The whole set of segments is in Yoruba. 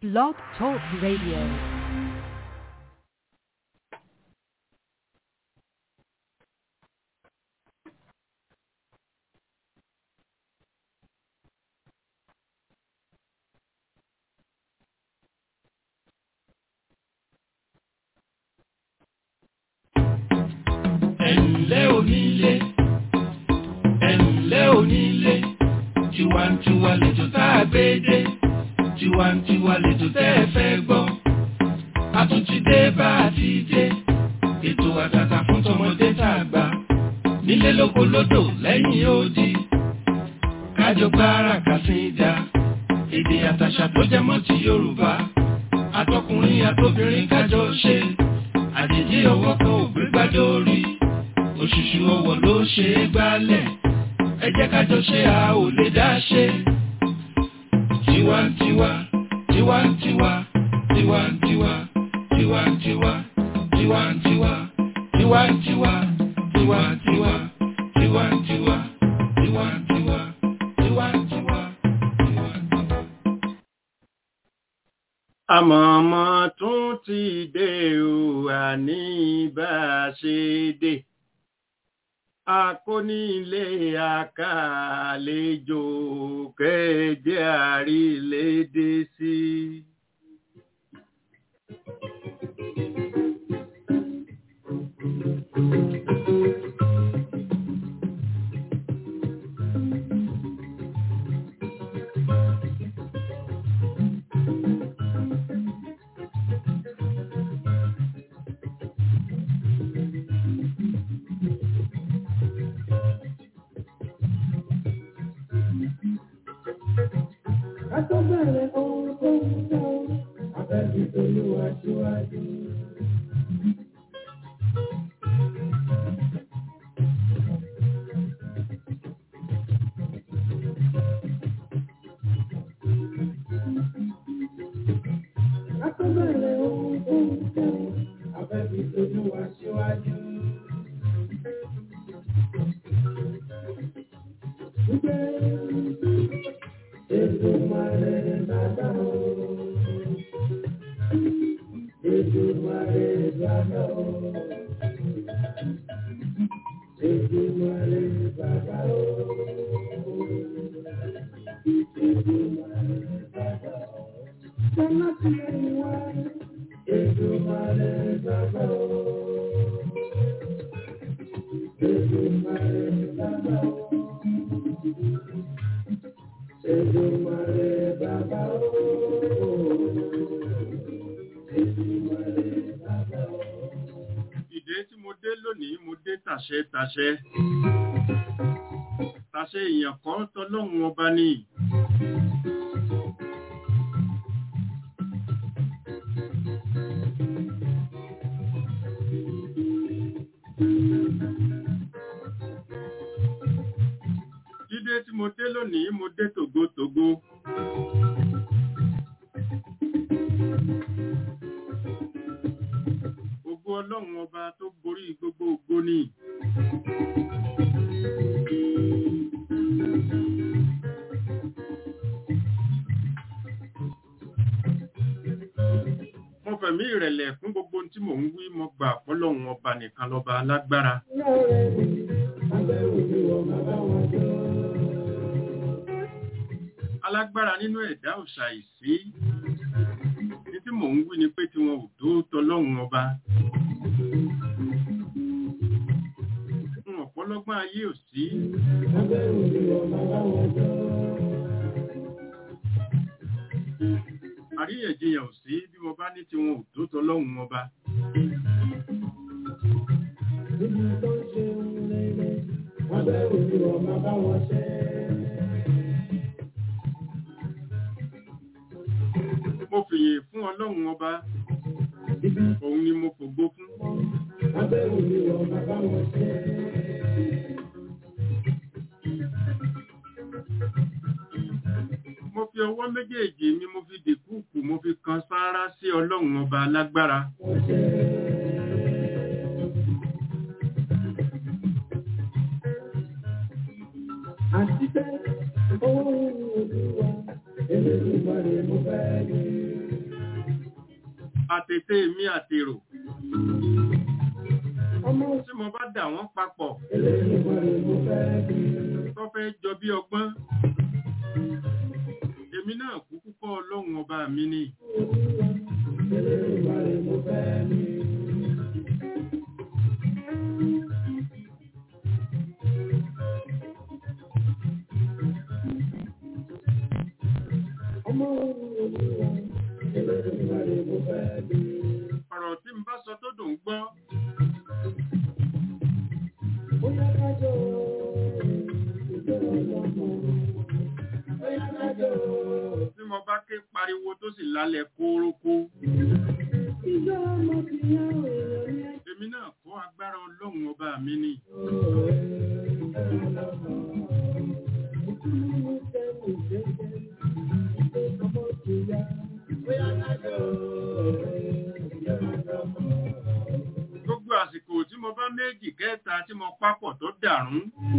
Blog Talk Radio. ẹ̀ǹlẹ́ onílé ẹ̀ǹlẹ́ onílé tiwantiwa lẹ́jọ́ tá a gbé dé tiwantiwa lẹ́jọ́ tẹ́ ẹ fẹ́ gbọ́ a tún ti dé bá a ti dé ètò àtàtà fún tọmọdé tá a gbà nílé lóko lódò lẹ́yìn odi kájọ gbára kàsíńdà èdè àtàṣà tó jẹ mọ́ ti Yorùbá àtọkùnrin àtobìnrin kájọ ṣe àjèjì ọwọ́ kan ò gbé gbádé orí òṣùṣù ọwọ́ ló ṣe é gbálẹ̀ ẹ jẹ́ kájọ ṣe a ò lè dá ṣe. tiwantiwa tiwantiwa tiwantiwa tiwantiwa tiwantiwa tiwantiwa tiwantiwa tiwantiwa tiwantiwa tiwantiwa tiwantiwa. àmọ̀mọ́ tún ti dé o àní bá a ṣe dé akónílé àkàlejò kẹjẹ àrílédé sí. Kátó bẹ̀rẹ̀ ohun tó ń sọ, abẹ́bí tolúwa síwájú. Kátó bẹ̀rẹ̀ ohun tó ń sọ, abẹ́bí tolúwa síwájú. Èdùmàrè bàbá o. Èdùmàrè bàbá o. Èdùmàrè bàbá o. Èdùmàrè bàbá o. Sọlá ti ẹni wá. Èdùmàrè bàbá o. Èdùmàrè bàbá o. Èdùmàrè bàbá o. Èdùmàrè bàbá o. ìdè tí mo dé lónìí mo dé tàṣẹ tàṣẹ tàṣẹ èèyàn kan tọlọ́run ọba ni dídé tí mo dé lónìí mo dé tògótògó ògo ọlọ́run ọba tó borí gbogbo ògo ni mo fẹ̀mí ìrẹ̀lẹ̀ fún gbogbo ohun tí mò ń wí mo gbà fọlọ́run ọba nìkan lọ́ba alágbára Lọ́rẹ̀ mi, abẹ́rù mi wọ̀ bàbá wọn jọ. alágbára nínú ẹ̀dá òṣà ìsí ní tí mò ń wí ni pé tí wọn ò tó tọlọ́run ọba n ọ̀pọ̀lọgbọ́n ayé ò sí Abẹ́rù mi wọ̀ bàbá wọn jọ. àríyànjiyàn ò sí bí mo bá ní tí wọn ò tó tọlọ́run ọba Níbi tó ń ṣe ń rere, abẹ́rù mi wọ̀ bàbá wọn ṣẹ́. mo fìyè fún ọlọ́run ọba òun ni mo fògbó fún Abẹ́rù mi wọ̀ bàbá wọn ṣẹ́. mo fi ọwọ́ méjèèjì mi mo fi dìkúùkù mo fi kan sáárá sí ọlọ́run ọba alágbára Wọ́n ṣẹ́. àti pé owó olúwa elédùnmarè mo fẹ́ ní. àtètè mi àtèrò ọmọ tí mo bá dà wọ́n papọ̀ Elédùmarè mo fẹ́ bí. tó fẹ́ jọ bí ọgbọ́n èmi náà kúkú kọ́ ọlọ́run ọba mi ni Elédùmarè mo fẹ́ bí. Ọmọ Olúwa, Elédùmarè mo fẹ́ bí. ọ̀rọ̀ tí n bá sọ tó dùn gbọ́ Bóyá kájọ ìjọ ọlọ́mọ. Bóyá kájọ tí mo bá ké pariwo tó sì lálẹ́ kórókó ìjọ ọmọ ti yá èèyàn ní ẹjọ́. èmi náà kọ́ agbára ọlọ́run ọba mi ni gbogbo àsìkò tí mo bá méjì kẹta tí mo papọ̀ tó dàrún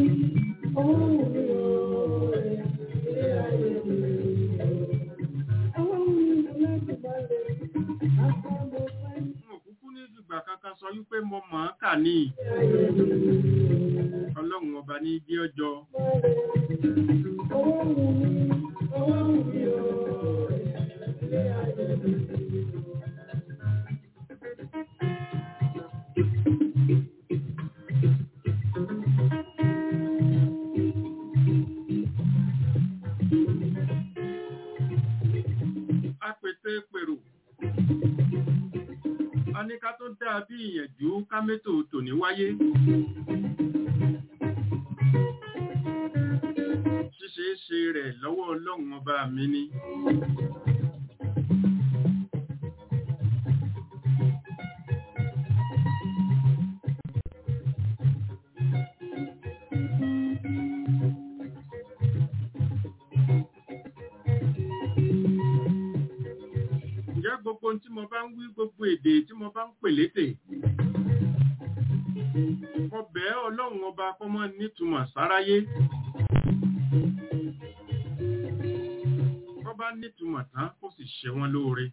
n ò kúkú ní ìgbà kankan sọ wípé mo mọ̀ ọ́n kà ní ọlọ́run ọba ní bí ọjọ́ apètè pèrò a ní ká tó dáa bí ìyànjú kámẹ́tò tòní wáyé ṣíṣe é ṣe rẹ̀ lọ́wọ́ ọlọ́run ọba mi ni ǹjẹ́ gbogbo ohun tí mo bá ń wí gbogbo èdè tí mo bá ń pè létè mo bẹ̀ ẹ́ ọlọ́run ọba kó mọ́ nítumọ̀ sáráyé kó bá nítumọ̀ tán kó sì ṣe wọ́n lóore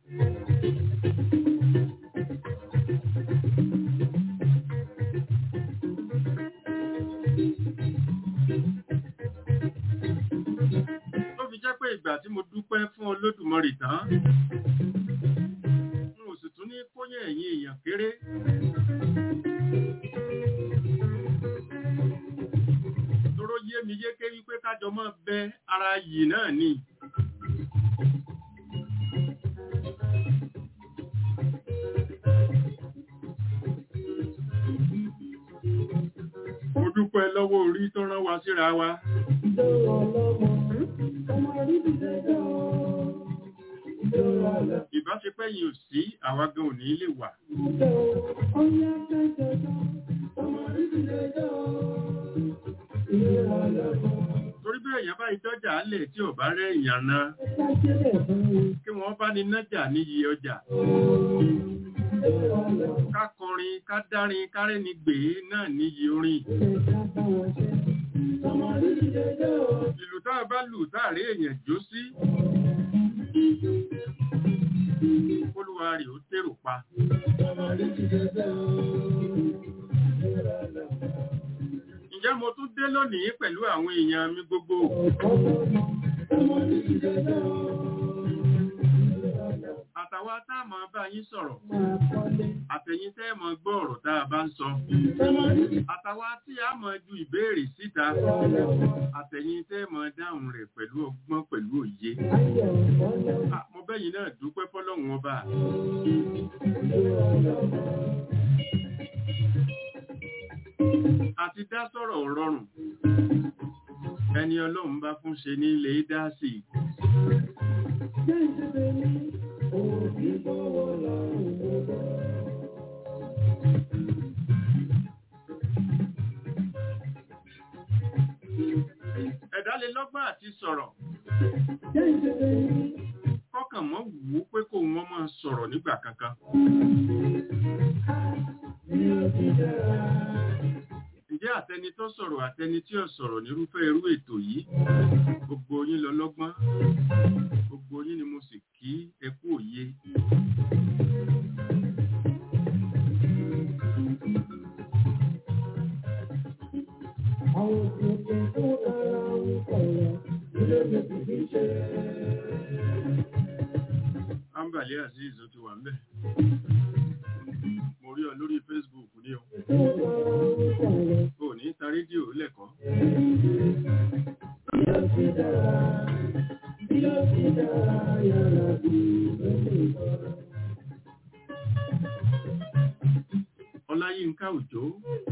tó fi jẹ́ pé ìgbà tí mo dúpẹ́ fún olódùmarè tán n ò sì tún ní kóyẹ̀ ẹ̀yin èèyàn kéré tóró yé mi yéké wípé kájọ mọ́ bẹ ara yìí náà ni mo dúpẹ́ lọ́wọ́ orí tó rán wa síra wa ìbáṣepẹ́ yìí ò sí àwa gan ò ní lè wà torí bí èèyàn bá ìdọ́jà alẹ̀ tí ò bá rẹ̀ èèyàn náà kí wọ́n bá ní nájà níyì ọjà ká kọrin ká dárin kárẹ́ni gbé náà níyì orin ìlú tá a bá lù táàrí èèyàn jó sí olúwa rẹ̀ ó tèrò pa ǹjẹ́ mo tún dé lónìí pẹ̀lú àwọn èèyàn mi gbogbo àtàwa tá a máa bá yín sọ̀rọ̀ àtẹ̀yìn tẹ́ ẹ máa gbọ́ ọ̀rọ̀ tá a bá ń sọ àtàwa tí a máa ju ìbéèrè síta àtẹ̀yìn tẹ́ ẹ máa dáhùn rẹ̀ pẹ̀lú ọgbọ́n pẹ̀lú òye Ah, mo bẹ́yìn náà dúpẹ́ fọ́lọ́run ọba àti dá sọ̀rọ̀ rọrùn ẹni ọlọ́run bá fún ṣe ní ilé dá sí i ẹ̀dá lè lọ́gbọ́n àti sọ̀rọ̀ kọ́kàn mọ́ wù ú pé kó wọ́n máa sọ̀rọ̀ nígbà kankan ǹjẹ́ àtẹni tó sọ̀rọ̀ àtẹni tí ò sọ̀rọ̀ nírúfẹ́ irú ètò yìí gbogbo yín lọ lọ́gbọ́n gbogbo yín ni mo sì kí ẹ kú òye Ambali Aziz ó ti wà ńbẹ̀. Mo rí ọ lórí Facebook ní o. O ní ta rédíò lẹ́kọ̀ọ́. Ọláyínká Òjó.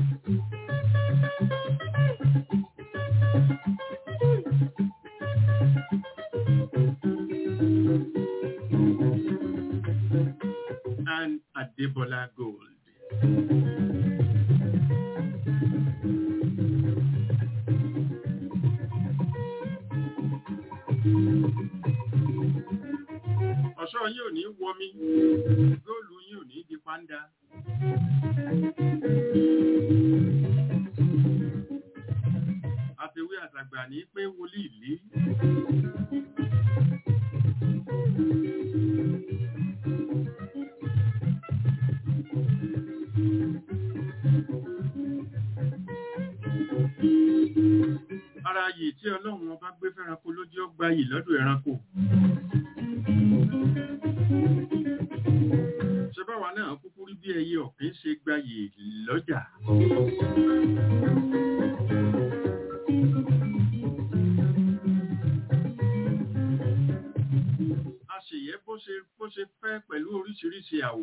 and Adebola Gold. Ọ̀ṣọ́ yìí ò ní wọmi, góòlù yìí ò ní di pàǹdà. Àfiwé àtàgbà ní pé wòlíì lé. Ara yìí tí Ọlọ́run ọba gbé fẹ́ranko ló jẹ́ ó gba yìí lọ́dọ̀ ẹranko. Ṣé báwa náà kúkú rí bí ẹyẹ ọ̀kín ṣe gba yìí lọ́jà? A ṣèyẹ́ bó ṣe bó ṣe fẹ́ pẹ̀lú oríṣiríṣi àwọ̀.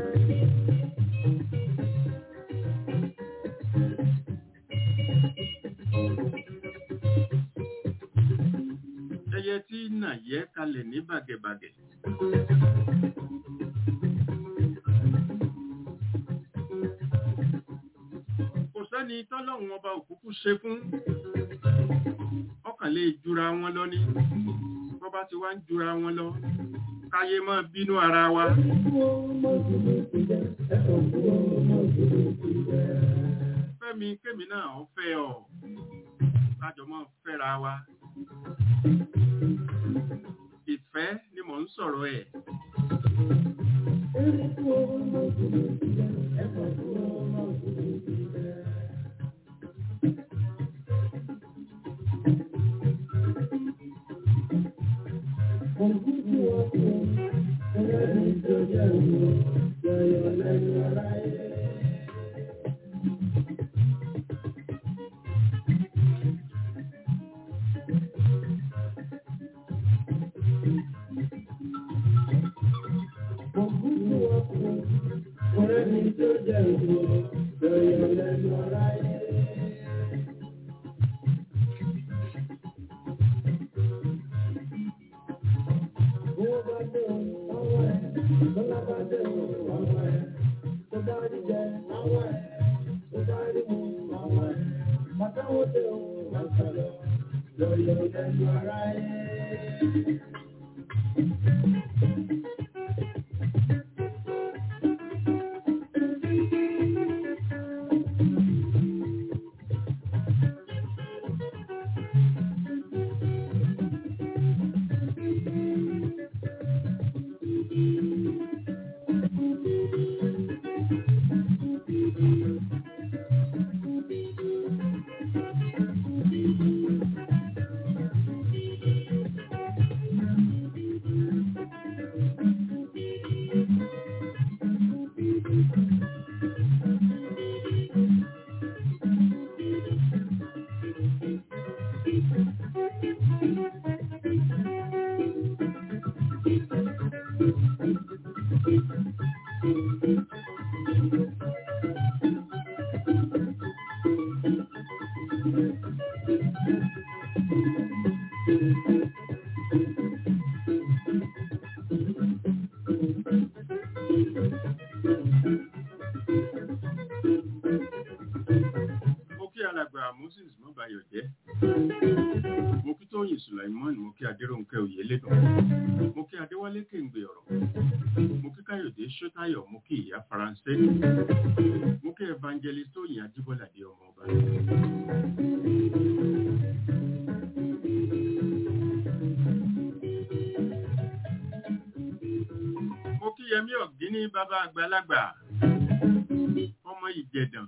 ẹyẹ tí nà yẹ kalẹ̀ ní bàgẹ̀bàgẹ̀. kò sẹ́ni tọ́lọ́run ọba òkúkú ṣe fún ọkàn lè jura wọn lọ ní bọ́bá ti wá ń jura wọn lọ káyé máa bínú ara wa. fẹ́mi kémi náà ó fẹ́ ọ kájọ máa fẹ́ra wa ìfẹ́ ni mò ń sọ̀rọ̀ ẹ̀. mo kí alàgbà moses mọ́bayọ̀ jẹ́ mo kí tóyìn sulaimon mo kí adéròǹkẹ́ oyèlédùn mo kí adéwálé kéǹgbè ọ̀rọ̀ mo kí káyọ̀dé ṣótáyọ̀ mo kí ìyá faransé mo kí evangelist tóyìn adébọ́ládé ọmọ ọba. mo kí yẹmí ọ̀gíní bàbá àgbàlagbà ọmọ ìjẹ̀dàn.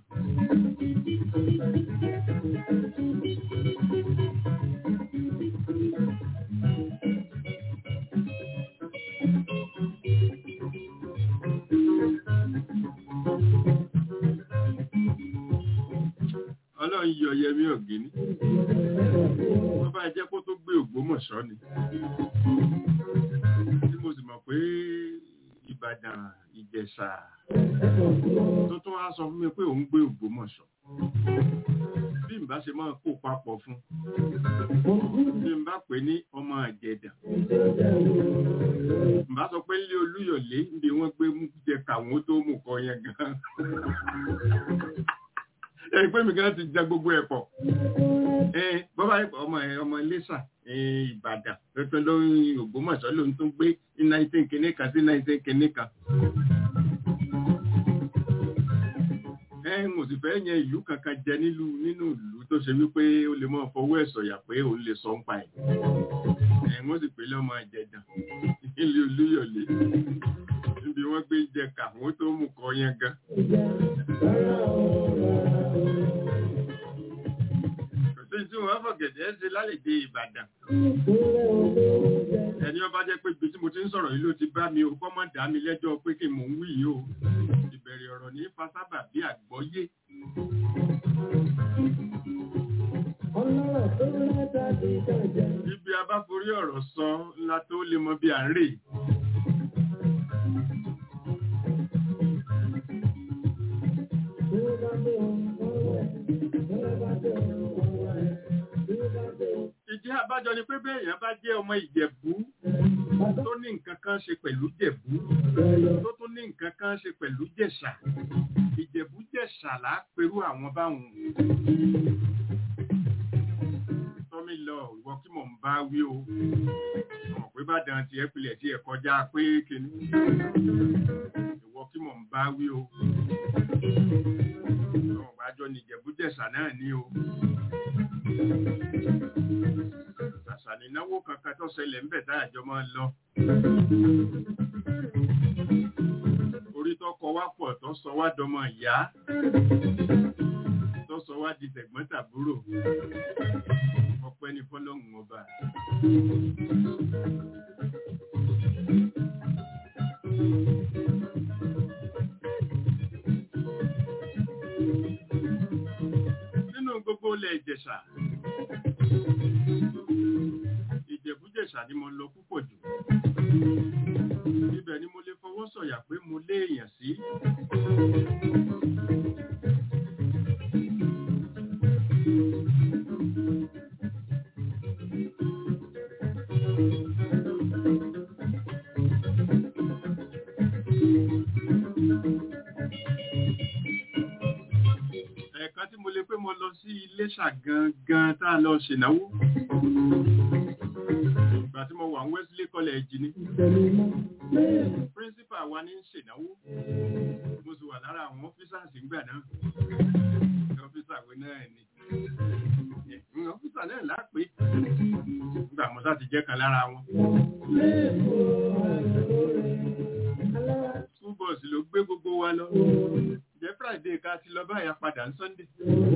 ọyẹmí ọ̀gíní wọ́n bá jẹ́ kó tó gbé ògbómọ̀ṣọ́ ni tí mo sì mọ̀ pé ìbàdàn ìjẹ̀ṣà tó tún wá sọ fún mi pé òun gbé ògbómọ̀ṣọ́ bí n bá ṣe máa kó papọ̀ fún bí n bá pè ní ọmọ àjẹdà n bá sọ pé nílé olúyọ̀lé níbi wọ́n gbé mú jẹ káwọn tó mú kọ yẹn gan ẹ pé mi gan ti ja gbogbo ẹ̀ pọ̀ bọ́bá ọmọ ọmọ iléṣà ìbàdàn tuntun lórí ògbómọ̀ṣọ́ ló ń tún gbé ní nineteen kìíní kan sí nineteen kìíní kan. ẹ mo sì fẹ́ yẹn ìlú kankan jẹ nílùú nínú ìlú tó ṣe wípé ó lè mọ fọwọ́ ẹ̀ sọ̀yà pé òun lè sọ ń pa ẹ̀. ẹ wọ́n sì pé lọ́mọ àjẹdàn nílé olúyọ̀lé níbi wọ́n gbé jẹ káwọn tó mú kọ yẹn gan. kò sí tí wọ́n fọ̀gẹ̀dẹ̀ ṣe lálejò ìbàdàn. ẹni ọba jẹ́ pé ibi tí mo ti ń sọ̀rọ̀ yìí ló ti bá mi ò kọ́ mọ́ dá mi lẹ́jọ́ pé kí mò ń wí yìí o ìbẹ̀rẹ̀ ọ̀rọ̀ ní fasábà bí àgbọ́yé. Ibi abáforí ọ̀rọ̀ sọ ńlá tó lè mọ bí à ń rè. Ìdí àbájọ ni pé bẹ́ẹ̀yàn bá jẹ́ ọmọ Ìjẹ̀bú tó ní nǹkan kan ṣe pẹ̀lú Jẹ̀bú tó tún ní nǹkan kan ṣe pẹ̀lú Jẹ̀ṣà. Ìjẹ̀bú Jẹ̀ṣà là á perú àwọn báwọn. Tọ́mí lọ ìwọ kí mò ń bá wí o. Mọ̀ pé bá dàn tiẹ̀ pilẹ̀ tí ẹ̀ kọjá pé kíní. Ìwọ kí mò ń bá wí o. Àwọn àjọ ní Ìjẹ̀bú Jẹ̀ṣà náà ní o àṣà nínáwó kankan tó ṣẹlẹ̀ ń bẹ̀ tá àjọ máa ń lọ. orí tó kọ wá pọ̀ tó sọ wá dọmọ ìyá tó sọ wá di tẹ̀gbọ́n tàbúrò ọpẹ́ ní fọlọ́hún ọba. nínú gbogbo ilẹ̀ ìjẹ̀ṣà ìjẹ̀bújẹ̀ṣà ni mo lọ púpọ̀ jù ibẹ̀ ni mo lè fọwọ́ sọ̀yà pé mo lé èèyàn sí ẹ̀ẹ̀kan tí mo lè pé mo lọ sí Iléṣà gangan tá a lọ ṣènáwó ìgbà tí mo wà ní Wesley College ni principal wa ní ṣènáwó mo sì wà lára àwọn officers ìgbà náà officer wo náà ni officer náà lápé nígbà mo sá ti jẹ́ kan lára wọn. school bus ló gbé gbogbo wa lọ jẹ́ Friday ká ti lọ báyà padà ní Sunday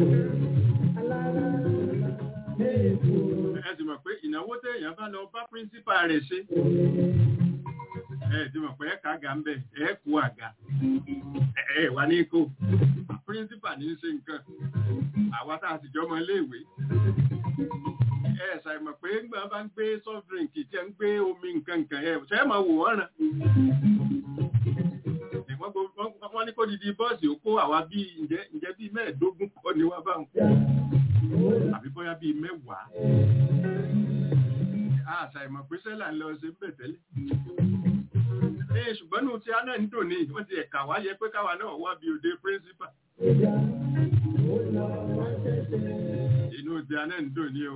ẹ ti mọ̀ pé ìnáwó téèyàn bá lọ bá píríncípà rẹ̀ ṣe ẹ ti mọ̀ pé ẹ̀ka àga ń bẹ̀ ẹ̀ kú àga ẹ̀ wà ní kó píríncípà ní í ṣe nǹkan àwa tá a sì jọmọ iléèwé ẹ ṣàìmọ̀ pé ńgbà bá ń gbé soft drink tí ẹ ń gbé omi nǹkan nǹkan ẹ ṣe é máa wò wọ́n ràn wọ́n ní kó didi bọ́ọ̀sì ó kó àwa bíi ǹjẹ́ bíi mẹ́ẹ̀ẹ́dógún kọ́ ni wá báwọn àbí bóyá bíi mẹ́wàá. Àṣà ìmọ̀ pé sẹ́là ń lọ ṣe ń bẹ̀ tẹ́lẹ̀. Ee ṣùgbọ́n nù tí a náà ń dùn ní wọ́n ti ẹ̀ka wá yẹ pé káwa náà wá bí òde píríncípà. Inú tí a náà ń dùn ní o.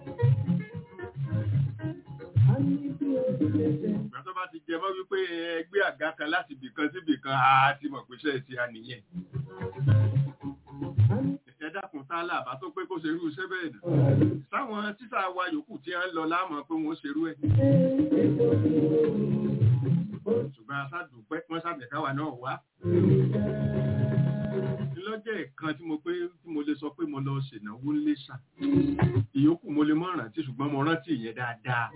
Ìgbà tó bá ti jẹ mọ́ wípé ẹgbẹ́ àga kan láti bìkan sí bìkan, a ti mọ̀ pé ṣẹ́ ti a nìyẹn ẹ̀dákun tá láàbá tó pé kó ṣerú iṣẹ́ bẹ́ẹ̀ nà. Sáwọn títà wa yòókù tí a ń lọ láàmọ̀ pé wọ́n ṣerú ẹ̀. Ṣùgbọ́n aṣáàdùpẹ́ wọ́n ṣàbẹ̀káwà náà wá. Lọ́jọ́ ẹ̀kan tí mo pé tí mo lè sọ pé mo lọ ṣènáwó ńlẹ́ṣà. Ìyókù mo lè mọ̀ rántí ṣùgbọ́n mo rántí ìyẹn dáadáa.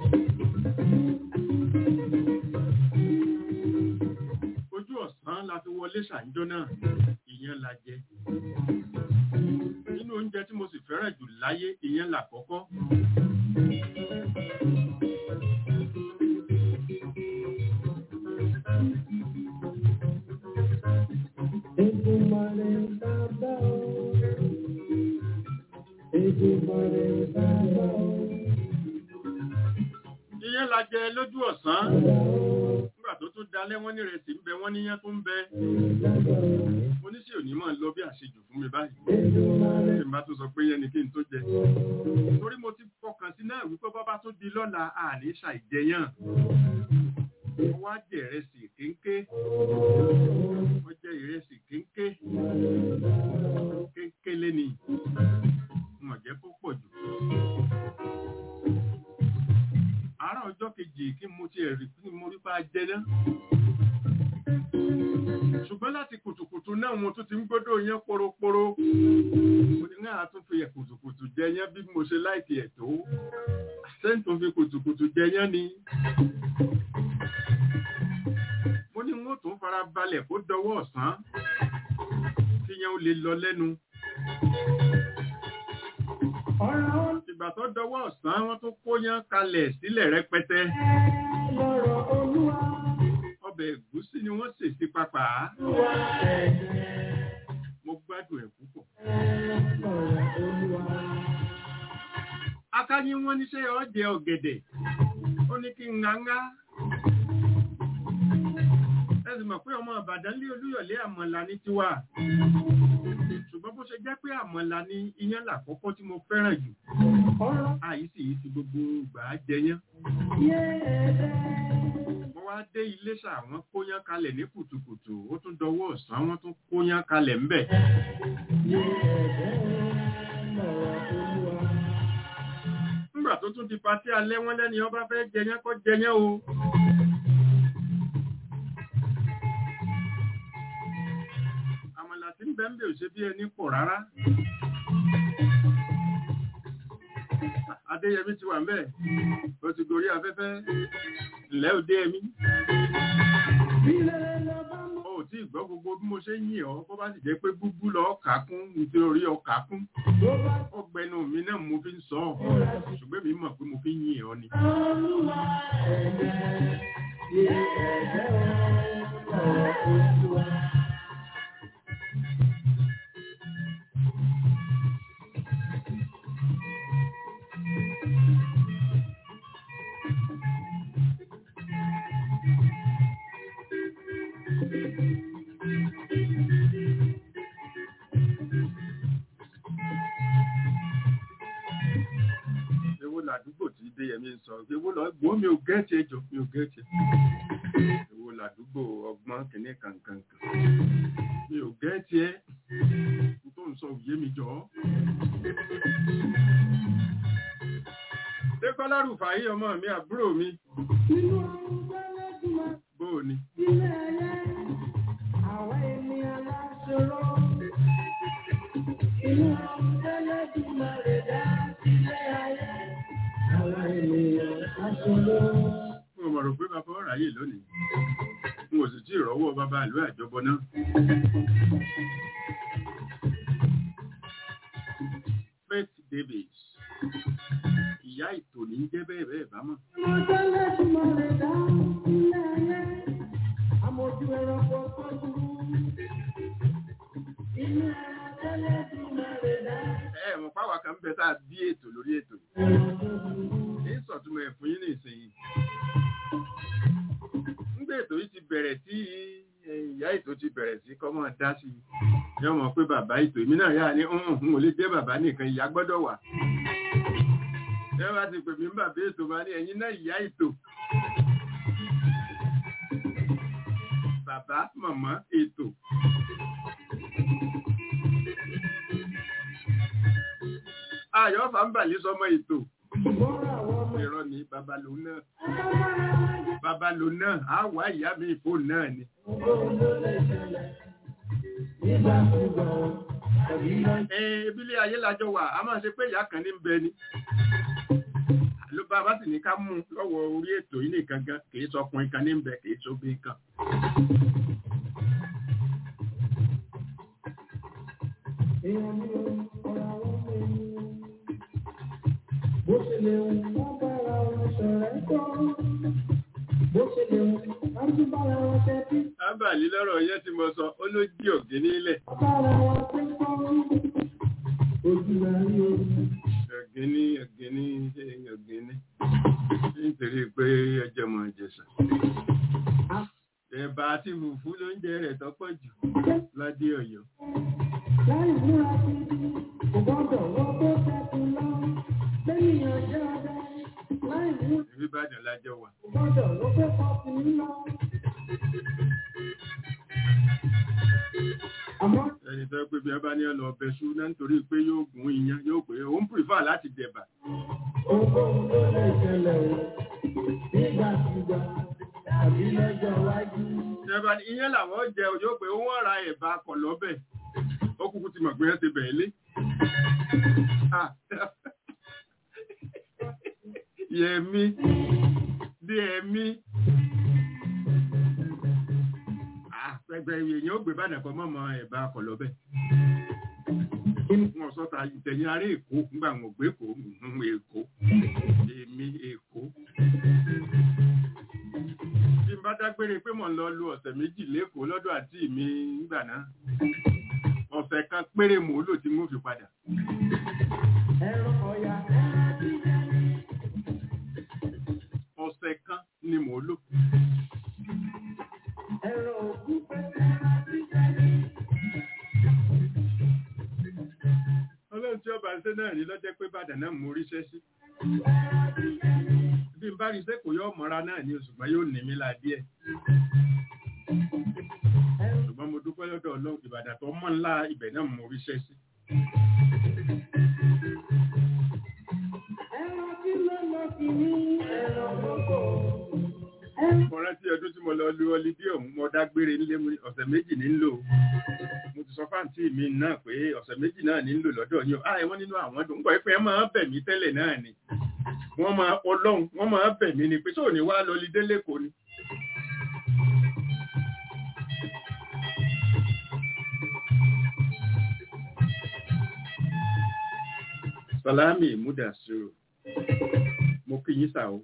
Ojú ọ̀sán la fi wọlé ṣàǹjọ́ náà, ìyẹn la jẹ nínú oúnjẹ tí mo sì fẹ́ràn jù láyé ìyẹn làkọ́kọ́ Èdùmàrè bàbá o. Èdùmàrè bàbá o. ìyẹn la jẹ lójú ọ̀sán Bàbá o. nígbà tó tún dalẹ́ wọ́n ní ìrẹsì ń bẹ wọ́n níyàn tó ń bẹ Bàbá o. mo ní sí òní máa lọ bí àṣejù fún mi báyìí Èdùmàrè tí n bá tún sọ pé yẹn ni kí n tó jẹ torí mo ti fọkàn sí náà wípé bọ́bá tó di lọ́la àní ṣàìjẹyàn mo wá jẹ ìrẹsì kéńké mo jẹ ìrẹsì kéńké kéńké léni mo jẹ kó pọ̀ jù àárọ̀ ọjọ́ kejì kí mo ti ẹ̀rí kí mo rí bá jẹ náà ṣùgbọ́n láti kùtùkùtù náà mo tún ti ń gbọ́dọ̀ yẹn poroporo mo ní náà tún fi kùtùkùtù jẹ yẹn bí mo ṣe láìkì ẹ̀ tó sẹ́ńtò fi kùtùkùtù jẹ yẹn ni mo ní wọ́n tún fara balẹ̀ kó dọwọ́ ọ̀sán kí yẹn ó lè lọ lẹ́nu ọ̀rọ̀ ìgbà tó dọwọ́ ọ̀sán wọ́n tún kó yẹn kalẹ̀ sílẹ̀ rẹpẹtẹ lọ́rọ̀ Olúwa. ọbẹ̀ ẹ̀gúsí ni wọ́n sè sí papà Olúwa ẹ̀jẹ̀ mo gbádùn ẹ̀ púpọ̀ lọ́rọ̀ Olúwa. akáyín wọn níṣẹ́ ọ̀jẹ̀ ọ̀gẹ̀dẹ̀ ó ní kí n ŋaŋá ẹ sì mọ̀ pé ọmọ Ìbàdàn lé Olúyọ̀lé àmọ̀là ní tiwa ṣùgbọ́n bó ṣe jẹ́ pé àmọ̀là ní iyán làkọ́kọ́ tí mo fẹ́ràn jù ọ̀rọ̀ àyí sì yí ti gbogbo ìgbà jẹyán yé ẹ̀dẹ̀. mo wá dé Iléṣà wọ́n kóyán kalẹ̀ ní kùtùkùtù ó tún dọwọ́ ọ̀sán wọ́n tún kóyán kalẹ̀ ńbẹ̀ Yé ẹ̀dẹ̀ lọ́rọ̀ Olúwa. nígbà tó tún di patí alẹ́ wọ́n lẹ́ni ọba fẹ́ jẹyán kọ́ jẹyán o àmàlà tí ń bẹ ń bẹ ò ṣe bí ẹni pọ̀ rárá Adéyẹmí ti wà ń bẹ̀ ó ti gorí afẹ́fẹ́ ǹlẹ́ òde ẹ̀mí Ilé lọ bá mọ́. ó tí ì gbọ́ gbogbo bí mo ṣe ń yìn ọ́ bó bá sì jẹ́ pé gbúgbú lọ kà kún nítorí ọkà kún Tó bá ọgbẹnu mi náà mo fi ń sọ ọ́ ṣùgbọ́n mi mọ̀ pé mo fi ń yìn ọ́ ni Olúwa ẹ̀jẹ̀. Yé ẹ̀dẹ̀ lọ́rọ̀ Olúwa. ewo làdúgbò tí Adéyẹmí ń sọ ewo lọ gbọ́ mi ò gẹ́ẹ̀tì ẹjọ́ mi ò gẹ́ẹ̀tì ewo làdúgbò ọgbọ́n kìíní kankan mi ò gẹ́ẹ̀tì ẹ n tó ń sọ òye mi jọ. Dékọ́lá Rùfàyí ọmọ mi àbúrò mi Nínú ọ̀run gbẹ́lẹ́dùnmá. bóò ni Ilé ayé, àwa ènìyàn láṣọrọ. Inú Ẹlẹ́dùnmá rẹ̀ dá ilé ayé. Àwa ènìyàn láṣọrọ. mo mọ̀ rò pé bàbá ọ̀rọ̀ ayé lónìí n ò sì tí ì rọ́wọ́ bàbá ìlú àjọbọ náà. Faith Davis ìyá ìtò ní í jẹ́ bẹ́ẹ̀ bẹ́ẹ̀ bá mọ̀. Inú Ẹlẹ́dùnmá rẹ̀ dá ilé ayé. Àmójú ẹranko tọ́jú. Inú Ẹlẹ́dùnmá rẹ̀ dá ẹ mọ̀ páwa kan bẹ tá a bí ètò lórí ètò yìí. ẹranko tọ́jú. ní sọ̀túnmọ̀ ẹ̀ fún yín ní ìsinyìí. nígbà ètò yìí ti bẹ̀rẹ̀ tí ìyá ètò ti bẹ̀rẹ̀ sí kọ́ mọ́ dá sí i. yọ mọ̀ pé bàbá ètò èmi náà yà ní n ò lè jẹ́ bàbá nìkan ìyá gbọ́dọ̀ wà. ẹ bá ti pè mí ń bàbá ètò bá ní ẹ̀yin náà ìyá ètò. bàbá màmá ètò. ayọ̀ fàǹbàlì sọmọ ètò Ṣùgbọ́n àwọn ọmọ irọ́ ni babalò náà ẹ̀ka bára wọn jẹ́. babalò náà á wá ìyá mi ìfò náà ni ẹ ebílẹ̀ ayé lájọ wà a máa ṣe pé ìyá kan ní ń bẹ ni ló bá bá sì ní ká mú lọ́wọ́ orí ètò yìí nìkan gan kìí sọkùnrin kan ní ń bẹ kìí sóbìnrin kan Èèyàn ni ọ̀rọ̀ àwọn ṣeun, láti bára wọn tẹ́tí, ábàlí lọ́rọ̀ yẹn tí mo sọ ó ló jí ògì nílẹ̀ bára wọn tẹ́ kọ́. Ojú la rí o. ọ̀gẹ́ni ọ̀gẹ́ni ṣe ọ̀gẹ́ni nítorí pé ọjọ́ mọ̀ jẹ̀sà. ẹ̀bà àti fùfú ló ń jẹ rẹ̀ tọ́pọ̀ jù ládé ọ̀yọ́. Láì múra sí i, kò gbọ́dọ̀ wọ́n tó tẹ́tí lọ. Lẹ́yìn ọjọ́ ọdẹ, láì múra ìbí ìbàdàn lájọ wà. kò gbọ́dọ̀ ló fẹ́ kọ́ sí i lọ. Àmọ́ ẹni tó pé bí ẹ bá ní ọ̀nà ọbẹ̀ ṣú náà nítorí pé yóò gún iyán yóò pé òun pìfà láti dẹ̀bà. ohunkóhun ló lè ṣẹlẹ̀ o. Nígbàkúgbà tàbí lọ́jọ́ iwájú. ìjọba ní iyán làwọn jẹ o yóò pé wọ́n ra ẹ̀bà kọ̀ lọ́bẹ̀ ó kúkú ti mọ̀ pé ẹ ti bẹ̀ẹ́ lé. Ah. yẹmi bí ẹmí pẹgbẹ èèyàn ó gbé bàdàn kan mọ́mọ́ ẹ̀bà kọ̀ lọ́bẹ̀. wọn sọ ta ìtẹ̀yìn ará èkó nígbà wọn gbé èkó ń èkó èmi èkó. bí n bá dágbére pé mò ń lọ lu ọ̀sẹ̀ méjì lẹ́kọ̀ọ́ lọ́dọ̀ àti mi nígbà náà ọ̀sẹ̀ kan péré mò ń lò tí mo fi padà. Ẹ̀rọ ọ̀yà ẹ̀rọ jíjẹ ní. ọ̀sẹ̀ kan ni mò ń lò. Ẹ̀rọ òkú pẹ̀lú ẹ̀rọ jíjẹ ní. ọlọ́run tí ọba ṣe náà rí lọ́jọ́ pé bàdàn náà mo ríṣẹ́ sí. bí n bá rí iṣẹ́ kò yọ ọmọra náà ní oṣùgbọ́n yóò ní mi la díẹ̀. ṣùgbọ́n mo dúpẹ́ lọ́dọ̀ ọlọ́run ìbàdàn tó mọ́ ńlá ibẹ̀ náà mo ríṣẹ́ sí. Ẹ̀rọ tí ló lọ sí ní ẹ̀rọ gbogbo. mo rántí ọdún tí mo lọ lu ọlídé ọ̀hún mo dágbére nílé mi ọ̀sẹ̀ méjì ní ń lò mo ti sọ fáǹtì mi náà pé ọ̀sẹ̀ méjì náà ní ń lò lọ́dọ̀ yín o ah wọ́n nínú àwọn dùn nígbà pé ẹ máa bẹ̀ mí tẹ́lẹ̀ náà ni wọ́n máa ọlọ́run wọ́n máa bẹ̀ mí ni pé sóò ní wá lọ lídé lẹ́kọ̀ọ́ ni. Salami Mudasiru mo kí yín sà o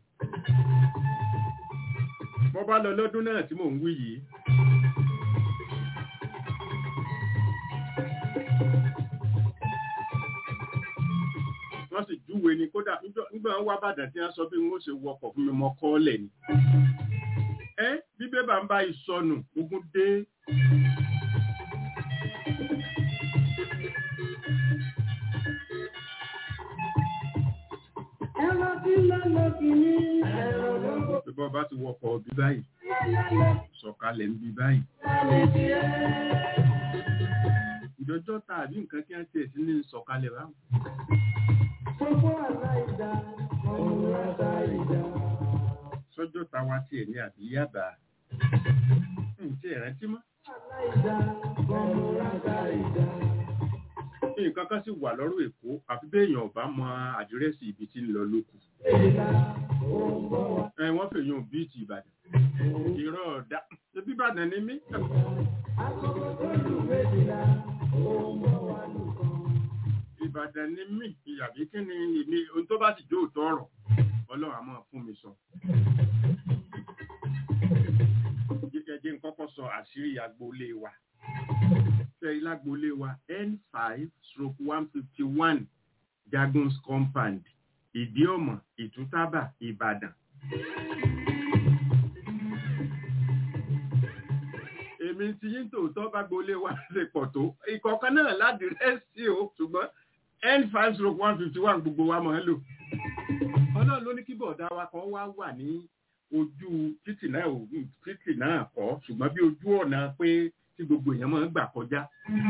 mo bá lọ lọ́dún náà tí mò ń wí yìí wọ́n sì júwe ni kódà níjọ́- nígbà wọn wá bàdàn tí wọ́n sọ bí wọ́n ṣe wọkọ̀ fún mi mọ́ kọ́ọ̀lẹ̀ ni ẹ́ bí bébà ń bá ìsọnù ogun dé Ẹ̀rọ tí ló lọ sí ní ẹ̀rọ gbogbo. bí bọ́ bá ti wọkọ̀ bí báyìí sọ̀kalẹ̀ ń bí báyìí ìjọjọ́ tàbí nǹkan kí wọ́n tiẹ̀ sí ní sọ̀kalẹ̀ báwọn Gbogbo aláìda, ọ̀run àdá ìdá. sọ́jọ́ táwa tiẹ̀ ní àbí yábà ń tí ẹ̀ rántí mọ́ Aláìda, ọ̀run àdá ìdá. nǹkan kan sì wà lọ́rọ̀ èkó àfi béèyàn ọ̀bá mọ àdírẹ́sì ibi tí ń lọ lókù Ìlà òǹbọ̀ wá. ẹ wọ́n fèèyàn bíìtì ìbàdàn ìrọ̀ ọ̀dà ṣebí ìbàdàn ni mí Akọ́kọ́ tó lù méjìlá, òǹbọ̀ wá nìkan. ìbàdàn ni mí ìyàbí kí ni èmi ohun tó bá sì jó òótọ́ ọ̀rọ̀ ọlọ́run á máa fún mi sọ. jíjẹjẹ ń kọ́kọ́ sọ àṣírí agboolé wa fẹ́rí lágboolé wa n five stroke one fifty one jagun's compound ìdíọ̀mọ̀ ìtútàbà ìbàdàn. èmi ti yín tòótọ́ bá gbolé wa lè pọ̀ tó ìkọ̀ọ̀kan náà ládìrẹ́sì o ṣùgbọ́n n five stroke one fifty one gbogbo wa máa ń lò. ọlọ́run ló ní kí bọ̀dá wa kan wá wà ní ojú títì náà ò títì náà kọ́ ṣùgbọ́n bí ojú ọ̀nà pé tí gbogbo èèyàn máa ń gbà kọjá.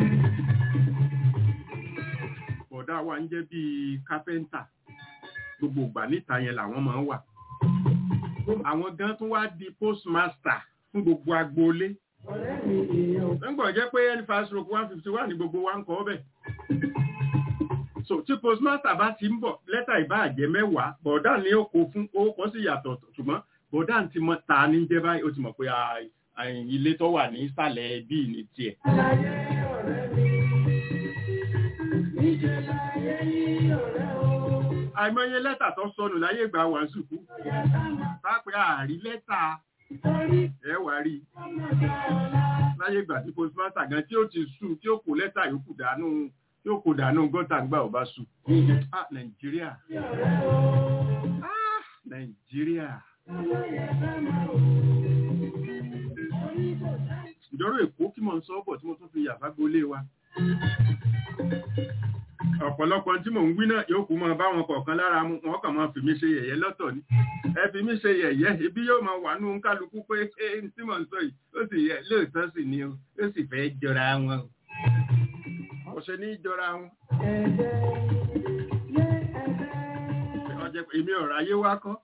bọ̀dá wa ń jẹ́ bíi kápẹ́ńtà gbogbo ìgbà níta yẹn làwọn máa ń wà. àwọn gan tún wá di postmaster fún gbogbo agboolé Ọ̀rẹ́ mi èèyàn nígbà jẹ́ pé n five stroke one fifty one ní gbogbo wa ń kọ́ bẹ̀. so tí postmaster bá ti ń bọ̀ lẹ́tà ìbáàjẹ́ mẹ́wàá bọ̀dá ni ó kó fún ó kọ́ sí yàtọ̀ ṣùgbọ́n bọ̀dá ti mọ ta ní jẹ́ báyìí ó ti mọ̀ pé ah, ah, ilé tó wà ní ìsàlẹ̀ bíi ní tiẹ̀. láyé ọ̀rẹ́ mi. Níṣẹ́ láyé ní ọ̀rẹ́ o. àìmọye lẹ́tà tó sọnù láyé ìgbà wà sùkú Ọ̀yà sáma. pápẹ́ àárí lẹ́tà ẹ wà rí i láyé ìgbà tí postmaster gan tí ó ti sùn tí ó kó lẹ́tà yòókù dànù tí ó kó dànù gọ́tà gbà ọba sùn. ah nàìjíríà ah nàìjíríà. ìjọ́rọ̀ èkó kí mò ń sọ ọ́bọ̀ tí mo tún fi yàrá gbolé wa. ọ̀pọ̀lọpọ̀ tí mò ń wí náà yóò kú mọ́ báwọn kọ̀ọ̀kan lára mu wọn kàn máa fi mí ṣe yẹ̀yẹ́ lọ́tọ̀ ni ẹ fi mí ṣe yẹ̀yẹ́ ibi yóò máa wà nù kálukú pé ẹ tí mò ń sọ yìí ó sì yẹ lóòótọ́ sì ni o ó sì fẹ́ jọra wọn o kò ṣe ní jọra wọn. ọjọ́ pé èmi ọ̀rọ̀ ayé wá kọ́.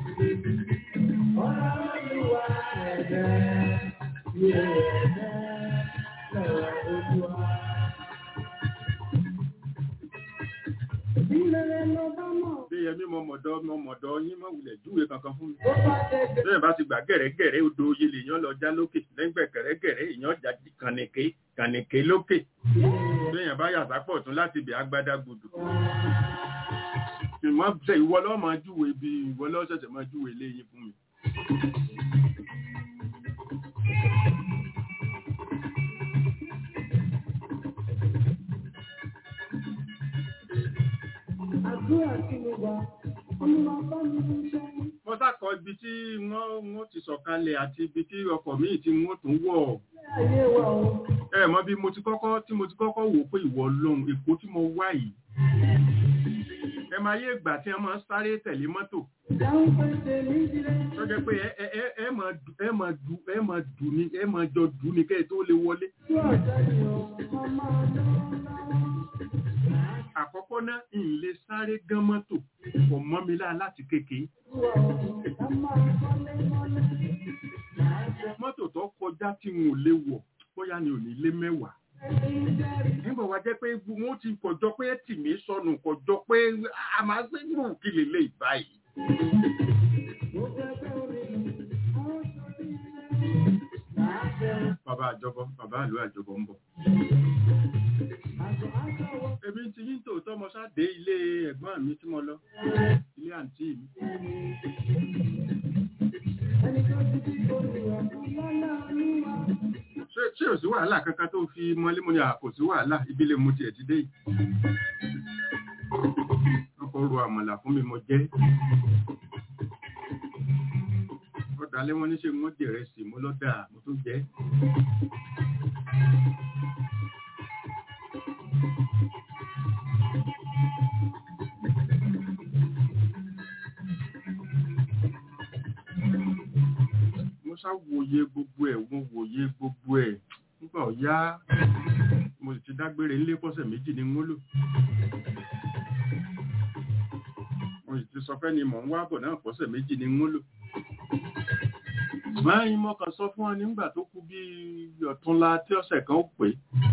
bí yẹmí mo mọ̀dọ́ mo mọ̀dọ́ yín mọ̀ wulẹ̀ júwe kankan fún mi. bẹ́ẹ̀ bá ti gbà gẹ̀rẹ́gẹ̀rẹ́ odò oyè lèèyàn lọ já lókè lẹ́gbẹ̀ẹ́ gẹ̀rẹ́gẹ̀rẹ́ èèyàn já kànìké kànìké lókè. bẹ́ẹ̀ bá yàtá pọ̀ tún láti bẹ̀ agbádá gbòdò. ìmọ̀ ṣe ìwọ lọ́ọ́ máa júwe bí ìwọ lọ́ọ́ ṣẹ̀ṣẹ̀ máa júwe léyìn fún mi. Àdúrà tí mo gbà, olúwa bá mi ń ṣe. mo sákọ ibi tí wọ́n wọ́n ti sọ̀kalẹ̀ àti ibi tí ọkọ̀ míì tí wọ́n tún wọ̀ Ayé wa o, ẹ mọ̀ bí mo ti kọ́kọ́ tí mo ti kọ́kọ́ wò pé ìwọ lóhun èkó tí mo wá yìí ẹ máa yé ìgbà tí wọ́n máa ń sáré tẹ̀lé mọ́tò dáhùn pé tèmi dire. tó jẹ́ pé ẹ ẹ ẹ máa dù ẹ máa dù ẹ máa dù ní ẹ máa jọ dù ní kẹ́ ẹ tó lè wọlé Àdúrà jáde o, ọmọ ọlọ́run. àkọ́kọ́ náà ń lè sáré gán mọ́tò kò mọ́ mi láà láti kékeré Àdúrà o, ká máa kọ́lé mọ́lé. mọ́tò tó kọjá tí n ò lè wọ̀ bóyá ni ò ní lé mẹ́wàá Ẹni jẹ́rìí. nígbà wá jẹ́ pé wọ́n ti kọjọ́ pé tì mí sọnù kọjọ́ pé a máa gbé gbòò kí lè lè báyìí. Mo fẹ́ fẹ́ orin mi, àwọn sọ bí ilé. Màá fẹ́ bàbá àjọbọ bàbá àlọ àjọbọ ń bọ̀. àjọ àjọ wọ. èmi ti yín tòótọ́ mo ṣáde ilé ẹ̀gbọ́n mi tí mo lọ ilé àǹtí mi. Ẹni tó ti di olùwà fún lọ́lá olúwa. ṣé ṣé ò sí wàhálà kankan tó fi mọ́lé mo ní à kò sí wàhálà ìbílẹ̀ mo tiẹ̀ ti dé yìí. ọkọ̀ ro àmàlà fún mi mo jẹ́. ọ̀dàlẹ́ wọn ní ṣe wọ́n jẹ̀rẹ̀ sí mo lọ́dà mo tún jẹ́. mo ṣá wòye gbogbo ẹ̀ mo wòye gbogbo ẹ̀ nígbà ọ̀yá mo sì ti dágbére nílé pọ́sẹ̀ méjì ní ngólò mo sì ti sọ fẹ́ ni mò ń wá bọ̀ náà pọ́sẹ̀ méjì ní ngólò báyìí mo kàn sọ fún ọ nígbà tó kú bí ọ̀túnla tí ọ̀sẹ̀ kan ó pé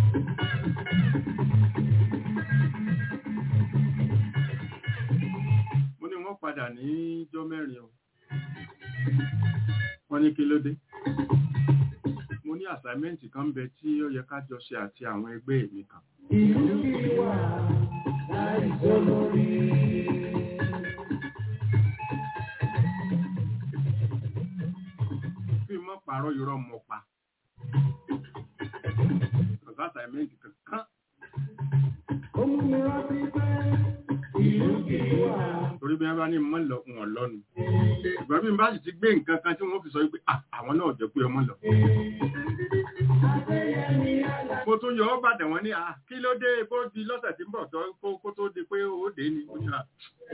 mo ní wọ́n padà ní ijọ́ mẹ́rin o wọ́n ní kí ló dé mo ní àsáímẹ́ǹtì kan ń bẹ tí ó yẹ ká jọ ṣe àti àwọn ẹgbẹ́ mi kan Ìlú kì í wà láì sólórí. kí n mọ́ parọ́ irọ́ mọ́ pa ọ̀gá àsáímẹ́ǹtì kankan Ó mú mi rántí pé ìlú kì í wà. torí bí wọ́n bá ní mọ́ lọ wọn lọ́nu ìgbà bí n bá sì ti gbé nǹkan kan tí wọ́n fi sọ wípé "Ah, àwọn náà jẹ́ pé ọmọ lọ Adéyẹmí àlá. mo tún yọ ọ́ bàdàn wọn ní à kí ló dé bó di lọ́sẹ̀ tí ń bọ̀ tó kó- kó tó di pé ó dé ni Mo ní, "Ah,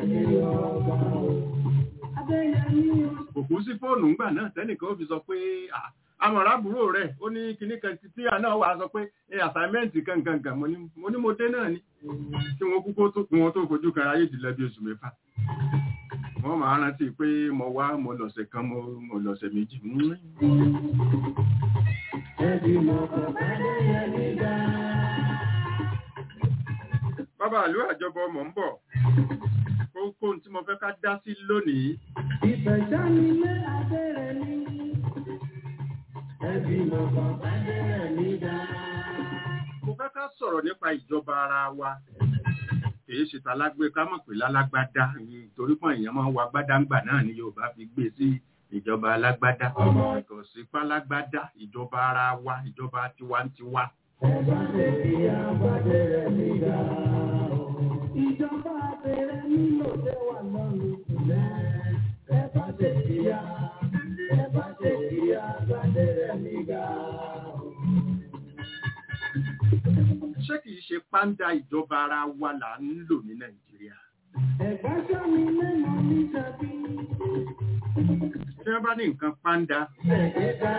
Adéyẹmí o. kò kú sí fóònù ńgbà náà tẹ́nìkan ó fi sọ pé "Ah, amọ̀rá àbúrò rẹ̀ ó ní kinní kan tí tí àná wà sọ pé ẹ àsáímẹ́ǹtì kankankan mo ní mo ní mo dé náà ni kí wọ́n kúkó tó kí wọ́n tó fojú kan ayé ìdílé bí oṣù mẹ́fà wọ́n máa rántí pé mo wá mo lọ̀sẹ̀ kan mo mo lọ̀sẹ̀ méjì Mm. Ẹbí mọ̀ kọ́ Adéyẹmí dá. bàbá àlú àjọbọ mọ̀ ń bọ̀ kókó tí mo fẹ́ ká dá sí lónìí Ìfẹ̀jánilé Adéyẹmí. Ẹbí mọ̀ kọ́ Adéyẹmí dá. mo fẹ́ ká sọ̀rọ̀ nípa ìjọba ara wa kìí ṣe talágbé ká mọ̀ pé lálágbádá torí pọ̀ èèyàn máa ń wa gbádáǹgbà náà ni Yorùbá fi gbé sí ìjọba alágbádá kò sí pálágbádá ìjọba ara wa ìjọba tiwantiwa. Ìjọba abẹ́rẹ́ nílò tẹ́ wà lọ́rùn ìlẹ̀. Ẹ bá ṣe kíá, ẹ bá ṣe kíá, gbadé rẹ̀ nígbà. ṣé kìí ṣe pàǹdà ìjọba ara wa là ń lò ní nàìjíríà. Ẹ̀gbá sọ́mi lẹ́nu ní tàbí tí wọ́n bá ní nǹkan pàǹdà ẹ̀ẹ́dá.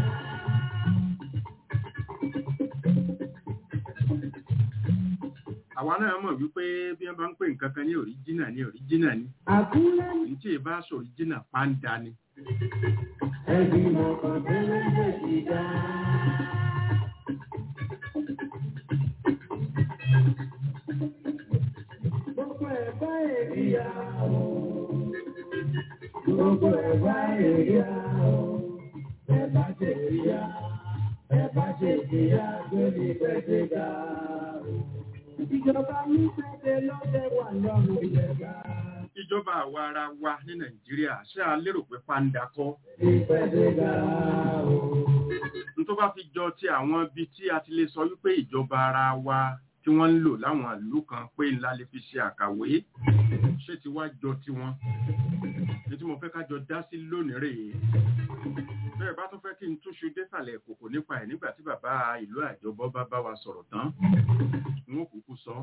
àwa náà mọ̀ wípé bí wọ́n bá ń pè nǹkan kan ní òríjínà ní òríjínà ni Àkúrẹ́ ní tí ì bá sọ òríjínà pàǹdà ni. ẹ̀gbìmọ̀ kan tẹ́lẹ̀ lè ti dá. Gbogbo ẹ̀ bá èríyá o. Gbogbo ẹ̀ bá èríyá o. Ẹ bá ṣe èríyá. Ẹ bá ṣe èríyá lórí pẹ̀sẹ̀ dá o. Ìjọba ní pẹ̀sẹ̀ lọ́dẹ̀ wà lọ́rùn ìjẹba. ìjọba àwa ara wa ní nàìjíríà ṣé a lérò pé pàǹdà kọ́ Ìpẹ̀sẹ̀ dá o. n tó bá fi jọ ti àwọn ibi tí a ti lè sọ wípé ìjọba ara wa tí wọ́n ń lò láwọn ìlú kan pé ńlá lè fi ṣe àkàwé ṣé ti wá jọ tiwọn ní tí mo fẹ́ ká jọ dá sí lónìí rèé bẹ́ẹ̀ bá tún fẹ́ kí n túṣu désàlẹ̀ kòkò nípa ẹ̀ nígbà tí bàbá ìlú àjọbọ bá bá wa sọ̀rọ̀ tán n ó kúkú sọ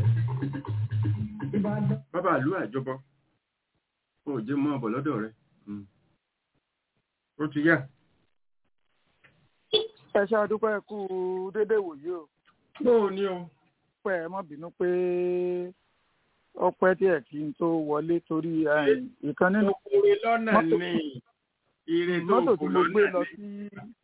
Ìbàdàn. bàbá ìlú àjọbọ ó jẹ́ mọ́ ọ̀bọ̀ lọ́dọ̀ rẹ̀ Mm. ó ti yá ẹ ṣe àdúpẹ́ kú déédéé wòye o bóò ni o pẹ́ ẹ má bínú pé ọpẹ́ díẹ̀ kí n tó wọlé torí eh, ìkan nínú Òkúre lọ́nà Mọ́tò- ni ire tó mọ́tò tí kù mo gbé lọ́nà lọ ni. sí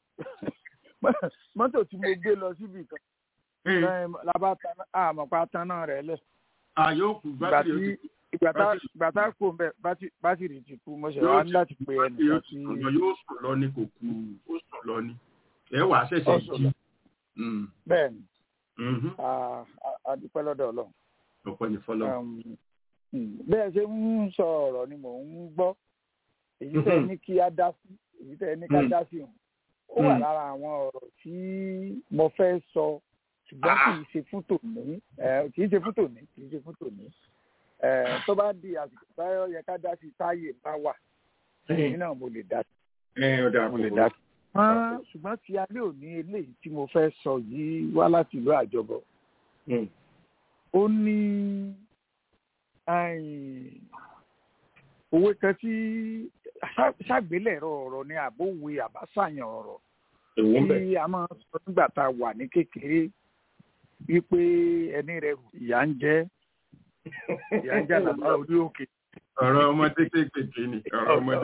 mọ́tò tí mo gbé lọ síbi kan Eh, eh, labá tan- àmọ̀pá taná rẹ̀ lẹ̀ àyókù ìgbà bátìrì tí ìgbà tá bátìrì- ìgbà tá kò ń bẹ̀ bátì- bátìrì ti kú mo ṣe Yóò wá ti- ní láti pe yóò ẹnìkan tí sùn lọ yóò sùn lọ ní kò kú ó sùn lọ ní ẹ wà á ṣẹ̀ṣẹ̀ Ó sùn jí lọ. Mm, bẹ́ẹ̀ ni mhm. a- a- a dúpẹ́ lọ́dọ̀ ọlọ́run ọ̀pọ̀ ní fọlọ́ Um, mm, bẹ́ẹ̀ ṣe ń sọ ọ̀rọ̀ ni mò ń gbọ́ èyí tẹ́ ẹ ní kí á dá sí èyí tẹ́ ẹ ní ká Mm. dá sí òun ó wà Mm. lára àwọn ọ̀rọ̀ tí mo fẹ́ sọ ṣùgbọ́n kì í ṣe fún tòní eh, kì í ṣe fún tòní kì í ṣe fún tòní Eh, tó bá di àsìkò táyọ̀ yẹ ká dá sí táyè bá wà èyí náà mo lè dá sí ẹ ọ̀dà mo lè dá sí. Wọ́n- ṣùgbọ́n ti alẹ́ òní eléyìí tí mo fẹ́ sọ yìí wá láti ìlú àjọbọ̀ Mm, ó ní ẹ̀yìn, òwe kan tí ṣá- ṣàgbélẹ̀rọ ọ̀rọ̀ ni àbówe àbáṣàyàn ọ̀rọ̀ èwo ń bẹ̀. tí a máa ń sọ nígbà tá a wà ní kékeré wípé ẹni rẹ ìyá ń jẹ ìyá ń jẹ àlàbà orí òkè. ọ̀rọ̀ ọmọdé kéékèèké ni ọ̀rọ̀ ọmọdé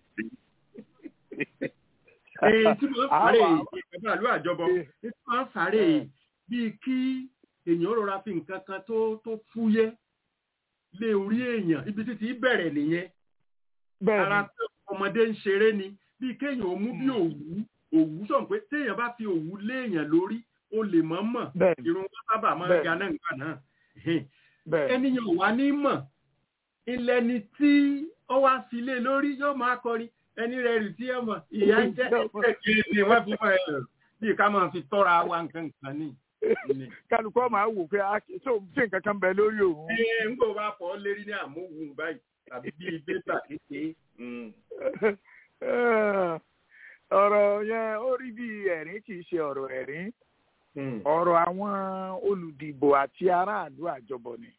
Èyí tí wọ́n fàárẹ̀ Àwa- ìjọba ìlú àjọbọ tí wọ́n fàárẹ̀ bíi kí èèyàn rọra fi nǹkan kan tó tó fúyẹ́ lé orí èèyàn ibi títí bẹ̀rẹ̀ nìyẹn bẹ́ẹ̀ ara ni pé ọmọdé ń ṣeré ni bíi kéèyàn ó mú bí òwú òwú sọ̀n pé téèyàn bá fi òwú léèyàn lórí ó lè mọ̀ mọ̀ bẹ́ẹ̀ ni irun wọn sábà máa ń Bẹ́ẹ̀. ga náà nígbà náà bẹ́ẹ̀ ni ẹnìyàn ò wá ní mọ̀ ilẹ̀ ni tí ó wá fi lé lórí yóò máa kọrin ẹni rẹ̀ rì tí ẹ mọ̀ ìyá ń jẹ́ ẹ̀jẹ̀ ni wọ́n fi mọ̀ ẹ̀ bí ká máa fi tọ́ra wa nǹkan nǹkan ní. ní. kálukọ́ máa wò pé a kì í tó ṣe nǹkan kan bẹ lórí òun. ẹ ń gbọ́ bá fọ́ lérí ní àmúhùn báyìí tàbí bíi bébà kékeré. ọ̀rọ̀ yẹn ó rí bí ẹ̀rín kì í ṣe ọ̀rọ̀ ẹ̀rín ọ̀rọ̀ àwọn olùdìbò àti aráàlú àjọbọ̀ ni.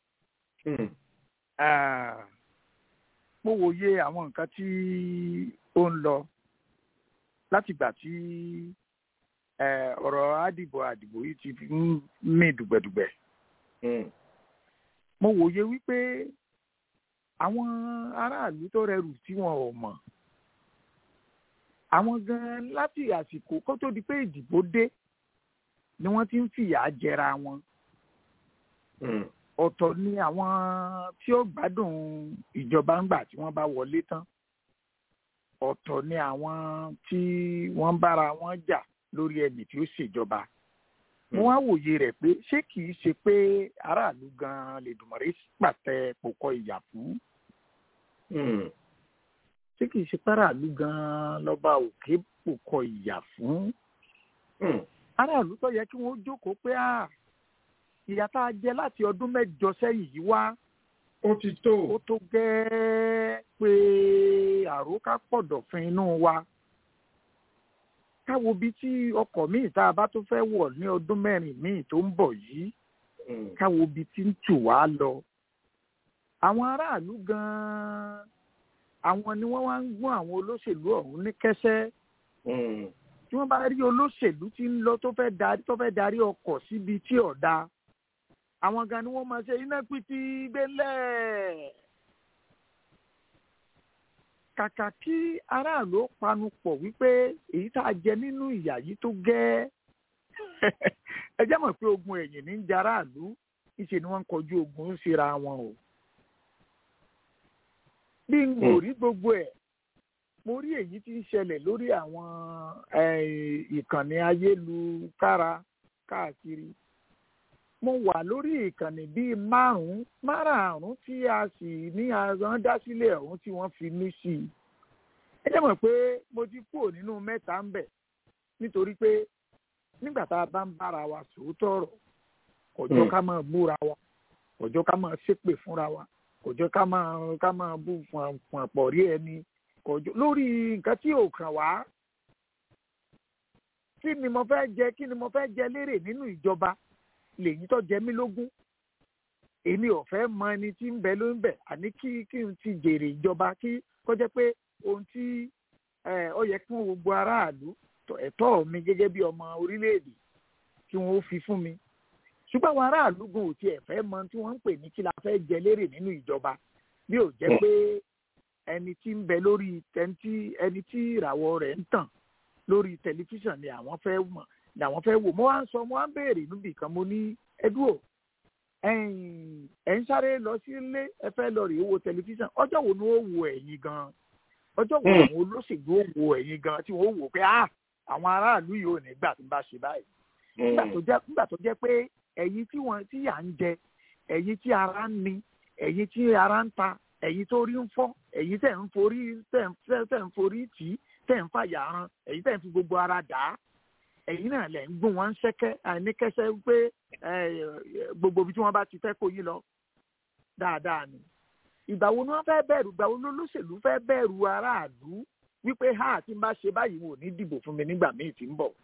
Ah, mo wòye àwọn nǹkan tí ó ń lọ látìgbà tí eh, ọ̀rọ̀ àdìbò àdìbò yìí ti fi ń mì dùgbẹ̀dùgbẹ̀. mo wòye wípé àwọn aráàlú tó rẹrù tí wọn ò mọ̀ àwọn gan láti àsìkò kó tó di pé ìdìbò dé ni wọ́n ti ń fìyà jẹra wọn ọ̀tọ̀ ni àwọn tí ó gbádùn ìjọba ńgbà tí wọ́n bá wọlé tán ọ̀tọ̀ ni àwọn tí wọ́n bára wọn jà lórí ẹni tí ó ṣèjọba mo wá wòye rẹ̀ pé ṣé kìí ṣe pé aráàlú gan lè dùmọ̀rẹ́ pàtẹ pòkọ ìyà fún ṣé tí kì í ṣe páràlú gan-an lọ́ba òkè kò kọ ìyà fún aráàlú tó yẹ kí wọ́n jókòó pé à ìyà tá a jẹ láti ọdún mẹ́jọ sẹ́yìn yìí wá ó ti tó ó tó gẹ́ẹ́ pé àrókà pọ̀dọ̀fin inú wa káwo bí tí ọkọ̀ míì tá a bá tó fẹ́ wọ̀ ní ọdún mẹ́rin míì tó ń bọ̀ yìí káwo bí tí ń tù wá lọ àwọn aráàlú gan-an àwọn ni wọ́n wá ń gún àwọn olóṣèlú ọ̀hún ní kẹ́sẹ́ tí wọ́n bá rí olóṣèlú tí ń lọ tó fẹ́ darí tó fẹ́ darí ọkọ̀ síbi tí ọ̀dà àwọn gan ni wọ́n máa ṣe iná pìtì gbélẹ̀ kàkà kí aráàlú ó panu pọ̀ wípé èyí tá a jẹ nínú ìyà yìí tó gẹ́ ẹ jẹ́ mọ̀ pé ogun ẹ̀yìn ní ń jẹ aráàlú níṣẹ́ ni wọ́n ń kọjú ogun ń ṣera wọn o bí n kò rí gbogbo ẹ̀ mo rí èyí tí ń ṣẹlẹ̀ lórí àwọn ìkànnì ayélujára káàkiri mo wà lórí ìkànnì bíi márùn-ún márààrún tí a sì ní àwọn dá sílẹ̀ ọ̀hún tí wọ́n fi mí sí i ẹ jẹ́ mọ̀ pé mo ti kúrò nínú mẹ́ta ń bẹ̀ nítorí pé nígbà tá a bá ń bára wa sòótọ́ ọ̀rọ̀ kọjọ́ ká máa búra wa kọjọ́ ká máa ṣépè fúnra wa kọjọ́ ká máa ká máa bú fún àpọ̀ rí ẹni kọjọ́ lórí nǹkan tí ò kàn wá kí ni mo fẹ́ jẹ kí ni mo fẹ́ jẹ lérè nínú ìjọba lèyí tó jẹ mí lógún èmi ò fẹ́ mọ ẹni tí ń bẹ ló ń bẹ àní kí kí n ti jèrè ìjọba kí kó jẹ́ pé ohun tí ó yẹ kí wọ́n gbogbo aráàlú ẹ̀tọ́ mi gẹ́gẹ́ bí ọmọ orílẹ̀-èdè kí wọ́n ó fi fún mi ṣùgbọ́n àwọn aráàlú gan ò tiẹ̀ fẹ́ mọ tí wọ́n ń pè ní kí la fẹ́ jẹ lérè nínú ìjọba bí ò jẹ́ pé ẹni tí ń bẹ lórí ẹni tí ìràwọ̀ rẹ̀ ń tàn lórí tẹlifíṣàn ni àwọn fẹ́ mọ̀ làwọn fẹ́ wò mo wá ń sọ mo wá ń béèrè níbi kan mo ní ẹdúró ẹ̀ ń sáré lọ sí ilé ẹ fẹ́ lọ rèé wo tẹlifíṣàn ọjọ́ wo ni ó wo ẹ̀yin gan ọjọ́ wo àwọn olóṣèlú ó wo ẹ̀yin gan tí wọ́n wò pé ah àwọn aráàlú yìí ò ní gbà tí n bá ṣe báyìí nígbà tó jẹ́ pé ẹ̀yin tí wọ́n tí yà ń jẹ ẹ̀yin tí ara ń ni ẹ̀yin tí ara ń ta ẹ̀yin tó rí ń fọ́ ẹ̀yin tẹ̀ ń forí tẹ̀ ń forí tì í tẹ̀ ń fàyà ran ẹ̀yin tẹ̀ ń fi gbogbo ara dà á ẹ̀yin náà lẹ̀ ń gún wọn ṣẹ́kẹ́ àìníkẹ́sẹ́ pé gbogbo ibi tí wọ́n bá ti fẹ́ kó yín lọ dáadáa ni ìgbà wo ni wọ́n fẹ́ bẹ̀rù ìgbà wo ni olóṣèlú fẹ́ bẹ̀rù aráàlú wípé ha tí n bá ṣe báyìí wọn ò ní dìbò fún mi nígbà míì tí ń bọ̀.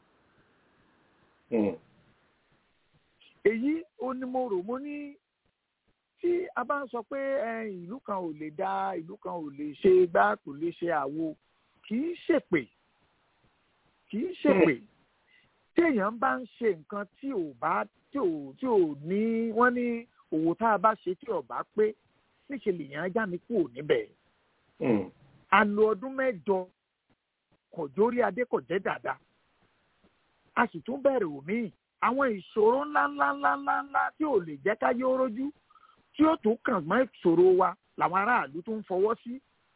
èyí ó ní mo rò mo ní tí a bá ń sọ pé ìlú kan ò lè dá ìlú kan ò lè ṣe gbá kò lè ṣe àwo kì í ṣèpè kì í ṣèpè tí èèyàn bá ń ṣe nǹkan tí ò bá tí ò tí ò ní wọ́n ní òwò tá a bá ṣe tí ò bá pé níṣẹ́ lèèyàn ajá mi kúrò níbẹ̀. a lo ọdún mẹ́jọ kọ̀jórí adé kò jẹ́ dáadáa a sì tún bẹ̀rẹ̀ òmíì àwọn ìṣòro ńláńláńláńlá tí ò lè jẹ́ ká yóò rójú tí ó tún kàn mọ́ ìṣòro wa làwọn aráàlú tún fọwọ́ sí.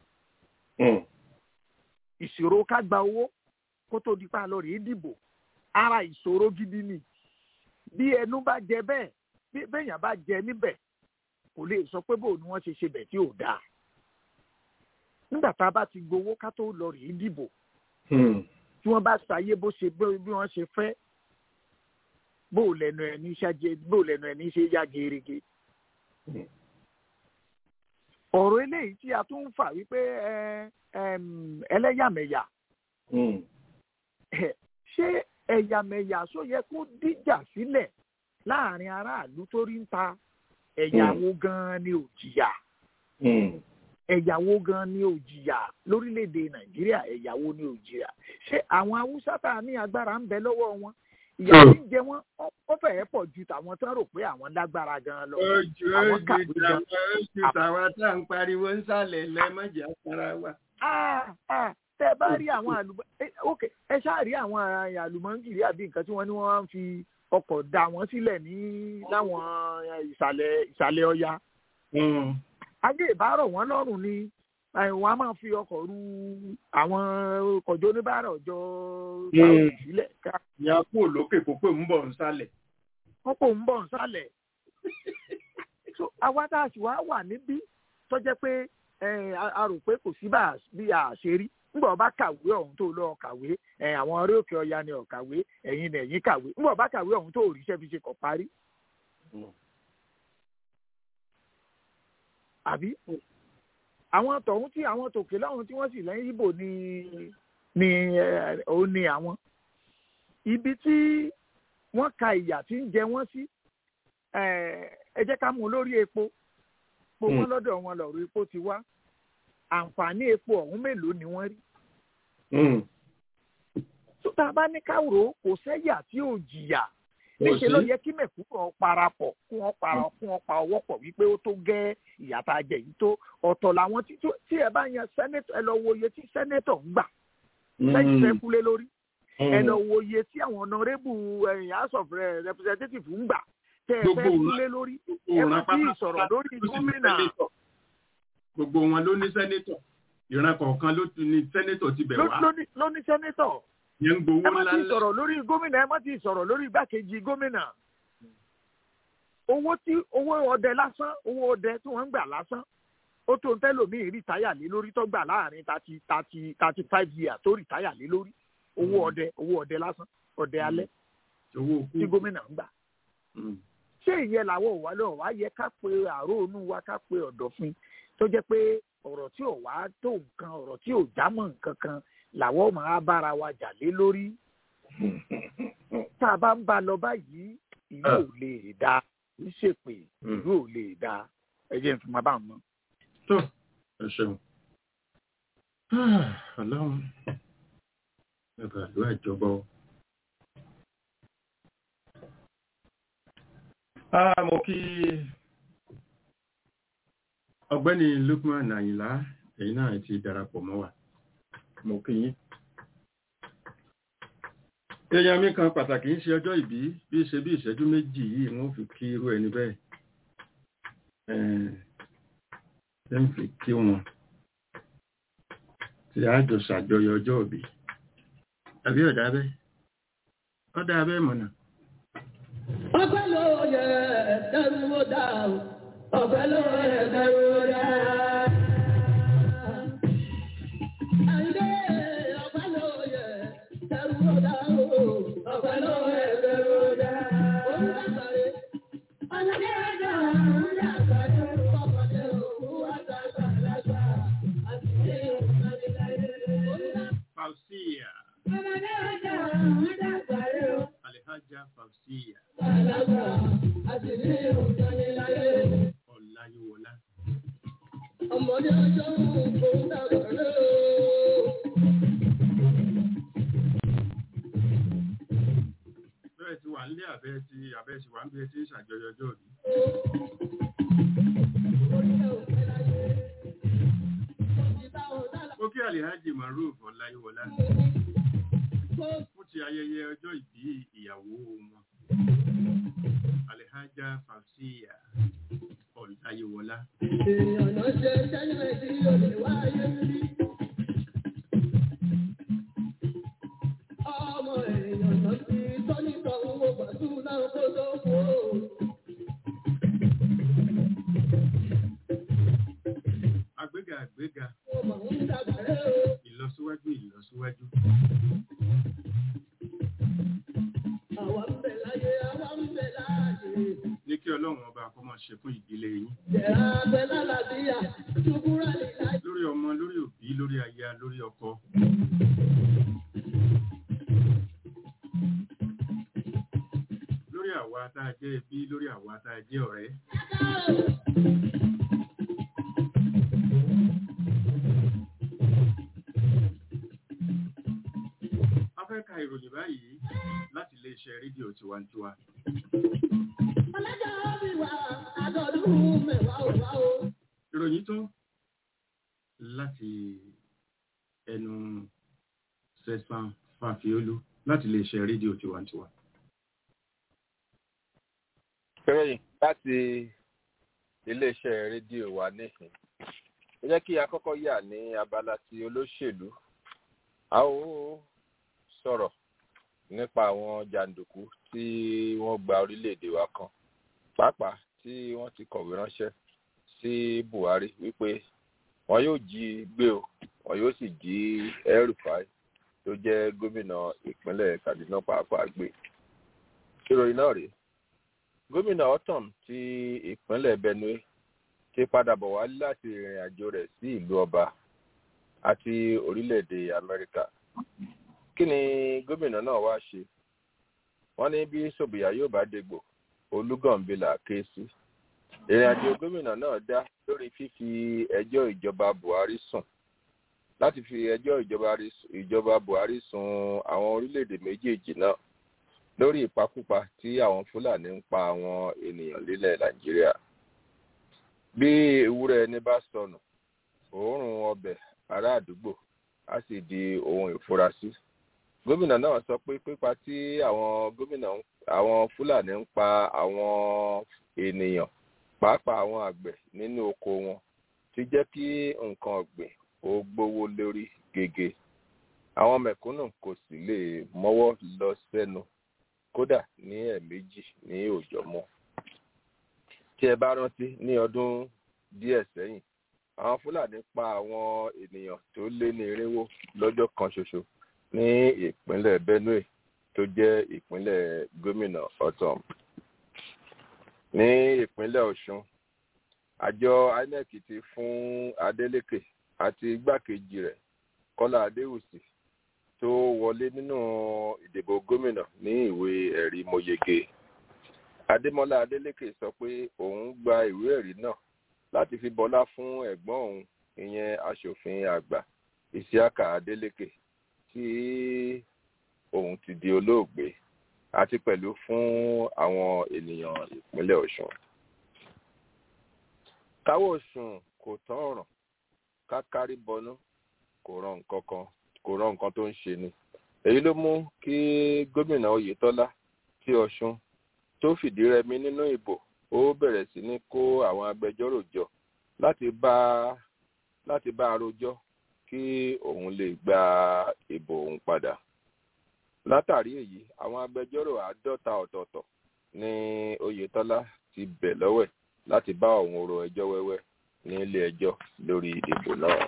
ìṣòro ká gba owó kó tó di pa lọ rèé dìbò ara ìṣòro gidi ni bí ẹnu bá jẹ bẹ́ẹ̀ bí bẹ́ẹ̀yàn bá jẹ níbẹ̀ kò lè sọ pé bóun ni wọ́n ṣe ṣe bẹ̀ tí ò dáa nígbà tá a bá ti gbowó ká tó lọ rèé dìbò tí wọ́n bá ṣàyé bó ṣe bí wọ́n ṣe fẹ́ bó lẹ́nu ẹni ṣáájú bó lẹ́nu ẹni ṣe yá gerege ọ̀rọ̀ eléyìí tí a tún ń fà wípé ẹlẹ́yàmẹ̀yà ṣé ẹ̀yàmẹ̀yà só yẹ kó díjà sílẹ̀ láàrin aráàlú tó rí ń ta ẹ̀yàwó gan-an ni ò jìyà ẹ̀yàwó gan-an ni ò jìyà lórílẹ̀‐èdè nàìjíríà ẹ̀yàwó ni ò jìyà ṣé àwọn haúsá tá a ní agbára ń bẹ lọ́wọ́ wọn ìyàwó ń jẹ wọn ó fẹ́ẹ́ pọ̀ ju tàwọn tó ń rò pé àwọn lágbára gan-an lọ ojú ojú ojú tàwa tá à ń pariwo ń sàlẹ̀ lẹ́mọ̀jà sára wa. tẹ bá rí àwọn àlùmọ́ ok ẹ ṣáà rí àwọn àlùmọ́ǹgìrì àbí nǹkan tí wọ́n ní wọ́n fi ọkọ̀ dà wọ́n sílẹ̀ ní láwọn ìsàlẹ̀ ìsàlẹ̀ ọya. ayé ìbárọ̀ wọn lọ́rùn ni wọn a máa fi ọkọ̀ ru àwọn kọjọ oníbàárà ọjọ́ báwọn sílẹ̀. ìyá kú òlókè kó pé ń bọ̀ ń sálẹ̀. wọ́n pò ń bọ̀ ń sálẹ̀. àwa tá a sì wá wà níbí tó jẹ́ pé ẹ, a a rò pé kò sí bá a- bí a ṣe rí nígbà ọba kàwé ọ̀hún tó lọ kàwé ẹ, àwọn orí òkè ọya ni ọ̀kàwé ẹ̀yin ni ẹ̀yin kàwé nígbà ọba kàwé ọ̀hún tó ríṣẹ́ fi ṣe kọ̀ parí. àbí àwọn tọ̀hún tí àwọn tòkè lọ́hún tí wọ́n sì lẹ́yìn ibo ni ni ẹ, òun ni àwọn ibi tí wọ́n ka ìyà tí ń jẹ wọ́n sí ẹ ẹ jẹ́ ká mú un lórí epo epo wọn lọ́dọ̀ wọn lọ́rọ̀ epo ti wá àǹfààní epo ọ̀hún mélòó ni wọ́n rí tó tá a bá ní káwòrò kò sẹ́yà tí ò jìyà níṣẹ́ ló yẹ kí mẹ̀kúnnù parapọ̀ kí wọ́n para kí wọ́n pa ọwọ́ pọ̀ wípé ó tó gẹ́ ìyà tá a jẹ yìí tó ọ̀tọ̀ làwọn tí tó- tí ẹ bá yan sẹ́nẹ́tọ̀ ẹ lọ wo iye tí sẹ́nẹ́tọ̀ ń gbà sẹ́yìn fẹ́ kúlé lórí ẹ lọ wo iye tí àwọn ọ̀nàrẹ́bù ẹ̀yìn house of Re- representative ń gbà tẹ́ ẹ fẹ́ Gbogbo kúlé lórí ẹ má tí ì sọ̀rọ̀ lórí gómìnà gbogbo wọn ló ní sẹ́nétọ̀ ìran kọ̀ọ̀kan ló ti ní sẹ́nétọ̀ ti bẹ̀ ló- wá lóní- lóní sẹ́nẹ́tọ̀ yẹn ń gbowó ẹ má ńlá tí ì ńlá sọ̀rọ̀ lórí gómìnà ẹ má tí ì sọ̀rọ̀ lórí igbákejì gómìnà owó tí owó ọdẹ lásán owó ọdẹ tí wọ́n ń gbà lásán ó tó ń tẹ́lòmíì rìtáyà lé lórí tó gbà láàrin thirty thirty thirty five years tó rìtáyà lé lórí owó ọdẹ owó ọdẹ lásán ọdẹ alẹ́ owó kú tí gómìnà ń gbà Mm. ṣé ìyẹn làwọn ò wá lọ wá yẹ ká pe àróònú wa ká pe ọ̀dọ̀fin tó jẹ́ pé ọ̀rọ̀ tí ò wá tó nǹkan ọ̀rọ̀ tí ò jámọ́ nǹkan kan làwọn máa bára wa jà lé lórí tá a bá ń bá a lọ báyìí ìlú ò lè dáa kì í ṣèpè ìlú ò lè dáa ẹ jẹ́ n fi máa bá wọn mọ́. tó ẹ ṣeun ọlọ́run ẹ bá lọ àjọbọ. Ah, mo kí ọ̀gbẹ́ni Lukman Àyìnlá ẹ̀yin náà ti darapọ̀ mọ́ wa mo kí yín. èèyàn mi kan pàtàkì ń ṣe ọjọ́ ìbí bí ṣe bí ìṣẹ́jú méjì yìí wọ́n fi kí irú ẹni bẹ́ẹ̀ ẹ̀ ń fi kí wọn tí a jọ ṣàjọyọ̀ ọjọ́ ìbí àbí ọ̀dà bẹ́ẹ̀ ọ̀dà bẹ́ẹ̀ mọ̀nà. Ọpẹ́ ló yẹ ẹ̀dẹ́rú ó dá o. Ọpẹ́ ló yẹ ẹ̀dẹ́rú ó dá. Àyìndé ọpẹ́ ló yẹ ẹ̀dẹ́rú ó dá o. Ọpẹ́ ló yẹ ẹ̀dẹ́rú ó dá. Òun dàgbàre. Ọ̀nàdé ẹ̀dá òun dàgbàre. Ọ̀pọ̀dé òun wá dàgbà lágbà. Àtìlé òun láyé. Òun dàgbàre. Fausia Ọ̀nàdé ẹ̀dá òun dàgbàre. Alhaja Fausia Àlágbà. Àtìlé òun láyé. Ọláyíwọlá ọmọdé ọjọ́ òun dàgbà rẹ̀ o. bẹ́ẹ̀ ti wà nílé àbẹ́ ti àbẹ́ ti wà ń bí ẹ ti ń ṣàjọyọ̀ ọjọ́ ìbí. ó kí Alhaji Maruf Ọláyíwọlá fún ti ayẹyẹ ọjọ́ ìbí ìyàwó wọn Alhaja Fausia Ọláyíwọlá. èèyàn náà ṣe sẹ́yìn tí yóò lè wáyé rí. ọmọ èèyàn náà ti tọ́nìtọ̀ owó gbàdúrà kó tó kú o. Àgbéga àgbéga ó mọ̀ ń dàgbà rẹ̀ o. ìlọsíwájú ìlọsíwájú. àwa ń bẹ̀ láyé àwa ń bẹ̀ láàyè. ní kí ọlọ́run ọba kó máa ṣe fún ìdílé yín jẹ̀rà abẹ́ lálàbíyà ṣùkúrà lè láyé. lórí ọmọ lórí òbí lórí aya lórí ọkọ. lórí àwa tá a jẹ́ ẹbí lórí àwa tá a jẹ́ ọ̀rẹ́. a fẹ́ ka ìròyìn báyìí láti iléeṣẹ́ rédíò tiwantiwa. ọlọ́jọ́ bí wà àgọ́dún mẹ́wàá ò wá o. ìròyìn tó láti ẹnu sẹ́sán fàfiolú láti iléeṣẹ́ rédíò tiwantiwa. ìròyìn láti iléeṣẹ́ rédíò wa níhìn ẹ jẹ́ kí a kọ́kọ́ yà ní abala ti olóṣèlú a ó sọ̀rọ̀ nípa àwọn jàǹdùkú tí wọ́n gba orílẹ̀-èdè wa kan pàápàá tí wọ́n ti kọ̀wé ránṣẹ́ sí Buhari wípé wọn yóò jí gbé o wọn yóò sì jí El-Rufai tó jẹ́ gómìnà ìpínlẹ̀ Kaduna pàápàá gbé ìròyìn náà rèé gómìnà Ortom ti ìpínlẹ̀ Benue ti padà bọ̀ wálé láti ìrìn àjò rẹ̀ sí ìlú ọba àti orílẹ̀-èdè Amẹ́ríkà kí ni gómìnà náà wá ṣe wọ́n ní bí Sòbìyà yóò bá dégbò Olúgànbílà ké sí ìrìn àjò gómìnà náà dá lórí fífi ẹjọ́ ìjọba Buhari sùn láti fi ẹjọ́ ìjọba Buhari sùn àwọn orílẹ̀-èdè méjèèjì náà lórí ìpakúpa tí àwọn Fúlàní ń pa àwọn ènìyàn lílẹ̀ Nàìjíríà bí ewúrẹ́ ẹni bá sọnù òórùn ọbẹ̀ ará àdúgbò á sì di ohun ìfurasí gómìnà náà sọ pé pípa tí àwọn gómìnà àwọn Fúlàní ń pa àwọn ènìyàn pàápàá àwọn àgbẹ̀ nínú oko wọn ti jẹ́ kí nǹkan ọ̀gbìn ó gbówó lórí gègé àwọn mẹ̀kúnnù kò sì lè mọ́wọ́ lọ sẹ́nu kódà ní ẹ̀ẹ̀mejì ní òòjọ́ mọ́ tí ẹ bá rántí ní ọdún díẹ̀ sẹ́yìn àwọn Fúlàní pa àwọn ènìyàn tó lé ní irínwó lọ́jọ́ kan ṣoṣo ní ìpínlẹ̀ Benue tó jẹ́ ìpínlẹ̀ gómìnà Ortom ní ìpínlẹ̀ Ọ̀ṣun àjọ INEC ti fún Adeleke àti igbákejì rẹ̀ Kọ́lá Adéwùsì tó wọlé nínú ìdìbò gómìnà ní ìwé ẹ̀rí mọ́yege Adémọ́lá Adélékè sọ pé òun gba ìwé ẹ̀rí náà láti fi bọlá fún ẹ̀gbọ́n òun ìyẹn aṣòfin àgbà Isiaka Adélékè tí òun ti di olóògbé àti pẹ̀lú fún àwọn ènìyàn ìpínlẹ̀ Ọ̀ṣun. káwọ́ òsùn kò tán ọ̀ràn kákárí bọnú kò ràn nǹkan kan kò ràn nǹkan tó ń ṣe ni. èyí ló mú kí gómìnà Oyètọ́lá tí Ọ̀ṣun tó fìdí rẹmi nínú ìbò ó bẹ̀rẹ̀ sí ní kó àwọn agbẹjọ́rò jọ láti bá láti bá a rojọ́ kí òun lè gba ìbò òun padà látàrí èyí àwọn agbẹjọ́rò àádọ́ta ọ̀tọ̀ọ̀tọ̀ ní Oyètọ́lá ti bẹ̀ lọ́wẹ̀ láti bá òun ro ẹjọ́ wẹ́wẹ́ ní ilé ẹjọ́ lórí ìbò náà.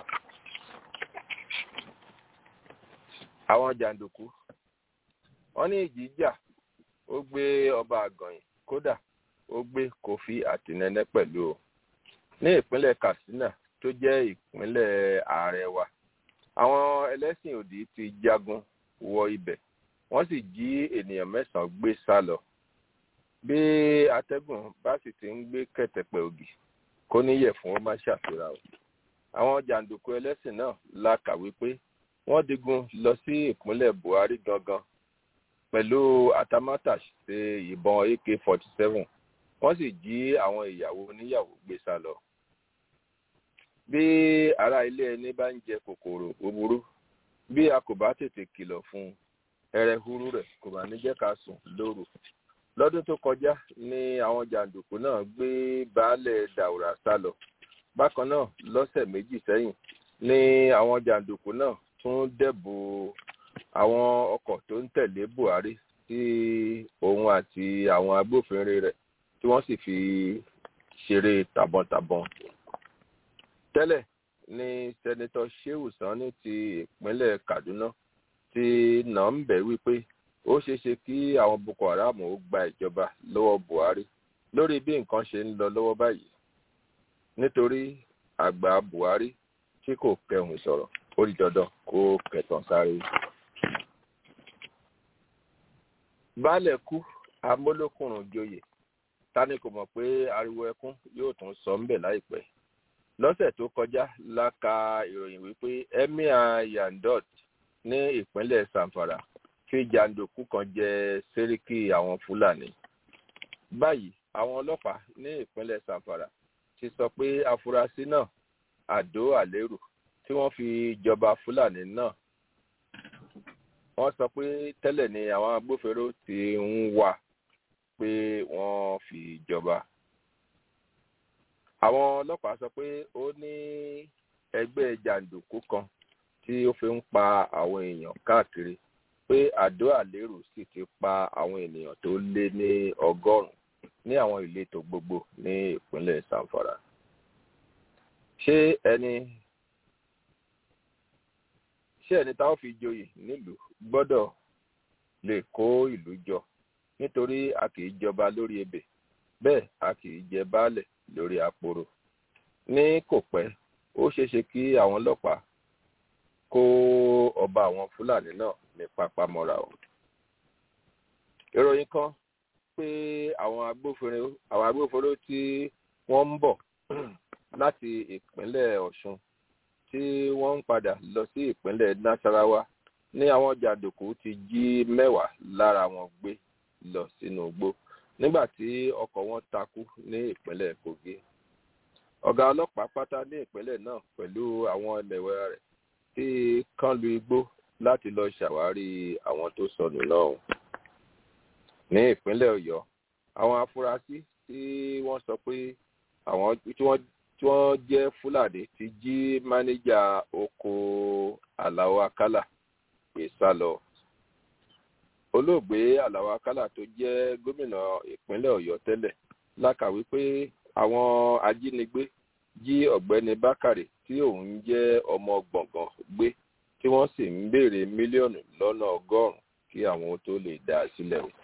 àwọn jàǹdùkú wọ́n ní ìjì jà ó gbé ọba àgànyìn kódà ó gbé Kofi Àtinẹnẹ pẹ̀lú o ní ìpínlẹ̀ Katsina tó jẹ́ ìpínlẹ̀ ààrẹ wa àwọn ẹlẹ́sìn òdì ti jagun wọ ibẹ̀ wọ́n sì jí ènìyàn mẹ́sàn-án gbé sá lọ bí atẹ́gùn bá sì ti ń gbé kẹ̀tẹ̀pẹ̀ ògì kó níyẹ̀ fún ó má ṣàfihàn o àwọn jàǹdùkú ẹlẹ́sìn náà la kàwé pé wọ́n digun lọ sí ìpínlẹ̀ Buhari gangan pẹ̀lú atamátàṣe ìbọn AK-47 wọ́n sì jí àwọn ìyàwó oníyàwó gbé sá lọ. bí ará ilé ẹni bá ń jẹ kòkòrò búburú bí a kò bá tètè kìlọ̀ fún un ẹrẹ̀huru rẹ̀ kò bá ní jẹ́ ká sùn lóru. lọ́dún tó kọjá ni àwọn jàǹdùkú náà gbé baálẹ̀ Daura sá lọ. bákan náà lọ́sẹ̀ méjì sẹ́yìn ni àwọn jàǹdùkú náà tún dẹ́bù àwọn ọkọ̀ tó ń tẹ̀lé Buhari tí òun àti àwọn agbófinró rẹ̀ tí wọ́n sì fi ṣeré tàbọ̀ntàbọ̀n. tẹ́lẹ̀ ni sẹ́nitọ́ Shehu Sani ti ìpínlẹ̀ Kaduna ti nà ń bẹ̀ wípé ó ṣeé ṣe kí àwọn Boko Haram ó gba ìjọba lọ́wọ́ Buhari lórí bí nǹkan ṣe ń lọ lọ́wọ́ báyìí nítorí àgbà Buhari tí kò kẹhùn sọ̀rọ̀ ó di dandan kó kẹtàn sáré. baálẹ̀ kú amólókùnrùn joyè tani kò mọ̀ pé ariwo ẹkún yóò tún sọ ńbẹ̀ láìpẹ́ lọ́sẹ̀ tó kọjá la ka ìròyìn wípé emir yandot ní ìpínlẹ̀ Zamfara fi jàǹdùkú kan jẹ sẹ́ríkì àwọn Fúlàní báyìí àwọn ọlọ́pàá ní ìpínlẹ̀ Zamfara ti sọ pé afurasí náà Àdó Àlérù tí wọ́n fi jọba Fúlàní náà wọ́n sọ pé tẹ́lẹ̀ ni àwọn agbófinró ti ń wà pé wọ́n fi jọba. àwọn ọlọ́pàá sọ pé ó ní ẹgbẹ́ jàǹdùkú kan tí ó fi ń pa àwọn èèyàn káàkiri pé Àdó Àlérù sì ti pa àwọn ènìyàn tó lé ní ọgọ́rùn-ún ní àwọn ìletò gbogbo ní ìpínlẹ̀ Zamfara. ṣé ẹni ṣé ẹni táwọn fi joyè nílùú gbọ́dọ̀ lè kó ìlú jọ nítorí a kì í jọba lórí ebè bẹ́ẹ̀ a kì í jẹ baálẹ̀ lórí àpòrò ní kò pẹ́ ó ṣeéṣe kí àwọn ọlọ́pàá kó ọba àwọn fúlàní náà ní pápámọ́ra o. ìròyìn kan pé àwọn agbófinró àwọn agbófinró tí wọ́n ń bọ̀ láti ìpínlẹ̀ ọ̀ṣun tí wọ́n ń padà lọ sí ìpínlẹ̀ nasarawa ní àwọn jàǹdùkú ti jí mẹ́wàá lára wọn gbé lọ sínú igbó nígbà tí ọkọ̀ wọn takú ní ìpínlẹ̀ kogi ọ̀gá ọlọ́pàá pátá ní ìpínlẹ̀ náà pẹ̀lú àwọn ẹlẹ́wẹ̀ rẹ̀ tí kán lu igbó láti lọ ṣàwárí àwọn tó sọnù náà ní ìpínlẹ̀ ọ̀yọ́ àwọn afurasí tí wọ́n sọ pé àwọn tí wọ́n tí wọ́n jẹ́ fúlàní ti jí mánéjà oko aláwọ̀ akálà gbé sá lọ olóògbé aláwọ̀ akálà tó jẹ́ gómìnà ìpínlẹ̀ ọ̀yọ́ tẹ́lẹ̀ lákàwé pé àwọn ajínigbé jí ọ̀gbẹ́ni bákàrè tí òun jẹ́ ọmọ gbọ̀ngàn gbé tí wọ́n sì ń béèrè mílíọ̀nù lọ́nà ọgọ́rùn-ún kí àwọn tó lè dá a sílẹ̀ o.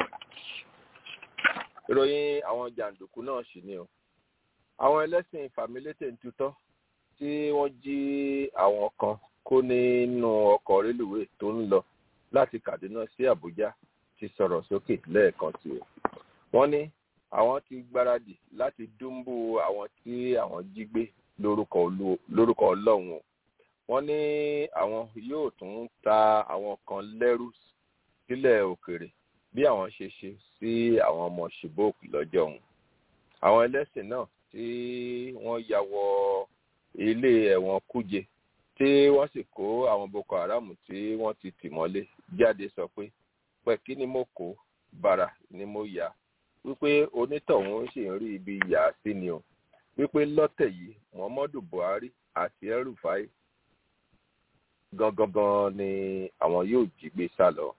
ìròyìn àwọn jàǹdùkú náà sì ni o. àwọn ẹlẹ́sìn fàmílétè ń tutọ́ tí wọ́n jí àwọn kan kó nínú ọkọ̀ rélùwéè tó ń lọ láti kaduna sí abuja ti sọ̀rọ̀ sókè lẹ́ẹ̀kan sí o. wọ́n ní àwọn ti gbáradì láti dúnbù àwọn tí àwọn jí gbé lórúkọ ọlọ́run o wọ́n ní àwọn yóò tún ta àwọn kan lẹ́rú sílẹ̀ òkèrè bí àwọn ṣe ṣe sí àwọn ọmọ chibok lọ́jọ́ ọ̀hún àwọn ẹlẹ́sìn náà tí wọ́n ya wọ ilé ẹ̀wọ̀n kúje tí wọ́n sì kó àwọn boko haram tí wọ́n ti tì mọ́lé jáde sọ pé pẹ̀kí ni mo kó bàrà ni mo yà wípé onítọ̀hún sì ń rí ibi yà sí ni o wípé lọ́tẹ̀ yìí muhammadu buhari àti el-rufai gangan ni àwọn yóò jí gbé sá lọ.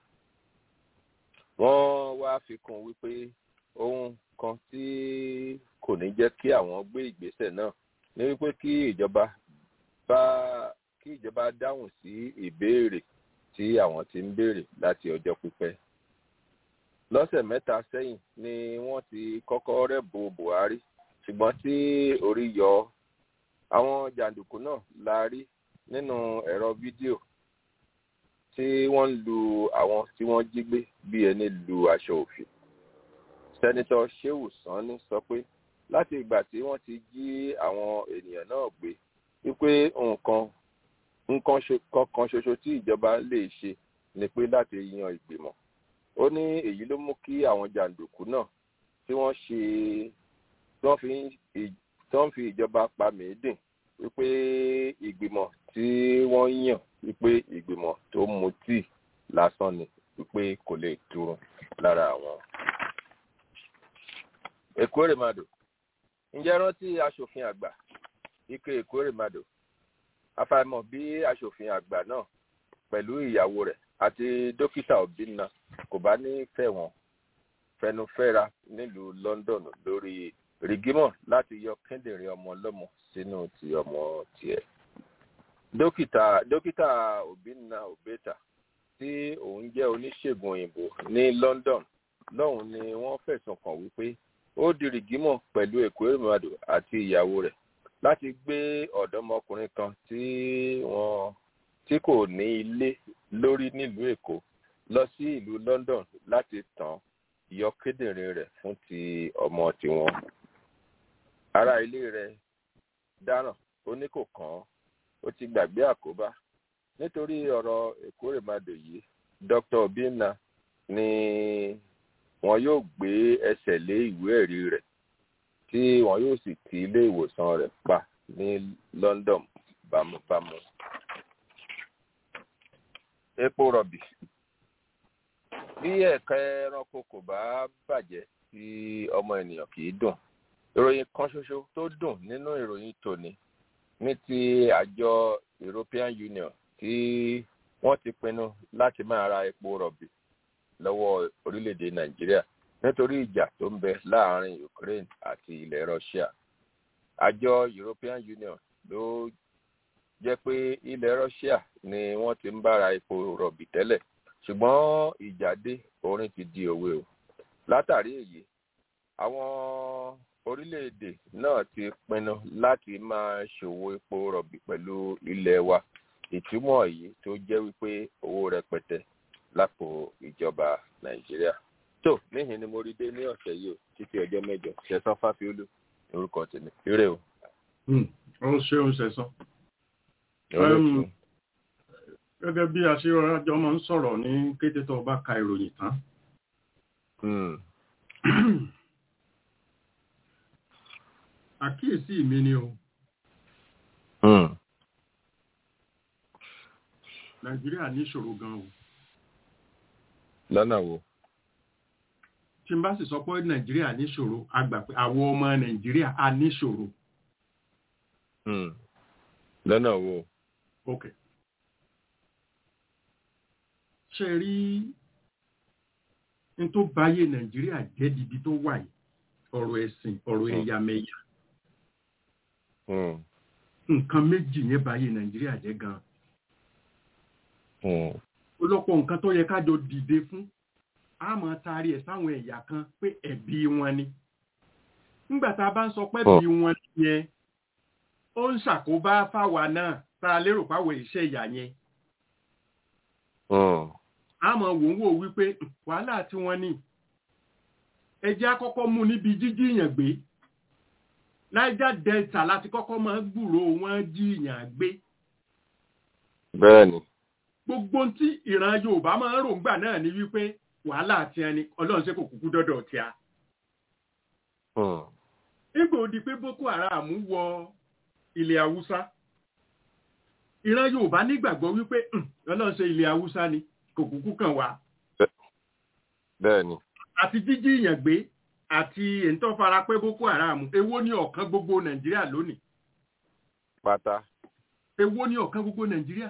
wọ́n wá fi kún wípé ohun kan tí kò ní jẹ́ kí àwọn gbé ìgbésẹ̀ náà ní wípé kí ìjọba bá kí ìjọba dáhùn sí ìbéèrè tí àwọn ti ń béèrè láti ọjọ́ pípẹ́. lọ́sẹ̀ mẹ́ta sẹ́yìn ni wọ́n ti kọ́kọ́ rẹ́bù buhari ṣùgbọ́n tí orí yọ àwọn jàǹdùkú náà la rí nínú ẹ̀rọ fídíò tí wọ́n ń lu àwọn tí wọ́n jí gbé bí ẹni lu aṣọ òfin. sẹ́nitọ́ sheu sanni sọ pé láti ìgbà tí wọ́n ti jí àwọn ènìyàn náà gbé wípé nǹkan nǹkan kankan ṣoṣo tí ìjọba lè ṣe ni pé láti yan ìgbìmọ̀. ó ní èyí ló mú kí àwọn jàǹdùkú náà tí wọ́n ṣe tí wọ́n fi ìjọba pa mìídìn wípé ìgbìmọ̀ tí wọ́n yàn wípé ìgbìmọ̀ tó mutí lásán ni wípé kò lè turun lára àwọn. èkórèmadò ǹjẹ́ rántí aṣòfin àgbà ike èkórèmadò afàìmọ̀ bí aṣòfin àgbà náà pẹ̀lú ìyàwó rẹ̀ àti dókítà obìnrin kò bá ní fẹ̀wọ̀n fẹnufẹ́ra nílùú london lórí rìgímọ̀ láti yọ kíndìnrín ọmọ ọlọ́mọ sínú ti ọmọ tiẹ̀. dókítà dókítà obìnrin obeta tí òun jẹ́ oníṣègùn òyìnbó ní london lọ́hùn ni wọ́n fẹ̀sùn kàn wípé ó di rìgímọ̀ pẹ̀lú èkó ìrìnàdò àti ìyàwó rẹ̀ láti gbé ọ̀dọ́mọkùnrin kan tí wọ́n tí kò ní ilé lórí nílùú èkó lọ sí ìlú london láti tàn yọ kíndìnrín rẹ̀ fún ti ọmọ tiwọn ará ilé rẹ̀ dáràn ó ní kò kàn án ó ti gbàgbé àkóbá nítorí ọ̀rọ̀ èkórèmadò yìí dr obinna ni wọn yóò gbé ẹsẹ̀ lé ìwé ẹ̀rí rẹ̀ tí wọn yóò sì ti ilé ìwòsàn rẹ̀ pa ní london bámúbámú. epo rọ̀bì bí ẹ̀ka ẹranko kò bá bàjẹ́ tí ọmọ ènìyàn kì í dùn ìròyìn kan ṣoṣo tó dùn nínú ìròyìn tòní ní ti àjọ european union tí wọ́n ti pinnu láti máa ra epo rọ̀bì lọ́wọ́ orílẹ̀-èdè nàìjíríà nítorí ìjà tó ń bẹ láàrin ukraine àti ilẹ̀ russia àjọ european union ló jẹ́ pé ilẹ̀ Russia ni wọ́n ti ń bára epo rọ̀bì tẹ́lẹ̀ ṣùgbọ́n ìjà dé orin ti di òwe o látàrí èyí àwọn orílẹ̀-èdè náà ti pinnu láti máa ṣòwò epo rọ̀bì pẹ̀lú ilẹ̀ wa ìtumọ̀ yìí tó jẹ́ wípé owó rẹpẹtẹ lápò ìjọba Nàìjíríà tó níhìn ni mo rí dé ní ọ̀sẹ̀ yìí o títí ọjọ́ mẹ́jọ ṣẹ̀san fáfiolú orúkọ tèmi ire o. ó ṣeun ṣẹ̀san Olóòtú. gẹ́gẹ́ bí aṣíwájọ́ máa ń sọ̀rọ̀ ní kété tó o bá ka ìròyìn tán Hmm. àkíyèsí mi ni o Hmm. Nàìjíríà níṣòro gan o lọ́nà wo. tí n bá sì sọ pé Nàìjíríà níṣòro a gbà pé àwọn ọmọ Nàìjíríà a níṣòro Hmm. lọ́nà wo. ok ṣe rí n tó báyé Nàìjíríà jẹ́ dibi tó wà yìí ọ̀rọ̀ ẹ̀sìn ọ̀rọ̀ Hmm. ẹ̀yàmẹ̀yà Hmm. nǹkan méjì yẹn báyé Nàìjíríà jẹ́ gan Hmm. ọlọ́pọ̀ nǹkan tó yẹ kájọ dìde fún a máa taari ẹ̀ sáwọn ẹ̀yà kan pé ẹ̀bi wọn ni nígbà tá a bá ń sọ pé ẹ̀bi wọn yẹn ó ń ṣàkóbá fáwa náà tá a lérò fáwọn iṣẹ́ ìyà yẹn Hmm. a máa wò ń wò wípé "Hmm, wàhálà tí wọ́n ní ẹjẹ́ àkọ́kọ́ mú níbi jíjí ìyàn gbé Niger Delta láti kọ́kọ́ máa gbúrò wọn jí ìyàn gbé bẹ́ẹ̀ ni. gbogbo ohun tí ìran Yorùbá máa ń ròǹgbà náà ni wípé wàhálà tí ẹni Ọlọ́run ṣe kò kúkú dọ́dọ̀ tí a Hmm. nígbà ó di pé Boko Haram wọ ilẹ̀ Haúsá ìran Yorùbá nígbàgbọ́ wípé "Hmm, Ọlọ́run ṣe ilẹ̀ Haúsá ni kò kúkú kàn wá bẹ́ẹ̀ ni. àti jíjí ìyàn gbé àti èntọ́ fara pé Boko Haram èwo ni ọ̀kan gbogbo Nàìjíríà lónìí pátá. èwo ni ọ̀kan gbogbo Nàìjíríà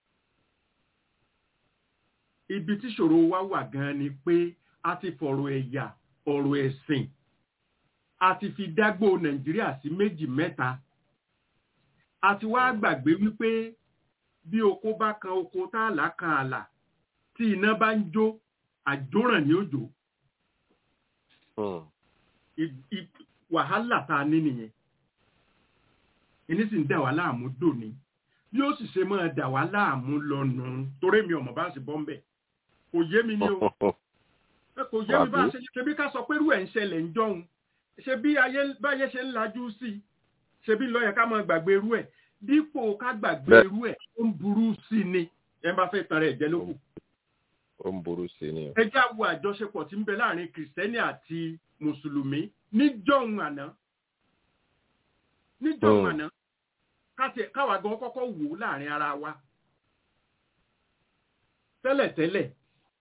ibi tí ṣòro wa wà gan ni pé a ti fọ̀rọ̀ ẹ̀yà ọ̀rọ̀ ẹ̀sìn a ti fi dágbò Nàìjíríà sí méjì mẹ́ta a ti wá gbàgbé wípé bí oko bá kan oko táàlà kan àlà tí iná bá ń jó àjóràn ní òjò Hmm. i- i- wàhálà tá a ní nìyẹn ìní sì ń dà wá láàmú dòní bí ó sì ṣe máa dà wá láàmú lọ́nà torí mi ọmọ bá sì bọ́ ń bẹ̀ kò yé mi ní o ẹ kò yé mi bá Wàbí? ṣe ṣe bí ká sọ pé irú ẹ̀ ń ṣẹlẹ̀ ń jọun ṣe bí ayé báyé ṣe ń lajú sí i ṣe bí lọ́yẹ̀ ká máa gbàgbé irú ẹ̀ dípò ká gbàgbé Bẹ́ẹ̀. irú ẹ̀ ó ń burú sí i ni ẹ bá fẹ́ tan rẹ̀ jẹ́ lókù ó ń burú sí ni o. ẹ já wo àjọṣepọ̀ tí ń bẹ láàrin kìrìsìtẹ́nì àti mùsùlùmí níjọ́hun àná níjọ́hun Hmm. àná káti- káwa gan kọ́kọ́ wò ó láàrin ara wa tẹ́lẹ̀tẹ́lẹ̀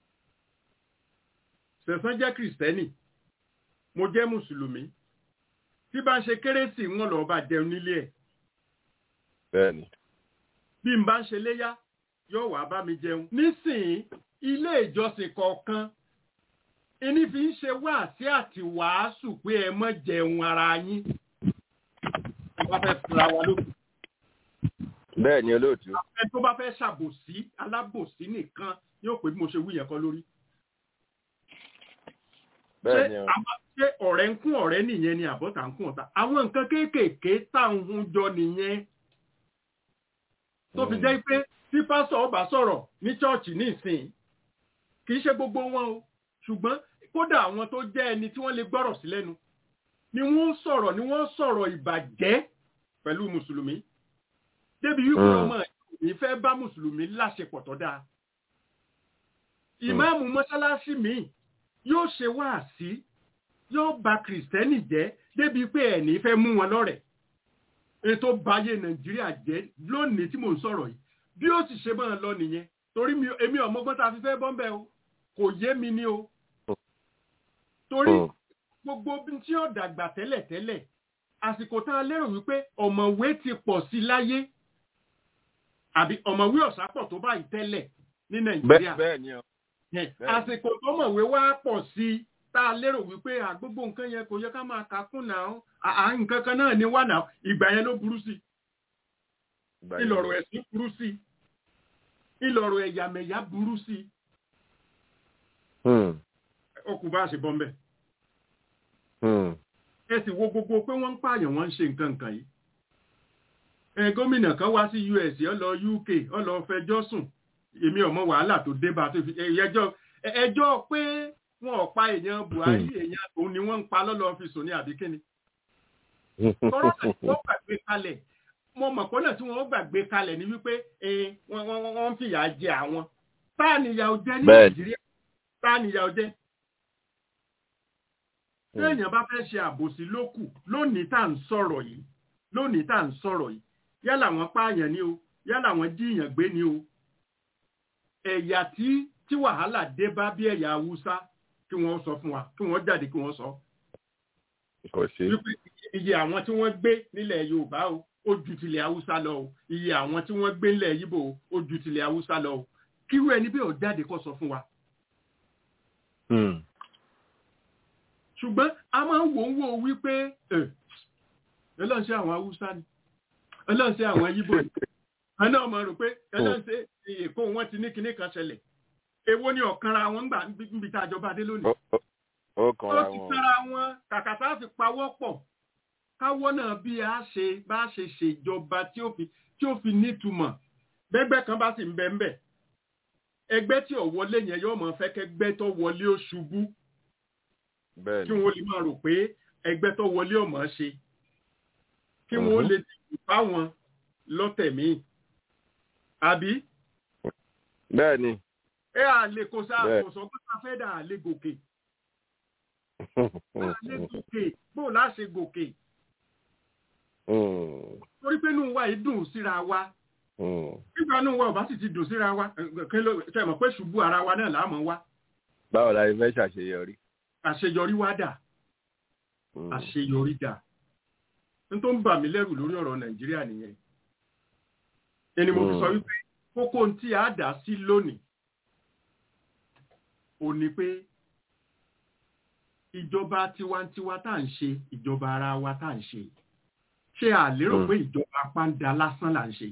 sẹ̀sán jẹ́ kìrìsìtẹ́nì mo jẹ́ mùsùlùmí tí bá ń ṣe kérésì wọn lọ́ọ́ bá jẹun nílé ẹ̀ bẹ́ẹ̀ ni. bí n bá ń ṣe léyá yóò wá bá mi jẹun. nísìnyí ilé ìjọsìn kọ̀ọ̀kan ẹni fi ń ṣe wáàsí àti wàásù pé ẹ mọ́ jẹun ara yín. ẹ bá fẹ́ fura wa lókun. bẹ́ẹ̀ ni olóòtú. ẹ tó bá fẹ́ ṣàbòsí alábòsí nìkan yóò pé bí mo ṣe wí yẹn kọ́ lórí. bẹ́ẹ̀ ni o. àwa- ṣé ọ̀rẹ́ ń kún ọ̀rẹ́ nìyẹn ni àbọ̀tà ń kún ọ̀tá àwọn nǹkan kéékèèké tá à ń hun jọ nìyẹn tó fi Hmm. jẹ́ pé tí pásọ̀ ọba sọ̀rọ̀ ní chọ́ọ̀chì ní ìsìn kì í ṣe gbogbo wọn o ṣùgbọ́n kódà àwọn tó jẹ́ ẹni tí wọ́n lè gbọ́rọ̀ sí lẹ́nu ni wọ́n sọ̀rọ̀ ni wọ́n sọ̀rọ̀ ìbàjẹ́ pẹ̀lú mùsùlùmí débi wípé Hmm. ọmọ yìí fẹ́ bá mùsùlùmí láṣepọ̀ tó dáa ìmáàmù mọ́ṣáláṣí míì yóò ṣe wáàsí yóò bà kìrìsìtẹ́nì jẹ́ débi pé ẹ̀ní fẹ́ mú wọn lọ́rẹ̀ ètò báyé nàìjíríà jẹ́ lónìí tí mò ń sọ̀rọ̀ yìí bí ó sì ṣe máa lọ nìyẹn torí mi èmi ọmọgbọ́n tá a fi fẹ́ bọ́m̀bẹ́ o kò yé mi ní o torí Hmm. gbogbo bí tí ó dàgbà tẹ́lẹ̀tẹ́lẹ̀ àsìkò tá a lérò wípé ọ̀mọ̀wé ti pọ̀ sí láyé àbí ọ̀mọ̀wé ọ̀sà pọ̀ tó báyìí tẹ́lẹ̀ ní nàìjíríà bẹ́ẹ̀ bẹ́ẹ̀ ni o. Yẹn, Bẹ́ẹ̀ni. àsìkò tó mọ̀wé wá pọ̀ sí i tá a lérò wípé àgbógbó nǹkan yẹn kò yẹ ká máa kà kún náà à à, nǹkan kan náà ni wà náà ìgbà yẹn ló burú sí i. Ìgbà yẹn. ìlọ̀rọ̀ ẹ̀sìn burú sí ìlọ̀rọ̀ ẹ̀yàmẹ̀yà burú sí Hmm, ọkùn bá ṣe bọ́m̀bẹ̀ hmm, ẹ sì wo gbogbo pé wọ́n ń pààyàn wọ́n ń ṣe nǹkan nǹkan yìí ẹ gómìnà kan wá sí US ó lọ UK ó lọ fẹjọ́ sùn èmi ọmọ wàhálà tó dé bá tó fi ẹjọ́ ẹjọ́ pé wọn ò pa èèyàn Buhari èèyàn òun ni wọ́n ń pa lọ́lọ́ fi sùn ní àbíkíni tọ́rọ̀ àti wọ́n gbàgbé kalẹ̀ mo mọ̀ pọ́nà tí wọ́n gbàgbé kalẹ̀ ni wípé eh, wọ́n wọ́n- wọ́n ń fìyà jẹ àwọn táà nìyà ò jẹ ní Bẹ́ẹ̀ni. Nàìjíríà táà nìyà ò jẹ tí èèyàn bá fẹ́ ṣe àbòsí lókù lónìí tá à ń sọ̀rọ̀ yìí lónìí tá à ń sọ̀rọ̀ yìí yálà wọ́n pààyàn ni o yálà wọ́n jíyàn gbé ni o ẹ̀yà tí tí wàhálà dé bá bí ẹ̀yà haúsá kí wọ́n sọ fún wa kí wọ́n jáde kí wọ́n sọ kò sí. wípé iye àwọn tí wọ́n gbé nílẹ̀ yorùbá o ó ju tilẹ̀ haúsá lọ o iye àwọn tí wọ́n gbé nílẹ̀ yíbò o ó ju tilẹ̀ haúsá lọ o kírú ẹni bí ó jáde kó sọ fún wa Hmm, ṣùgbọ́n a máa ń wò ń wò wípé ẹ̀ ẹlọ́nṣẹ́ àwọn haúsá ni ẹlọ́nṣẹ́ àwọn yíbò ni ẹ̀ náà mọ̀ rò pé ẹlọ́nṣẹ́ èkó wọn ti ní kinní kan ṣẹlẹ̀ èwo ni ọ̀kanra wọn gbà níbi tá a jọba dé lónìí ó- ó- ó ó kanra ti wọn. kára wọn kàkà tá a fi pawọ́ pọ̀ káwọ́ náà bí a ṣe bá ṣe ṣèjọba tí ó fi tí ó fi nítumọ̀ bẹ́gbẹ́ kan bá sì ń bẹ ń bẹ̀ ẹgbẹ́ tí ò wọlé yẹn yóò mọ̀ fẹ́ kẹgbẹ́ tó wọlé ó ṣubú kí Bẹ́ẹ̀ni. wọ́n lè máa rò pé ẹgbẹ́ tó wọlé ò mọ̀ ṣe kí wọ́n Mhm. lè dìbò fáwọn lọ́tẹ̀ míì àbí Bẹ́ẹ̀ni. ẹ à lè kó sáà Bẹ́ẹ̀. kò sọ pé ká fẹ́ dà á lè gòkè á lè gòkè bó láṣẹ gòkè Hmm, torí pé inú wa yìí dùn síra wa hmm. nígbà inú wa ò bá sì ti dùn síra wa ẹ, kí ló ṣe mọ̀ pé ṣubú ara wa náà láàmú wa Báwo la fẹ́ ṣàṣeyọrí? àṣeyọrí wa dà Hmm, àṣeyọrí dà n tó ń bà mí lẹ́rù lórí ọ̀rọ̀ nàìjíríà nìyẹn ẹni mo fi Mm. sọ wípé kókó ohun tí a dà sí lónìí ò ní pé ìjọba tiwantiwa tá à ń ṣe ìjọba ara wa tá à ń ṣe ṣé a lérò Mm. pé ìjọba pàǹdà lásán là ń ṣe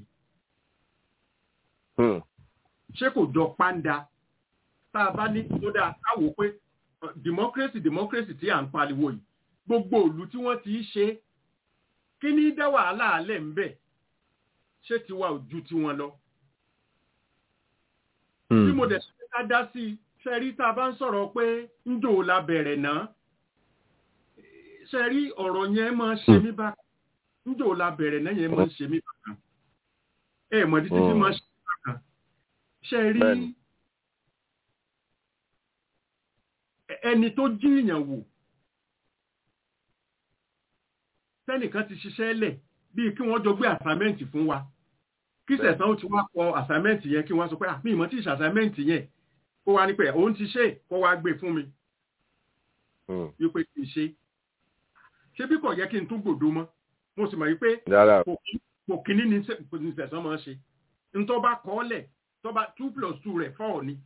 hmm, ṣé kò jọ pàǹdà tá a bá ní tó dáa káwò pé uh, democracy democracy tí à ń pariwo yìí gbogbo ìlú tí wọ́n ti í ṣe kí ní dá wàhálà alẹ́ ń bẹ̀ ṣé tiwa ò ju tiwọn lọ hmm. bí mo dẹ̀ ṣe ká dá sí i ṣe rí tá a bá ń sọ̀rọ̀ pé ń jò la bẹ̀rẹ̀ náà ṣe rí ọ̀rọ̀ yẹn máa ń ṣe mí bákan ń jò la bẹ̀rẹ̀ náà yẹn máa ń ṣe mí bákan ẹ mọ̀ títí tí máa ń ṣe mí bákan ṣe rí Bẹ́ẹ̀ni. ẹni tó jíyàn wò tẹ́nìkan ti ṣiṣẹ́ lẹ̀ bíi kí wọ́n jọ gbé àsámẹ́ǹtì fún wa kí Bẹ́ẹ̀. sẹ̀sán ó ti wá kọ àsámẹ́ǹtì yẹn kí wọ́n sọ pé àmì ìmọ̀ tí ìṣàsámẹ́ǹtì yẹn kó wá ní pé òun ti ṣe kó wá gbé fún mi Hmm. wípé kì í ṣe ṣé bí kò yẹ kí n tún gbòdo mọ́ mo sì mọ̀ wípé Rárá. kò kí- kò kíní ní sẹ- ní sẹ̀sán máa ń ṣe ntọ́ bá kọ́ lẹ̀ tọ́ bá two plus two rẹ̀ four ni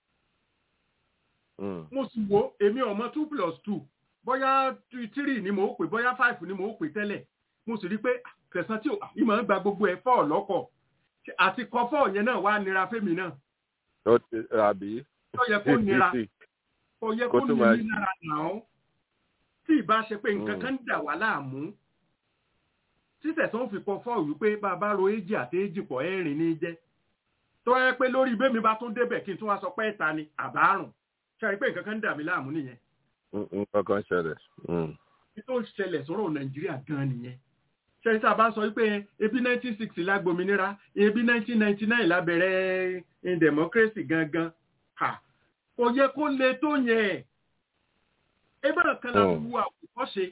Hmm, mo sì wo èmi ọmọ two plus two bóyá two- three ni mo pè bóyá five ni mo pè tẹ́lẹ̀ mo sì rí pé kẹsàn-án tí ìmọ̀ ń gba gbogbo ẹ̀ four lọ́kọ̀ àti kọ four yẹn náà wá nira fẹ́mi náà ó ti àbí. tó yẹ kó nira kò yẹ Kó kó tún ní máa- ní lára náà tí ìbá ṣe pé nǹkan Mm. kan ń dà wá láàmú títẹ̀ tó ń fi kọ four wípé bàbá ro èjì àti èjì pọ̀ ẹ̀rìn ní jẹ́ tó yẹ pé lórí bẹ́mi bá tún débẹ̀ kí n tún wá sọ pé ẹ̀ta ni àbárùn ṣe rí pé nǹkan kan ń dà mí láàmú nìyẹn Hmm, Nǹkan kan ṣẹlẹ̀. Hmm, ní tó ń ṣẹlẹ̀ sọ́rọ̀ nàìjíríà gan nìyẹn ṣẹ́yìn tá a bá sọ wípé ebi 1960 la gbòmìnira ebi 1999 la bẹ̀rẹ̀ eh, democracy gangan ha kò yẹ kó le tó yẹn ebe kan la Mm. wu àwòkọ́ṣe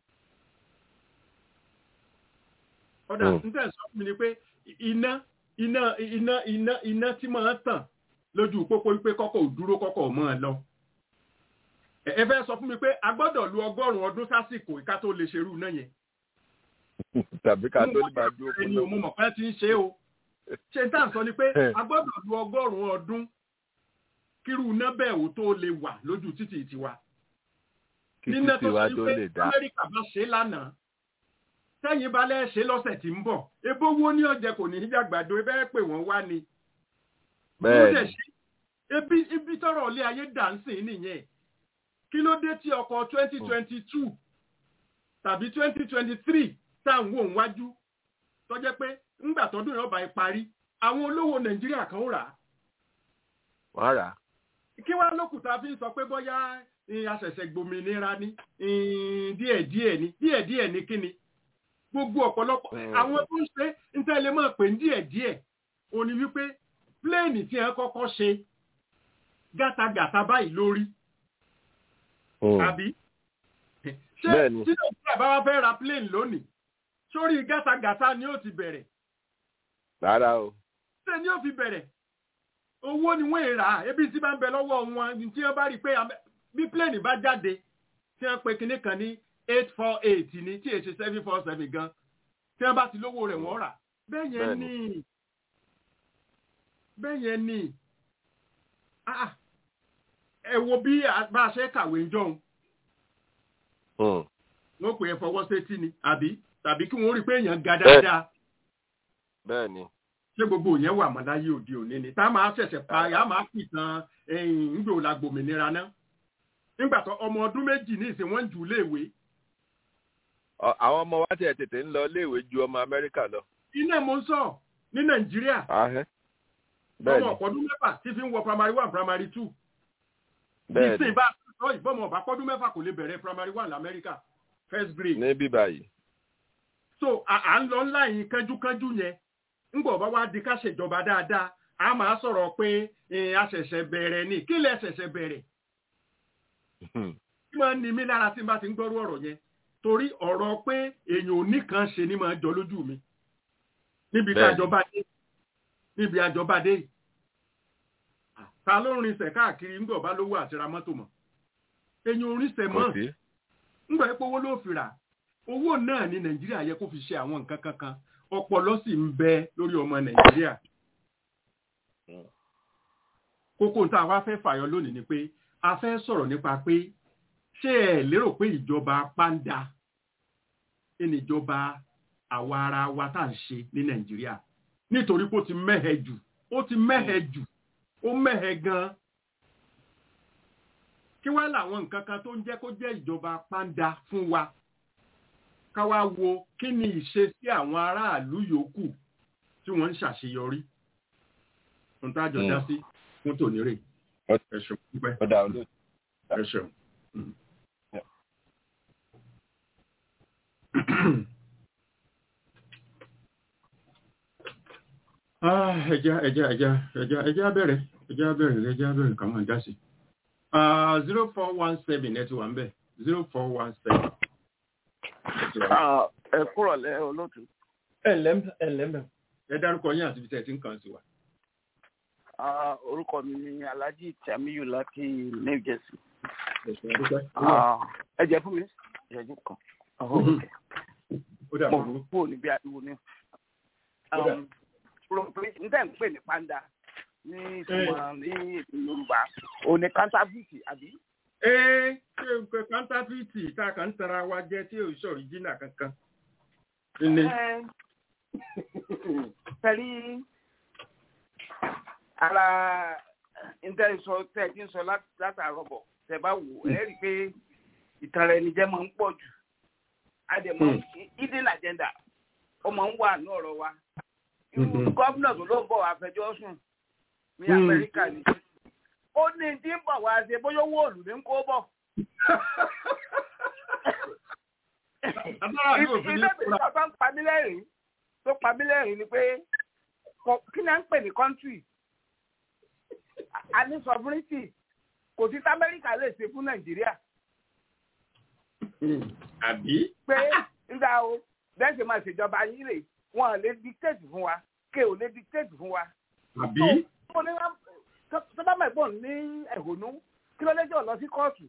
ọ̀dà Mm. nígbà sọ fún mi ni pé iná iná iná iná iná tí máa ń tàn lójú pópó wípé kọ́kọ́ ò dúró kọ́kọ́ ò mọ́ ẹ lọ ẹ ẹ fẹ́ sọ fún mi pé a gbọ́dọ̀ lu ọgọ́rùn-ún ọdún sásìkò ìka tó lè ṣerú náà yẹn Tàbí ká tó ní máa dúró fún ẹni o mo mọ̀ pé ti ń ṣe o ṣe tá à ń sọ ni pé Eh. a gbọ́dọ̀ lu ọgọ́rùn-ún ọdún kírú iná bẹ́ẹ̀ ò tó lè wà lójú títì tiwa kí níná títí tó wa ṣe tó pé lè dá. amẹ́ríkà bá ṣe lánàá sẹ́yìn balẹ̀ ṣe lọ́sẹ̀ tí ń bọ̀ ebó wo ní ọ̀jẹ̀ kò ní í jàgbàdo ẹ bẹ́ẹ̀ pè wọ́n wá ni. bẹ́ẹ̀ dẹ̀ ni ṣe ebi ibi tọrọ ilé ayé dànsìn nìyẹn kí ló dé tí ọkọ̀ twenty twenty two tàbí twenty twenty three tá à ń wò wájú tó jẹ́ pé ńgbà tọdún yẹn ọba ẹ parí àwọn olówó nàìjíríà kan ó rà á wọ́n rà á. kí wá lókùtà fi ń sọ pé bóyá eh, aṣẹ̀ṣẹ̀ gbòmìnira ni eh, díẹ̀díẹ̀ ni díẹ̀díẹ̀ ni kíni gbogbo ọ̀pọ̀lọpọ̀ Mm. àwọn tó ń ṣe ń tẹ́lẹ̀ mọ̀ pé ń díẹ̀díẹ̀ ò ní wípé pléènì tí wọ́n kọ́kọ́ ṣe gátagàta báyìí lórí àbí ṣé Bẹ́ẹ̀ni. tí nàìjíríà bá wá fẹ́ ra pléènì lónìí sórí gátagàta ni ó ti bẹ̀rẹ̀ rárá o. ṣé ni ó fi bẹ̀rẹ̀ owó ni wọ́n rà á ebi tí bá ń bẹ lọ́wọ́ wọn tí wọ́n bá rí i pé am- bí pléènì bá jáde tí wọ́n pe kinní kan ní eight four eight ní tí èsì seven four seven gan tí wọ́n bá ti lówó rẹ̀ wọ́n rà bẹ́ẹ̀ yẹn Bẹ́ẹ̀ni. ni bẹ́ẹ̀ yẹn ni Ah, ẹ wo bí a bá a ṣe kàwé ń jọun Hmm. wọ́n pè é fọwọ́ sétí ni àbí tàbí kí wọ́n rí i pé èèyàn ga Bẹ́ẹ̀. dáadáa bẹ́ẹ̀ ni. ṣé gbogbo yẹn wà mọ́ láyé òde òní ni tá a máa ṣẹ̀ṣẹ̀ pa a máa fi tan ńgbò la gbòmìnira náà nígbà tó ọmọ ọdún méjì ní ìsìn wọn ń jù léèwé Ọ- àwọn ọmọ wa tiẹ̀ tètè ń lọ iléèwé ju ọmọ amẹ́ríkà lọ. iná mo ń sọ ní nàìjíríà Ahẹ́. bẹ́ẹ̀ ọmọ ni ọ̀pọ̀dún mẹ́fà tí fi ń wọ primary one primary two bẹ́ẹ̀ ni ìsìn bá sọ ìbọmọ ọba pọ́dún mẹ́fà kò lè bẹ̀rẹ̀ primary one lamẹ́ríkà first grade ní bíbá yìí. so à à ń lọ ńlá yìí kánjúkánjú yẹn ńgbọ̀ bá wá di ká ṣèjọba dáadáa a máa sọ̀rọ̀ pé eh, a ṣẹ̀ṣẹ̀ bẹ̀rẹ̀ ni kí lẹ ṣẹ̀ṣẹ̀ bẹ̀rẹ̀ Hmm. tí máa ń ni mí lára tí n bá ti ń gbọ́rú ọ̀rọ̀ yẹn torí ọ̀rọ̀ pé èèyàn ò ní kan ṣe ni máa jọ lójú mi níbi tí Bẹ́ẹ̀ni. àjọba dé níbi àjọba dé yìí. ta ló ń rinṣẹ̀ káàkiri ńgbọ̀ bá lówó àti ra mọ́tò mọ́ èèyàn ò rinṣẹ̀ kò mọ́ sí. ńgbà pé owó ló fi rà owó náà ní nàìjíríà yẹ kó fi ṣe àwọn nǹkan kankan ọpọlọ sì ń bẹ lórí ọmọ nàìjíríà Mm. kókó tá a wá fẹ́ fàyọ lónìí ni pé a fẹ́ sọ̀rọ̀ nípa pé ṣé ẹ lérò pé ìjọba pàǹdà ní ìjọba àwa ara wa tá à ń ṣe ní nàìjíríà nítorí pé ó ti mẹ́hẹ jù ó ti mẹ́hẹ jù ó mẹ́hẹ gan-an kí wá làwọn nǹkan kan tó ń jẹ́ kó jẹ́ ìjọba pàǹdà fún wa ká wá wo kí ni ìṣesí àwọn aráàlú yòókù tí wọ́n ń ṣàṣeyọrí ohun tá a jọ dá Mm. sí fún tòní rè Ọ- ẹ ṣeun púpẹ́ ó dà olóòtú. ẹ ṣeun. Yeah. Ah, ẹja ẹja ẹja ẹja ẹja bẹ̀rẹ̀ ẹja bẹ̀rẹ̀ ẹja bẹ̀rẹ̀ kà máa dá sí. zero four one seven ẹ ti wà ń bẹ̀ zero four one seven. ẹ kúrọ̀ lẹ́ olóòtú. ẹ ǹlẹ́ ẹ ǹlẹ́ mẹ́. ẹ dárúkọ yín àti ibi tẹ́ ẹ ti ń kàn sí wa. Ah, orúkọ mi ni alhaji tamiyu láti new jersey. Ẹ̀sùn àdúpẹ́. Ah, ẹ jẹ́ fún mi ìṣẹ́jú kan. Mhm. ó dà mo burú. kúrò níbi ariwo ni. Ó dà. propagate n tẹ́ ń pè ní panda ní ìtumọ̀ ní èdè yorùbá o ní counterfeit àbí. ee ṣé o pé kọ́ńtáfíìtì tá a kàn ń tara wa jẹ tí ò ń ṣọ̀rí jìnnà kankan. ní Ẹ, tẹ̀lé ara ntẹ́ sọ tẹ́ ti ń sọ lá- látàárọ̀ bọ̀ tẹ́ bá wò ẹ rí i pé ìtara ẹni jẹ́ máa ń pọ̀ jù àdèmọ̀ hidden agenda ó máa ń wà ní ọ̀rọ̀ wa irú Mhm. gómìnà tó ló ń bọ̀ àfẹjọ́ sùn ní Mm. amẹ́ríkà ni ó ní tí ń bọ̀ wá ṣe bóyá owó òòlù ní kó bọ̀ agbára yóò fi ní ilé fura. ìgbà tó ń pa mí lẹ́rìn tó pa mí lẹ́rìn ni pé kò- kí ni à ń pè ní country a ní sovereignty kò sí tí amẹ́ríkà lè ṣe fún nàìjíríà àbí. pé nígbà o bẹ́ẹ̀ ṣe máa ṣèjọba yín rè wọn ò lè dictate fún wa ké ò lè dictate fún wa. àbí. tó ní wá- tó- tó bá mẹ́gbọ́n ní ẹ̀hónú kí ló lẹ́jọ́ lọ sí kóòtù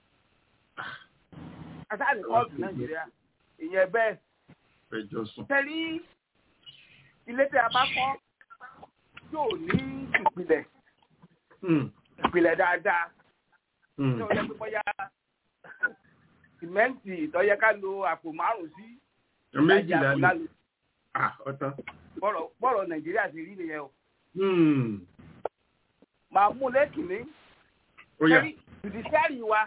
àtàlẹ́ kóòtù nàìjíríà ìyẹn bẹ́ẹ̀ fẹjọ́ sùn. tẹ̀lé ilé tí a bá kọ́ yóò ní ìpìlẹ̀ Hmm, ìpìlẹ̀ dáadáa hmm. tí ó yẹ pé bóyá sìmẹ́ǹtì tó yẹ ká lo àpò márùn sí méjìlá ni lálẹ́ Ah, ọ̀tán. bọ́rọ̀ bọ́rọ̀ nàìjíríà ti rí nìyẹn o Hmm. màá mú lẹ́kìnní ó yá judiciary wa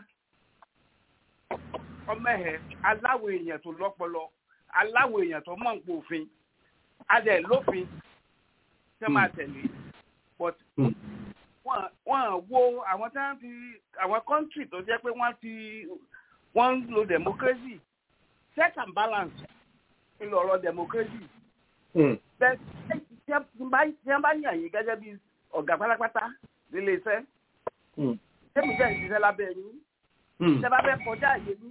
ọmọ ẹ̀ aláwọ̀ èèyàn tó lọ́pọlọ aláwọ̀ èèyàn tó mọ̀ nípa òfin adẹ̀ lófin tẹ́ máa tẹ̀lé but Hmm. wọ́n wọ́n wo àwọn tí wọ́n ti àwọn country tó jẹ́ pé wọ́n ti wọ́n ń lo democracy check and balance ń lọ ọ̀rọ̀ democracy Hmm. bẹ́ẹ̀ tí wọ́n bá tí wọ́n bá yàn yín gẹ́gẹ́ bí ọ̀gá pátápátá nílé iṣẹ́ Hmm. tẹ́mi jẹ́ ìṣiṣẹ́ lábẹ́ yín Hmm. tẹ́ bá fẹ́ kọjá àyè yín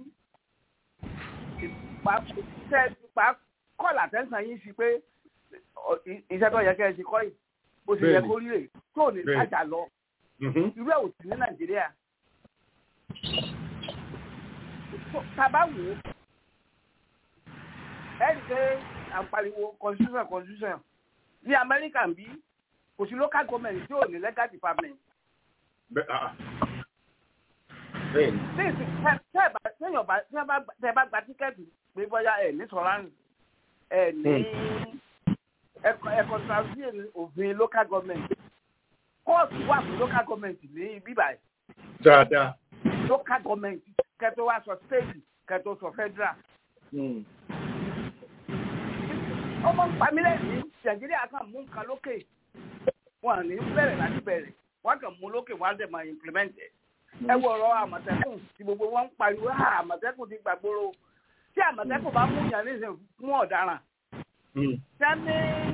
ìpa tẹ́ ìpa kọ́ọ̀lù àtẹ́sán yín sí pé ọ- i- iṣẹ́ tó yẹ kẹ́ ẹ ṣe kọ́ yìí bó ṣe yẹ Bẹ́ẹ̀ni. kó rí rè tó ní Bẹ́ẹ̀ni. sájà lọ Mhm. irú ẹ̀ ò sí ní nàìjíríà. So, tá a bá wò ó ẹ rí i pé à ń pariwo constitution constitution ní amẹ́ríkà ń bí kò sí local government tí ò ní legal department. Bẹ́- ah. Bẹ́ẹ̀ni. Níìsì tẹ́ ẹ bá téèyàn bá tẹ́ ẹ bá tẹ́ ẹ bá gba tíkẹ́ẹ̀tì pé bóyá ẹ̀ ní sọ̀ránì ẹ̀ ní ẹ̀kọ́ ẹ̀kọ́ transition òfin local government kóòtù wà fún local government ní bíbá ẹ̀ Dáadáa. local government kẹtọ wá sọ state kẹtọ sọ federal. Hmm. ọmọ pamílẹ̀ ní nàìjíríà kan mú nǹkan lókè wọn à ní bẹ̀rẹ̀ láti bẹ̀rẹ̀ wọn kàn mú lókè wọn á dẹ̀ máa implement ẹ̀. ẹ wo ọ̀rọ̀ àmọ̀tẹ́kùn tí gbogbo wọn ń pariwo "Ah, àmọ̀tẹ́kùn ti gbàgbóró tí àmọ̀tẹ́kùn bá mú yàn nísìnyí fún ọ̀daràn Hmm. tí a ní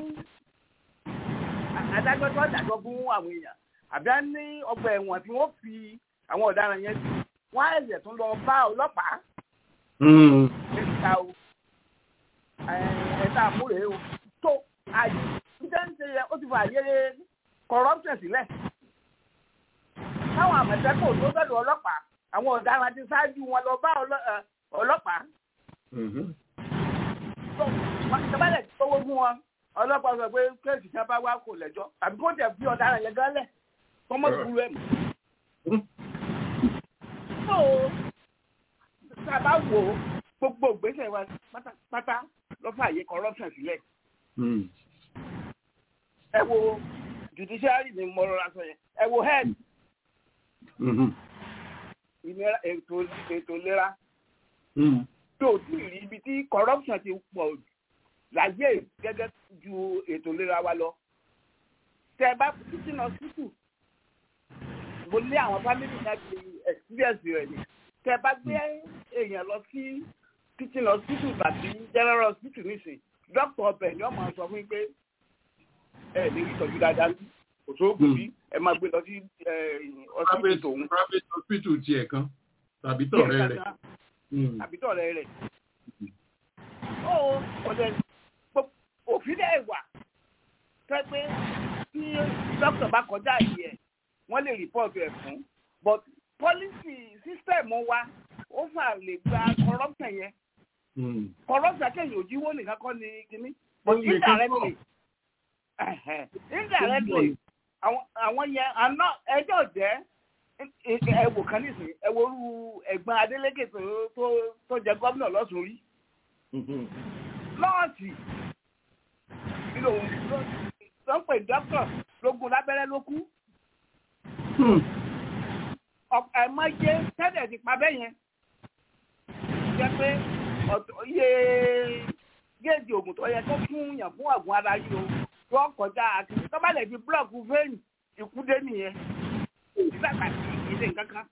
adájọ́ tó dájọ́ fún àwọn èèyàn àbí a ní ọgbà ẹ̀wọ̀n tí wọ́n fi àwọn ọ̀daràn yẹn sí wọ́n á ẹ̀sẹ̀ tún lọ bá ọlọ́pàá Hmm. ẹ̀ka o ẹ̀ka àmúrè o tó àyè níta ń ṣe yẹ ó ti fọ àyè corruption sílẹ̀ táwọn àmọ̀tẹ́kùn tó bẹ̀rù ọlọ́pàá àwọn ọ̀daràn ti ṣáájú wọn lọ bá ọlọ́- ẹ, ọlọ́pàá Mhm. tó ìjọba tó owó fún wọn ọlọ́pàá sọ pé kéèsì tí wọ́n bá wá kò lẹ́jọ́ tàbí kó tẹ̀ fi ọ̀daràn yẹn gánlẹ̀ kọ́mọ́ ìgbúrú ẹ̀ mọ́. Hmm. tó tá a bá wò ó gbogbo ìgbésẹ̀ wa pátápátá ló fààyè corruption sílẹ̀ Hmm. ẹ wo judiciary ni mo rọra sọ yẹn ẹ wo head Mhm. ìnira ètò ètò ìlera Hmm. tó ti rí ibi tí corruption ti pọ̀ jù láyé gẹ́gẹ́ ju ètò ìlera wa lọ. tẹ ẹ bá teaching hospital mo lé àwọn family náà ti experience rẹ̀ ni tẹ ẹ bá gbé èèyàn lọ sí teaching hospital tàbí general hospital nísìn doctor ọbẹ̀ ni wọ́n máa sọ fún yín pé ẹ lè rí ìtọ́jú dáadáa ní kò sóògùn bí ẹ máa gbé lọ sí hospital Private tòun. private hospital tiẹ̀ kan tàbí tọ̀rẹ́ rẹ̀. Hmm. àbí tọ̀rẹ́ rẹ̀. ó ọ̀dẹ̀ òfin dẹ̀ wà tẹ́ pé tí dókítà bá kọjá yìí ẹ̀ wọ́n lè rìpọ́ọ̀tù ẹ̀ fún but policy system wa ó fà lè gba corruption yẹn Hmm. corruption kẹ́yìn òjìwó nìkan kọ́ ni kínní but Ó lè kán indirectly ẹ̀hẹ̀, indirectly àwọn àwọn yẹn àná ẹjọ́ jẹ́ ẹwò kan nísìnyí ẹwòrú ẹ̀gbọ́n Adeleke tó tó tó jẹ gómìnà lọ́sùn rí Mhm. nọ́ọ̀sì nínú òun ló ń pè dókítà lógún lábẹ́rẹ́ ló kú Hmm. ẹ̀mọ́jẹ tẹ́lẹ̀ ti pa bẹ́ẹ̀ yẹn jẹ́ pé ọ̀tọ̀ iye géèjì oògùn tó yẹ kó fún yàn fún àgùn ara yìí o tó kọjá àti tó bá lè fi búlọ̀kù fẹ́ẹ̀nì ikú dé nìyẹn ìgbàgbà sí ilé kankan.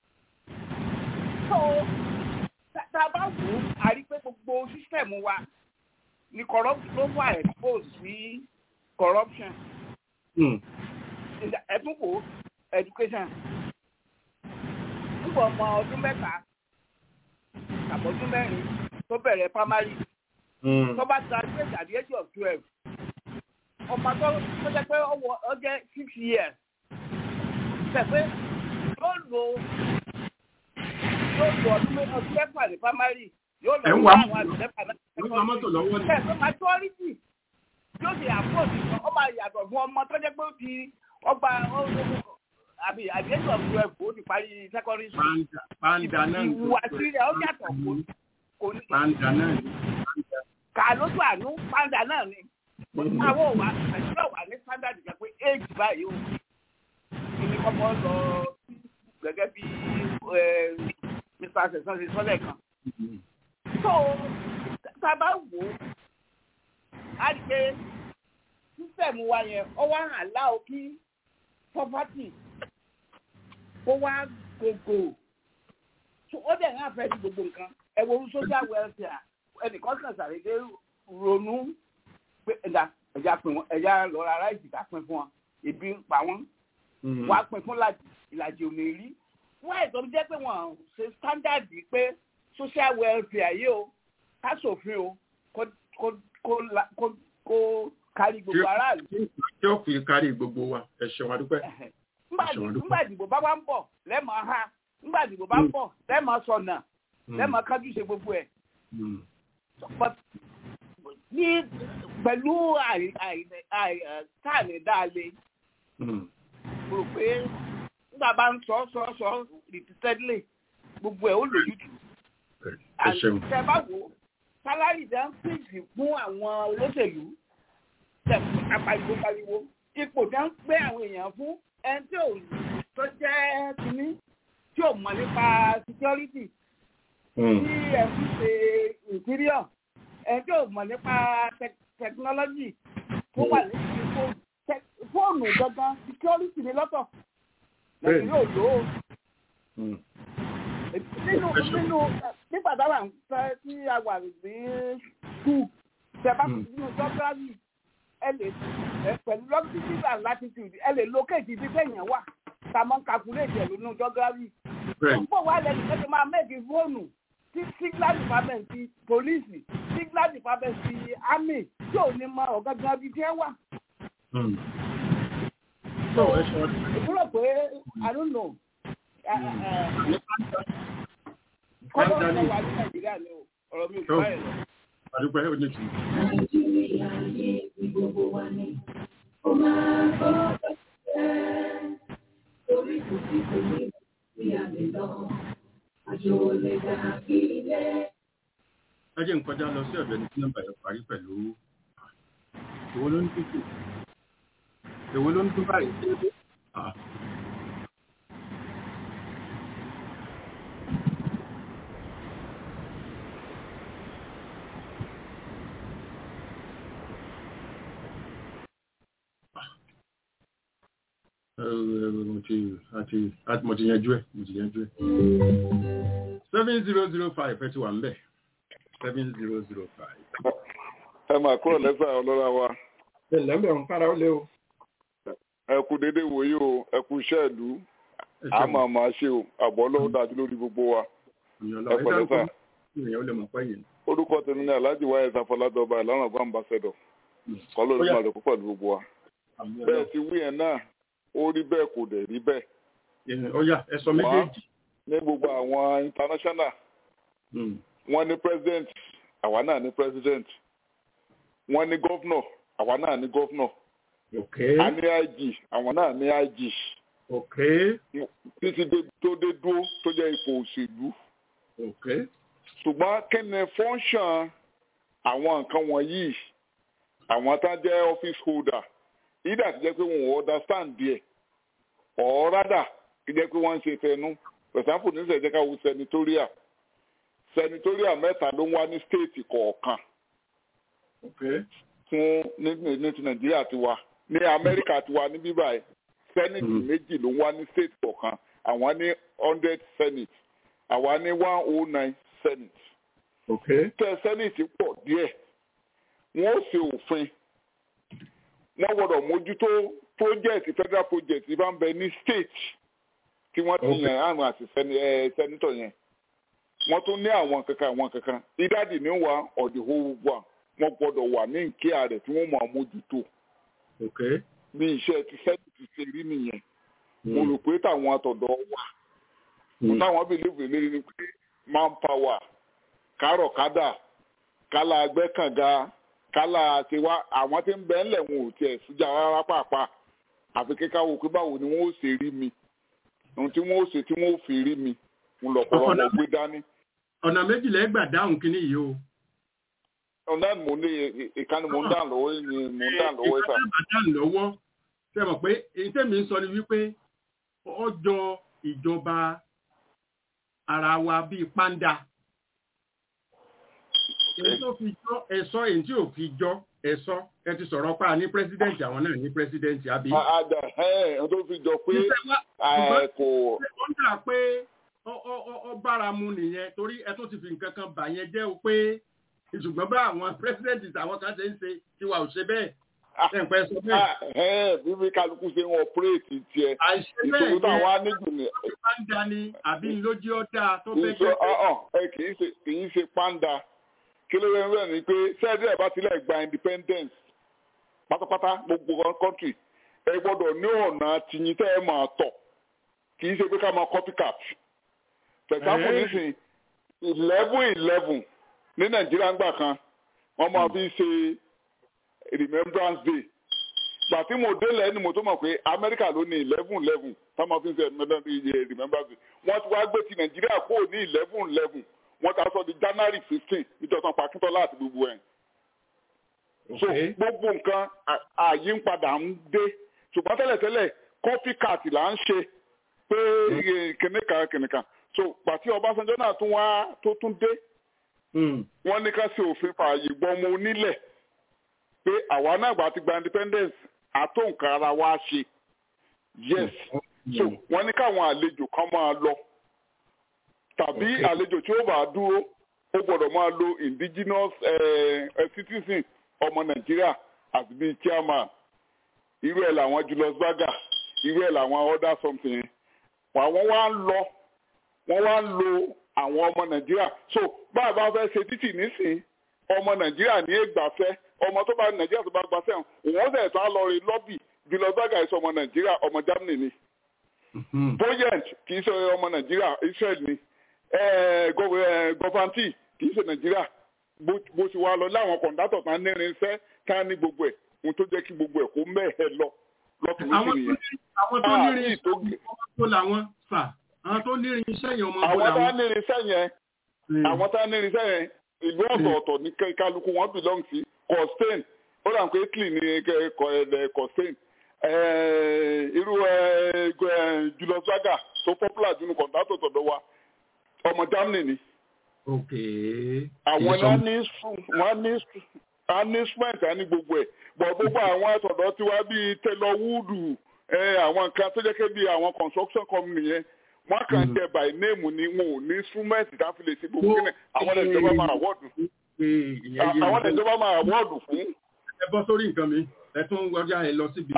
tó tá a bá wò ó a rí pé gbogbo sísítẹ̀mù wa ni corruption ló wà expose sí corruption Hmm. ẹ̀tún wò ó education nígbà ọmọ ọdún mẹ́ta àbọ̀dún mẹ́rin tó bẹ̀rẹ̀ primary Hmm. tó bá graduate at the age of twelve ọmọ tó tó jẹ́ pé ọwọ́ ọ jẹ́ six years tẹ̀pẹ́ yóò lo yóò lo ọdún mẹ́- ọdún mẹ́fà ní primary yóò lọ Ẹ̀ ń sí wá àwọn mọ́tò. àdùn mẹ́fà náà Ẹ̀ ń wá mọ́tò lọ́wọ́ ni. tẹ̀pẹ́ majority yóò di àpòjì kan ó máa yàtọ̀ fún ọmọ tó jẹ́ pé ó ti ọgbà àbí at the age of twelve ó ti parí secondary school Panda panda náà. ni. ìhùwàsí rẹ̀ ó yàtọ̀ kò kò ní Panda náà. ni. Panda. kà lójú àánú pàǹdà náà ni àwọn òwà nàìjíríà wà ní standard jẹ pé éèjì báyìí o ìní kọ́kọ́ lọ gẹ́gẹ́ bí mr sẹ̀sán ṣe sọ́lẹ̀ kan. so tá a bá wò ó a rí pé sísẹ̀mù wa yẹn ọ wá hàn láò kí property kó wá gbogbo ó dẹ̀ ń àfẹ́ sí gbogbo nǹkan ẹ wo social welfare ẹnìkan kan ṣàdédé ronú pé ẹja ẹja pin wọn ẹja lọ ra ráìsì ká pin fún wọn ebi ń pa wọn wàá pin fún ìlàjì ò ní rí wọn ẹ̀tọ́ jẹ́ pé wọ́n ṣe standard pé social welfare yìí o ká ṣòfin o kó kó kó kó kárí gbogbo aráàlú. tí ó fi kárí gbogbo wa ẹ ṣeun adúpẹ́. nígbà ìdìbò bá wá ń bọ̀ lẹ́mọ̀ ha nígbà ìdìbò bá ń bọ̀ lẹ́mọ̀ sọ̀nà lẹ́mọ̀ kájú ṣe gbogbo ẹ̀ ní pẹ̀lú táàmì dáalé rò pé nígbà bá ń sọ sọ sọ repeatedly gbogbo ẹ̀ ó lòjútù àtẹ bá wò sálárì dá ń pèsè fún àwọn olóṣèlú tẹ̀fún apariwo pariwo ipò dá ń pé àwọn èèyàn fún ẹni tí ò tó jẹ́ kínní tí ò mọ̀ nípa security tí ẹ̀ ń ṣe interior ẹjọ́ ò mọ̀ nípa tẹkinọ́lọ́jì tó wà lẹ́yìn fóònù fóònù gangan security ni lọ́tọ̀ nàìjíríà ò lò ó. nínú nínú nígbà táwa ń fẹ́ tí a wà ní skul tẹ̀bá nínú geography ẹ lè pẹ̀lú longitude and latitude ẹ lè locate ibi tẹ̀yàn wà tá a máa ń calculate ẹ̀ nínú geography. púpọ̀ wà lẹ́yìn tẹ́tí máa mẹ́ẹ̀kì fóònù tí signal department ti police signal department ti army tí ò ní mọ ọ̀gángan bíi tí ẹ wà. ìfúrò pé i don't know kọ́lọ́ ọ̀sẹ̀ wà ní nàìjíríà ni ọ̀rọ̀ mi ò gbọ́ ẹ̀ lọ. àdúpẹ́ ó ní tì. nàìjíríà yé gbogbo wa ní ó máa gbọ́dọ̀ jẹ́ torí kò sí kò ní bí a lè lọ àjò lè dàbí ilé. ẹ jẹ́ n kọjá lọ sí ọ̀dọ̀ ẹni tí nọ́mbà yẹn parí pẹ̀lú èwo ló ń dúdú èwo ló ń dún báyìí. mo ti àti mo ti yanjú ẹ mo ti yanjú ẹ. seven zero zero five ẹ ti wà ń bẹ̀ seven zero zero five. ẹ máa kúrò lẹ́sà ọlọ́ra wa. ẹ lẹ́mbẹ̀ ń fara ó lé o. ẹ kú dédé wòye o ẹ kú iṣẹ́ ìlú a máa máa ṣe o àbọ̀ lọ́wọ́ dájú lórí gbogbo wa. ẹ pẹ̀lẹ́ sà. ìyẹn ó lè mọ̀ pẹ́ yìí. orúkọ tèmi ní alhaji wáyé sáfọládọba ìlànà àgbà ambassador kọ́ ló ló máa lè kó pẹ̀lú gbogbo wa. bẹ́ẹ̀ ti wí yẹn náà ó rí bẹ́ẹ̀ kò dẹ̀ rí bẹ́ẹ̀. ó yá ẹ sọ méjèèjì. ní gbogbo àwọn international wọ́n ní president àwa náà ní president wọ́n ní governor àwa náà ní governor a ní ig àwọn náà ní ig títí tó dé dúró tó jẹ́ ipò òṣèlú ṣùgbọ́n kí ni function àwọn nǹkan wọ̀nyí àwọn tá jẹ́ office holder ìdá ti jẹ́ pé wọn ò understand díẹ̀ or rather kí jẹ́ pé wọ́n ń ṣe fẹnu for example ní sẹ́jẹ́ ká wo senatorial senatorial mẹ́ta ló ń wá ní state kọ̀ọ̀kan fún ní ti nàìjíríà ti wá ní amẹ́ríkà ti wá ní bíbá ẹ̀ senate méjì ló ń wá ní state kọ̀ọ̀kan àwọn ní hundred senate àwa ní one oh nine senate tẹ senate pọ̀ díẹ̀ wọ́n ó ṣe òfin wọ́n gbọ́dọ̀ mójútó project federal project ìbá ń bẹ ní state tí wọ́n ti yàn àrùn àti sẹ́nitọ̀ yẹn wọ́n tún ní àwọn kankan àwọn kankan ìdádì ní wa ọ̀dì whole wa wọ́n gbọ́dọ̀ wà ní nkíà rẹ̀ tí wọ́n máa mójútó bí iṣẹ́ ti sẹ́nitì ṣe rí nìyẹn mo rò pé táwọn àtọ̀dọ̀ wà mo táwọn bìlíìfù lérí ni pé manpower kárọ̀kádà kálá agbẹ́kànga kálá tiwa àwọn tí ń bẹ ńlẹ̀ wọn ò tiẹ̀ sújà rárá pàápàá àfi kíkà wò pé báwo ni wọ́n ó ṣe rí mi ohun tí wọ́n ó ṣe tí wọ́n ó fi rí mi ń lọ pọ̀lọ́ wọn gbé dání. ọ̀nà méjìlá ẹgbà dáhùn kínní yìí o. ọ̀nà mò ń ní ìkànnì mò ń dà lọ́wọ́ ni mò ń dà lọ́wọ́ ìfà. ìkànnì ìbàdàn lọ́wọ́ ṣe mọ̀ pé èyí tẹ̀mí ń sọ ni wípé ọjọ́ ìjọba ara wa bíi pàǹdà èyí tó fi jọ ẹ̀sọ́ èyí tí ò fi jọ ẹ̀sọ́ ẹ ti sọ̀rọ̀ pa ní pírẹsidẹ́ǹtì àwọn náà ní pírẹsidẹ́ǹtì àbí. àdà ẹ̀ ẹ̀ tó fi jọ pé ẹ̀ kò. ó dà pé ó bára mu nìyẹn torí ẹ tó ti fi nǹkan kan bà yẹn jẹ́ o pé ṣùgbọ́n bá àwọn pírẹsidẹ́ǹtì àwọn kan ṣe ń ṣe tiwa ò ṣe bẹ́ẹ̀ ẹ̀pẹ́ sọ bẹ́ẹ̀. bíbí kálukú ṣe ń ọpúrẹ́ẹ̀tì tiẹ̀ àìṣe bẹ́ẹ̀ ìṣòro táwa níjù ni. pàǹdà ni àbí lójú ọ̀dà tó fẹ́ jẹ́ pé. kì í ṣe kì í ṣe pàǹdà kí ló ń rẹ̀ ni pé sẹ́ẹ̀dì ẹ̀ bá tilẹ̀ gba independence pátápátá gbogbo country ẹ gbọ́dọ̀ ní ọ̀nà tìyín tẹ́ ẹ máa tọ̀ kì í ṣe pé ká máa copycat. for example nísìnyí eleven eleven ní nàìjíríà ńgbà kan wọ́n máa fi ṣe remembrance day gbà tí mo délẹ̀ ni mo tó mọ̀ pé amẹ́ríkà ló ní eleven eleven táwọn fi ń ṣe remembrance day wọ́n ti wá gbé ti nàìjíríà kúrò ní eleven eleven wọ́n ta sọ di january fifteen nítorí pàkíntọ́lá àti gbogbo ẹ̀. so gbogbo nǹkan ààyè ń padà ń dé ṣùgbọ́n tẹ́lẹ̀tẹ́lẹ̀ coffee cat là ń ṣe pé kìnìkan kìnìkan so pàtí ọbásanjọ́ náà tún wá tó tún dé wọ́n ní ká ṣe òfin fààyè gbọ́mọ onílẹ̀ pé àwa náà gbà ti gba independence àtó nǹkan ara wa ṣe yes so wọ́n ní káwọn àlejò kan máa lọ tàbí àlejò tí ó bá dúró ó gbọ́dọ̀ máa lo indigenous citizen ọmọ nàìjíríà àti bíi chairman irú ẹ̀ làwọn Julius Berger irú ẹ̀ làwọn other something àwọn wá ń lọ wọ́n wá ń lo àwọn ọmọ nàìjíríà so bá a bá fẹ́ ṣe títì nísìn ọmọ nàìjíríà ní ègbàfẹ́ ọmọ tó bá nàìjíríà tó bá gbàfẹ́ òun ó sẹ̀ tán lọ rí lọ́bì Julius Berger ìṣe ọmọ nàìjíríà ọmọ Germany ni Boyent kì í ṣe ọmọ nàìjíríà Israel ni gọfanti kì í ṣe nàìjíríà bó ṣe wá lọ láwọn kọ̀ǹdátọ̀ tán nírin iṣẹ́ tá ní gbogbo ẹ̀ ohun tó jẹ́ kí gbogbo ẹ̀ kó mẹ́ẹ̀ẹ́ lọ lọ́kùnrin sí nìyẹn. àwọn tó nírin iṣẹ́ ọmọ làwọn fà àwọn tó nírin iṣẹ́ yẹn ọmọ àwọn tá nírin iṣẹ́ yẹn àwọn tá nírin iṣẹ́ yẹn ìlú ọ̀tọ̀ọ̀tọ̀ ní kálukú wọn belong sí costain ó dà pé italy ní costain irú Julius Berger tó popular jù ní kọ̀ǹdátọ̀ tọ̀dọ̀ wa ọmọ Germany ni. àwọn náà ní wọ́n ní anisment á ní gbogbo ẹ̀ bọ̀ gbogbo àwọn àtọ̀dọ̀ tiwa bíi Taylor Wood àwọn nǹkan tó jẹ́ pé bíi àwọn construction company yẹn wọ́n kàn jẹ́ by name ni wọn ò ní instrument tá a fi lè ṣe gbogbo kíni àwọn ìjọba máa award fún àwọn ìjọba máa award fún. ẹ bọ́ sórí nǹkan mi ẹ tún wọjá ẹ lọ síbi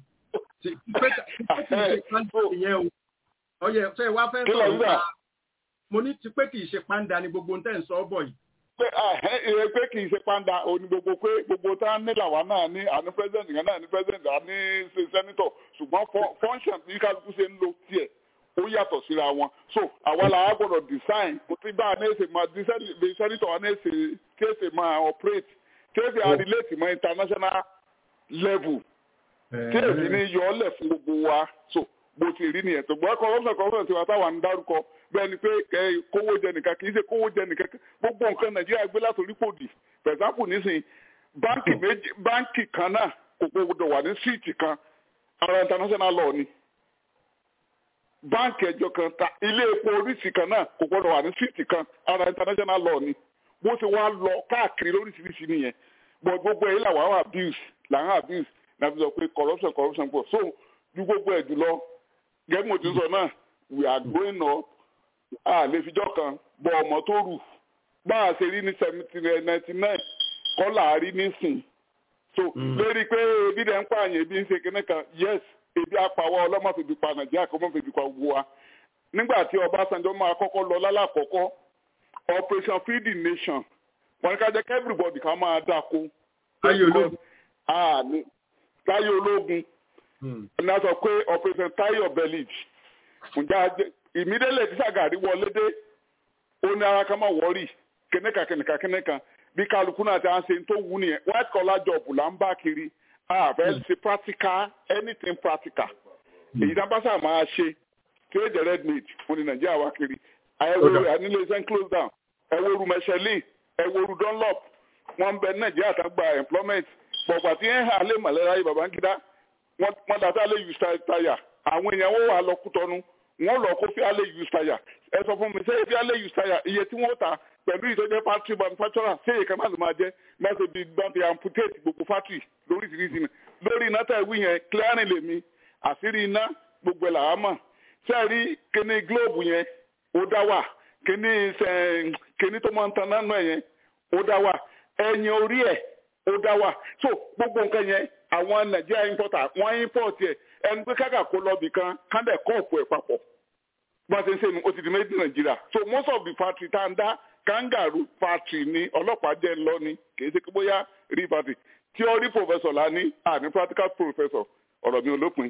ọyẹ ṣe wá fẹ́ sọ̀rọ̀ nípa mo ní ti pé kì í ṣe pàǹdà ni gbogbo tẹ́ ń sọ ọ́ bọ̀ yìí. pé ẹ pé kì í ṣe pàǹdà òní gbogbo pé gbogbo tá a ní làwa náà ní àní president kan náà ní president àní senator ṣùgbọ́n function bí kálukú ṣe ń lo tiẹ̀ ó yàtọ̀ síra wọn so àwa làwa gbọ́dọ̀ design kò tí bá a ní èsè máa bí senator wa ní èsè tí èsè máa operate tí èsè á relate mọ́ international level tí èsì ní yọ ọ́ lẹ̀ fún gbogbo wa so bó ti rí nìyẹn tó gbọ́ corruption corruption tiwa táwa ń dárúkọ bẹ́ẹ̀ ni pé kówó jẹ nìkan kì í ṣe kówó jẹ nìkan gbogbo nǹkan nàìjíríà gbé látòrí pòdì for example nísìnyí báńkì méjì báńkì kan náà kò gbọdọ̀ wà ní síìtì kan ara international law ni báńkì ẹjọ kan ta ilé epo oríṣi kan náà kò gbọdọ̀ wà ní síìtì kan ara international law ni bó ti wá lọ káàkiri lóríṣiríṣi nìyẹn but gbogbo èyí làwọn àwọn abuse làwọn abuse nàbí sọ pé corruption corruption pọ̀ so ju gbogbo ẹ̀ jùlọ gẹ́gẹ́ mo ti sọ náà we are growing up a lè fijọ́ kan bọ ọmọ tó rù bá a ṣe rí ní seventeen ninety nine kọ́ là á rí nísìn so lórí pé ebi dẹ̀ ń pààyàn ebi ń ṣe kinní kan yes ebi apàwọ́ ọlọ́mọ fèbí pa nàìjíríà kọ́ mọ́ fèbí pa gbogbo wa nígbà tí ọbásanjọ́ máa kọ́kọ́ lọ lálàkọ́kọ́ operation feed the nation wọ́n ní ká jẹ́ kí everybody ká máa dáko táyé ológun táyé ológun ní a sọ pé operation tayo village ǹjẹ́ ìmídélé tí Ṣàgàrí wọlé dé ó ní ara ká má wọ́ọ̀rì kẹ́nẹ́ka kẹ́nẹ́ka kẹ́nẹ́ka bí kálukú náà ti à ń ṣe tó wù nìyẹn white collar job là ń bá kiri àbẹ̀ ṣe practical anything practical èyí tá bá sà máa ṣe tí ó jẹ́ red meat fún ní Nàìjíríà wá kiri ẹ̀wòrú nílé iṣẹ́ close down ẹ̀wòrú Michelin ẹ̀wòrú Dunlop wọ́n ń bẹ nàìjíríà tán gba employment pọ̀gbà tí ń hà lé mọ̀lẹ́ra yìí babangida wọ́n dàtà lé use tire àwọn èèyàn wọ́n wà lọ kútọ́nu wọ́n lọ kó fíà lé use tire ẹ sọ fún mi ṣé fíà lé use tire iye tí wọ́n ta pẹ̀lú ìtọ́jẹ́ factory manufacturer ṣé èyí kan máa lè máa jẹ́ máa ṣe bí gbàǹtì amputate gbogbo factory lóríṣiríṣi ni lórí iná tẹ̀ wí yẹn clearing lèmi àṣírí iná gbogbo ẹ̀ làá mọ̀ ṣé rí kíní globe yẹn ó dá wà kíní kíní tó máa ń tan náà yẹn ó dá wà ẹ̀yìn orí ẹ̀ ó dá wà so gbogbo nǹkan yẹn àwọn nàìjíríà importer wọ́n import ẹ̀ ẹni pé káàkà kó lọ bì kan kándẹ̀ kọ́ọ̀pù ẹ̀ papọ̀ bá a ṣe ń ṣe nu ó ti di méjì nàìjíríà so most of the factory tá à ń dá kangaroo factory ni ọlọ́pàá jẹ́ ńlọ ni kì í ṣe pé bóyá rí factory theory professor la ní àní practical professor ọ̀rọ̀ mi ò lópin.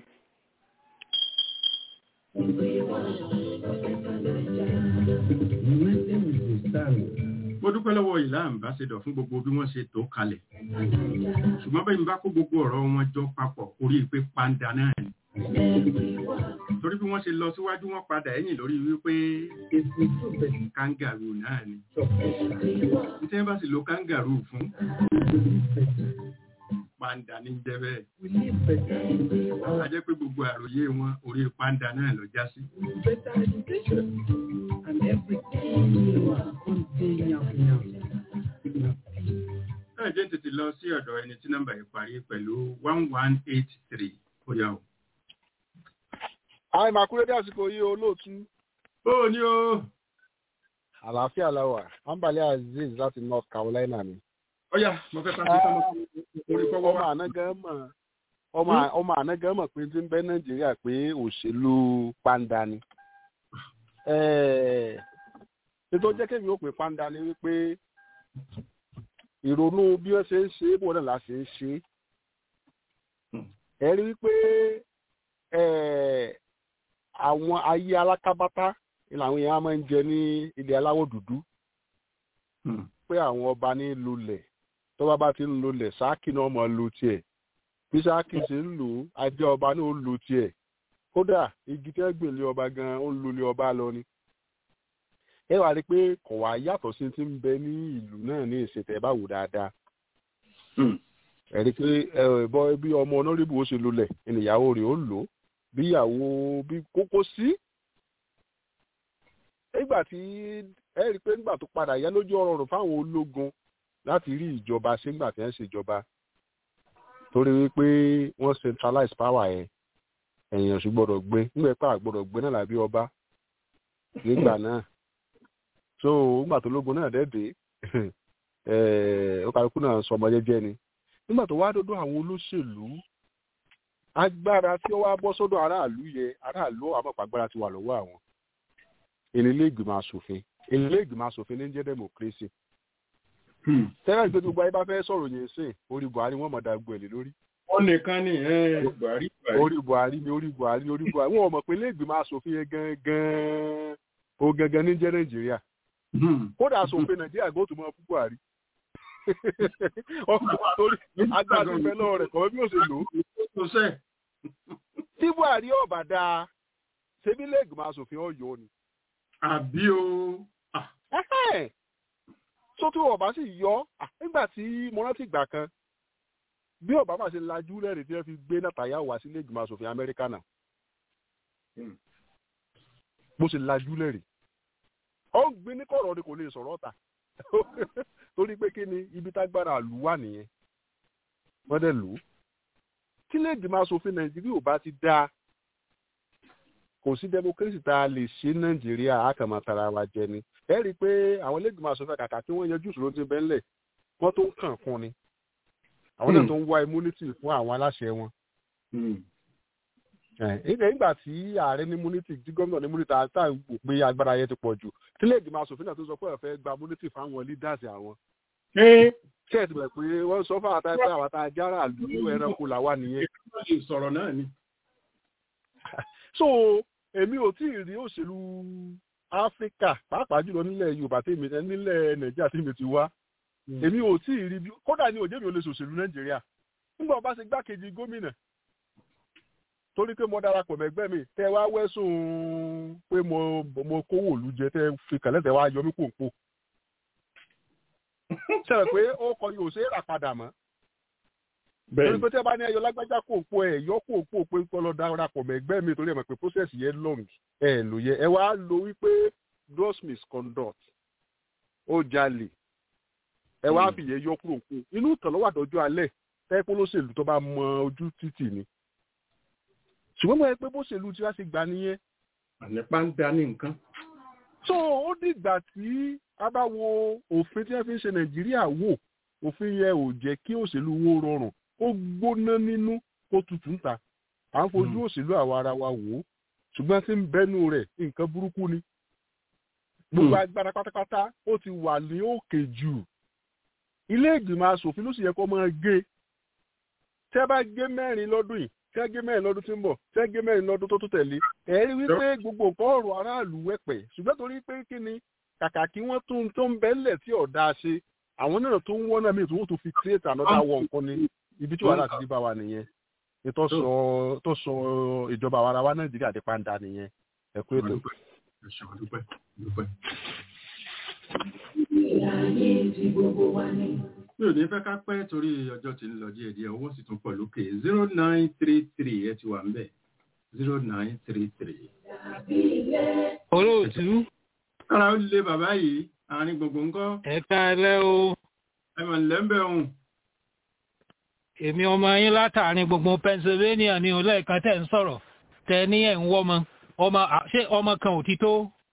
mo dúpẹ́ lọ́wọ́ ìlà àmbásẹ́dọ̀ fún gbogbo bí wọ́n ṣe tó kalẹ̀ ṣùgbọ́n bẹ́ẹ̀ ni bá kó gbogbo ọ̀rọ̀ wọn jọ papọ̀ orí pé pàǹdà náà ni torí bí wọ́n ṣe lọ síwájú wọn padà ẹ̀yìn lórí wípé kangaroo náà ni tí wọ́n bá sì lo kangaroo fún pàǹdà ní jẹ́ bẹ́ẹ̀ a jẹ́ pé gbogbo àròyé wọn orí pàǹdà náà lọ já sí. náà jẹ́ tètè lọ sí ọ̀dọ̀ ẹni tí nọ́mbà yìí parí pẹ̀lú one one eight three ó yá o. Àì máa kúrẹ́ dé àsìkò yìí olóòtú. Ó ní o. Àlàáfíà láwà, Ambali Aziz láti North Carolina ni. Ọ̀yà, mo fẹ́ pàṣẹ sọ́mọ orí fọwọ́ Ọmọ ànágán mọ̀ ọmọ ànágán mọ̀ pé tí ń bẹ Nàìjíríà pé òṣèlú pàǹdà ni. Nítorí jẹ́ kémi ó pè pàǹdà ni wípé ìrònú bí wọ́n ṣe ń ṣe é bò náà la ṣe ń ṣe é. Ẹ rí wípé àwọn ayé alákábátá ni làwọn èèyàn máa ń jẹ ní ilẹ̀ aláwọ̀ dúdú pé àwọn ọba ní lulẹ̀ tó bá bá ti ń lulẹ̀ sáàkì náà máa lu tiẹ̀ bí sáàkì ṣe ń lò ó ajá ọba náà ó lu tiẹ̀ kódà igi tẹ́ gbèlé ọba gan ó ń lulẹ̀ ọba lọ ni. ẹ wá rí i pé kò wá yàtọ̀ sí ti ń bẹ ní ìlú náà ní ìṣètẹ̀ bá wò dáadáa. ẹ rí i pé ẹ bí ọmọ onórìbù ó ṣe lulẹ̀ ìnìyàwó rẹ̀ ó lò ó bíyàwó bí kókó sí. nígbà tí ẹ rí i pé nígbà tó padà yá lójú ọ̀rọ̀ rò fáwọn ológun láti rí ìjọba ṣé nígbà tí wọ́n ṣèjọba torí wípé wọ́n centralize power yẹn èèyàn sì gbọ́dọ̀ gbé nígbà pé àgbọ́dọ̀ gbé náà làbí ọba nígbà náà so nígbà tó lógun náà dẹ́dẹ́ ó kálukú náà sọmọ jẹ́jẹ́ ni nígbà tó wá dọ́dọ̀ àwọn olóṣèlú agbára tí ó wá bọ́ sọ́dọ̀ aráàlú yẹ aráàlú àmọ̀pá agbára ti wà lọ́wọ́ àwọn ilé ìgbìmọ̀ asòfin ilé ìgbìmọ̀ asòfin ní jẹ́ democracy. tẹ́lẹ̀ gbé gbogbo ayé bá fẹ́ sọ̀rọ̀ yẹn sìn orí buhari wọ́n mọ̀ dá gbọ́ ẹ̀lẹ́ lórí. wọ́n nìkan ní buhari orí buhari ni orí buhari orí buhari wọ́n mọ̀ pé ilé ìgbìmọ̀ asòfin yẹn gangan o gangan ní jẹ́ nàìjíríà. kódà asòfin nàìjíríà gbọ́ tó mọ fún buhari. torí agbára ti fẹ́ lọ́wọ́ rẹ̀ kọ́ bí ó ṣe lò ó tí buhari ọba dáa ṣebí ilé ìgbìmọ̀ asòfin ọ̀yọ́ ni. àbí o. tó tí ọba sì yọ nígbà tí mo rántí ìgbà kan bí obama ṣe lajú lẹ́rìí tí wọ́n fi gbé nàtàyà wá sí ilé ìgbìmọ̀ asòfin amẹ́ríkà náà bó ṣe lajú lẹ́rìí ó ń gbé ní kọ̀rọ̀ ni kò lè sọ̀rọ̀ ọ̀tà torí pé kí ni ibi tágbára lù wà nìyẹn wọ́n dẹ̀ lù ú tí ilé ìgbìmọ̀ asòfin nàìjíríà ò bá ti dáa kò sí democracy tá a lè ṣe nàìjíríà a kàn máa tara wa jẹ ni ẹ rí i pé àwọn ilé ìgbìmọ̀ asòfin kàkà tí wọ́n yanjú ìṣòro ti bẹ́ńlẹ̀ wọ́n tó ń kàn fún ni àwọn náà tó ń wá immunity fún àwọn aláṣẹ wọn. nígbà tí ààrẹ ní immunity tí gómìnà ní immunity tá à ń wò pé agbára yẹn ti pọ̀ jù tí ilé ìgbìmọ̀ asòfin náà tó sọ pé ẹ fẹ́ gba immunity fáwọn leaders àwọn ṣé ẹ ti bẹ̀ pé wọ́n sọ fún àtàwọn pé àwọn àtàwọn ajára àlùkò ẹranko làwa nìyẹn. sọ̀rọ̀ náà ni. so èmi ò tí ì rí òṣèlú áfíríkà pàápàá jùlọ nílẹ̀ yorùbá tèmi nílẹ̀ nàìjíríà tèmi ti wá èmi ò tí ì rí bí kódà ní òjèmi ò lè ṣòṣèlú nàìjíríà nígbà bá ṣe gbákejì gómìnà torí pé mo darapọ̀ mẹ́gbẹ́ mi tẹ́ wá wẹ́sùn pé mo mo kówó òlu jẹ tẹ́ fi kàlẹ́ tẹ́ wá yọ mí pòǹpò sẹ́wọ̀n pé ó kọ yóò ṣe é rà padà mọ́ torí bẹ́ẹ̀ pé tí ẹ bá ní ẹyọ lágbájá kò po ẹ yọ kò po pé kọ́ lọ darapọ̀ mọ́ ẹgbẹ́ mi torí ẹ mọ̀ pé process yẹn long ẹ lò yẹ ẹ wá lo wípé gross misconduct ó jalè ẹ wá fìyẹn yọ kúrò kú inú ìtàn lọ́wọ́ àdọ́jọ́ alẹ́ tẹ́pẹ́ lóṣèlú tó bá mọ ojú títì ni ṣùgbọ́n mo yẹ pé bóṣèlú tí wá ṣe gbà nìyẹn ànípa ń da ní nǹkan. so ó dìgbà tí a bá wo òfin tí wọ́n fi ń ṣe nàìjíríà wò òfin yẹn ò jẹ́ kí òṣèlú wo rọrùn ó gbóná nínú kó tutù ń ta à ń fojú òṣèlú àwa ara wa wò ó ṣùgbọ́n tí ń bẹ́nu rẹ̀ nǹkan burúkú ni gbogbo agbára pátápátá ó ti wà ní òkè jù ilé ìgbìmọ̀ asòfin ló sì yẹ kó máa gé tẹ́ bá gé mẹ́rin lọ́dún yìí tẹ́ gé mẹ́rin lọ́dún tí ń bọ̀ tẹ́ gé mẹ́rin lọ́dún tó tó tẹ̀lé ẹ̀ rí wípé gbogbo nǹkan ọ̀rọ̀ aráàlú wẹ̀pẹ̀ ṣùgbọ́n torí pé kí ni kàkà kí wọ́n tún tó ń bẹ́lẹ̀ tí ọ̀dà ṣe àwọn náà tó ń wọ́n náà míì tó wọ́n tó fi create another one nǹkan ni ibi tí wàhálà ti dé bá wa nìyẹn tó sọ tó sọ ìjọba àwa ara wa nàìjíríà di pàǹdà nìyẹn ẹ kú ètò. ẹ ṣeun dúpẹ́ dúpẹ́. mi ò ní fẹ́ ká pẹ́ torí ọjọ́ tí ń lọ díẹ̀ díẹ̀ owó sì tún pọ̀ lókè zero nine three three ẹ ti wà ń bẹ̀ zero nine three three. olóòtú kára ó lé bàbá yìí àárín gbogbo ńkọ́ ẹ káalẹ́ o ẹ mọ̀ nílẹ̀ ń bẹ̀ òun. èmi ọmọ yín látàrin gbogbo pennsylvania ní olóòkan tẹ̀ ń sọ̀rọ̀ tẹ ní ẹ̀ ń wọ́mọ ọmọ à- ṣé ọmọ kan ò ti tó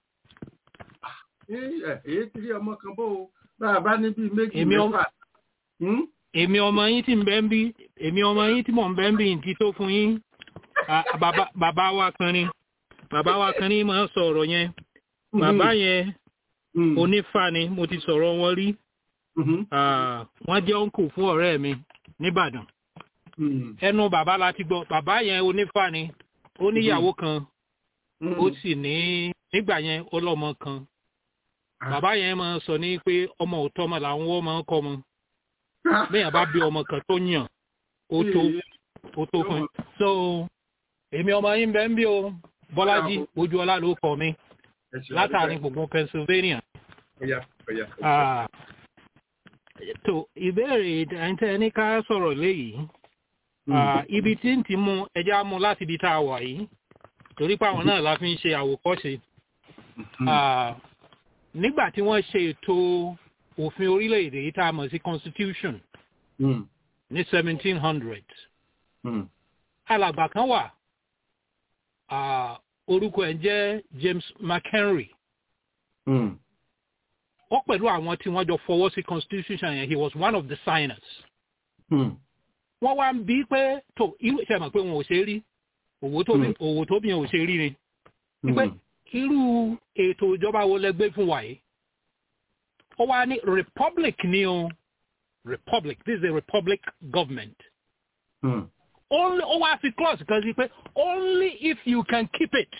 èyí ti rí ọmọ kan bó o bá a bá ní bíi méjì Èmi ọmọ- mẹ́fà. Hmm? èmi ọmọ yín tí ń bẹ́ ń bí èmi ọmọ yín tí mò ń bẹ́ ń bí ń ti tó fún yín À, bàbá bàbá wa kan ni bàbá wa kan ní máa ń sọ ọ̀rọ̀ yẹn bàbá yẹn Hmm. onífà ni mo ti sọ̀rọ̀ wọn rí Mhm. À, wọ́n jẹ́ òǹkù fún ọ̀rẹ́ mi nìbàdàn Hmm. ẹnu bàbá la ti gbọ́ bàbá yẹn onífà ni ó níyàwó kan Hmm. ó sì ní nígbà yẹn ó lọ́mọ kan bàbá yẹn máa sọ ní pé ọmọ òótọ́ ọmọ làwọn wọ́n máa ń kọ́ ọmọ bẹ́ẹ̀ bá bí ọmọ kan tó yàn ó tó ó tó fún un. so èmi ọmọ yín bẹ́ẹ̀ ń bí o bọ́lájí ojú ọlá ló kọ mi Ẹ ṣeun látàrí dúpẹ́. gbogbo pennsylvania. Ọya, ọya. Ah, tó ìbéèrè ẹ̀ńtẹ́ ní ká sọ̀rọ̀ léyìí Ah, ibi tí ń ti mú ẹja mú láti ibi tá a wà yìí torí pé àwọn náà la fi ń ṣe àwòkọ́ṣe Ah, nígbà tí wọ́n ṣe ètò òfin orílẹ̀-èdè yìí tá a mọ̀ sí constitution Hmm. ní seventeen hundred Hmm. alàgbà kan wà ah, orúkọ ẹ̀ ń jẹ́ James McHenry Hmm. ó pẹ̀lú àwọn tí wọ́n jọ fọwọ́ sí constitution yẹn he was one of the signers Hmm. wọ́n wá ń bí pé tó irú ìṣe mọ̀ pé wọn ò ṣe rí òwò tó bí Hmm. òwò tó bí wọn ò ṣe rí ni pé Hmm. irú ètò ìjọba wo lẹ gbé fún wa yìí ó wá ní republic ni o republic this is a republic government Hmm. only ó wá fi clause kan sí pé only if you can keep it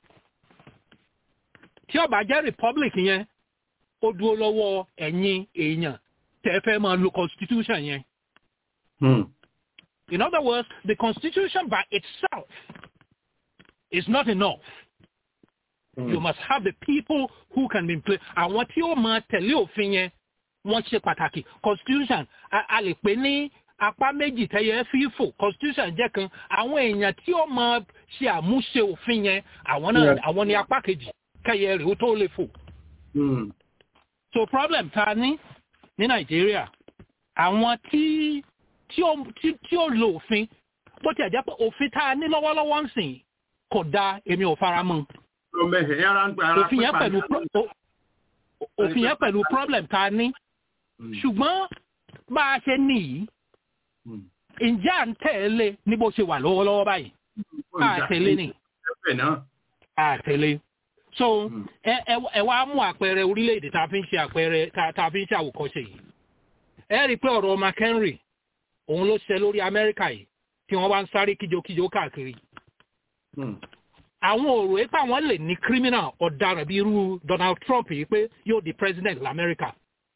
tí ó bá jẹ́ republic yẹn ó dúró lọ́wọ́ ẹ̀yin èèyàn tẹ́ fẹ́ máa lo constitution yẹn Hmm. in other words the constitution by itself is not enough. You must have the people who can be in place. Àwọn tí ó máa tẹ̀lé òfin yẹn wọ́n ṣe pàtàkì. Constitution a a lè pè ní apá méjì tẹ́yẹ fífò. Constitution jẹ́ kan. Àwọn èèyàn tí ó máa ṣe àmúṣe òfin yẹn àwọn náà Yeah. àwọn ní apá kejì kẹ́yẹ rẹ̀ ó tó lè fò. Hmm. So problem ta ní ní Nàìjíríà àwọn tí tí ó tí tí ó lo òfin bó tiẹ̀ jẹ́ pé òfin tá a ní lọ́wọ́lọ́wọ́ ń sìn kò dáa èmi ò fara mọ́ Ọmọ ẹ̀hẹ̀ yára ń gba ara òfin yẹn pípa pẹ̀lú ní- pro- o- òfin yẹn pẹ̀lú problem tá a ní Hmm. ṣùgbọ́n bá a ṣe ní yìí Hmm. ǹjẹ́ à ń tẹ̀lé ní bó ṣe wà lọ́wọ́lọ́wọ́ báyìí à tẹ̀lé ni Ẹ̀fẹ̀ náà. à tẹ̀lé so Hmm. ẹ ẹ ẹ wá mú àpẹẹrẹ orílẹ̀-èdè tá a fi ń ṣe àpẹẹrẹ tá tá a fi ń ṣe àwòkọ́ṣe yìí ẹ rí i pé ọ̀rọ̀ McHenry òun ló ṣe lórí Amẹ́ríkà yìí tí wọ́n bá ń sáré kíjokíjo káàkiri Hmm. àwọn òrò ẹ pé àwọn lè ní criminal ọ̀daràn bíi irú Donald Trump yìí pé yóò di president lamẹ́ríkà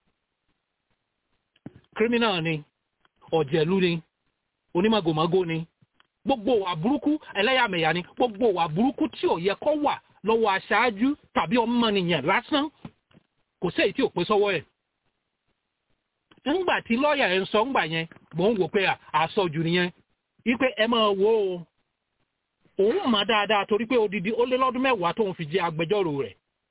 criminal ni ọ̀jẹ̀lú ni onímọ̀gòmọ́gò ni gbogbo wà burúkú ẹlẹ́yàmẹ̀yà ni gbogbo wà burúkú tí ò yẹ kó wà lọ́wọ́ aṣáájú tàbí ọmọnìyàn lásán kò sí èyí tí ò pé sọ́wọ́ ẹ̀ ńgbà tí lọ́ọ̀yà ẹ̀ ń sọ ńgbà yẹn mò ń wò pé àsọjù nìyẹn wípé ẹ máa wo o òun mọ̀ dáadáa torí pé odidi ó lé lọ́dún mẹ́wàá tóun fi jẹ́ agbẹjọ́rò rẹ̀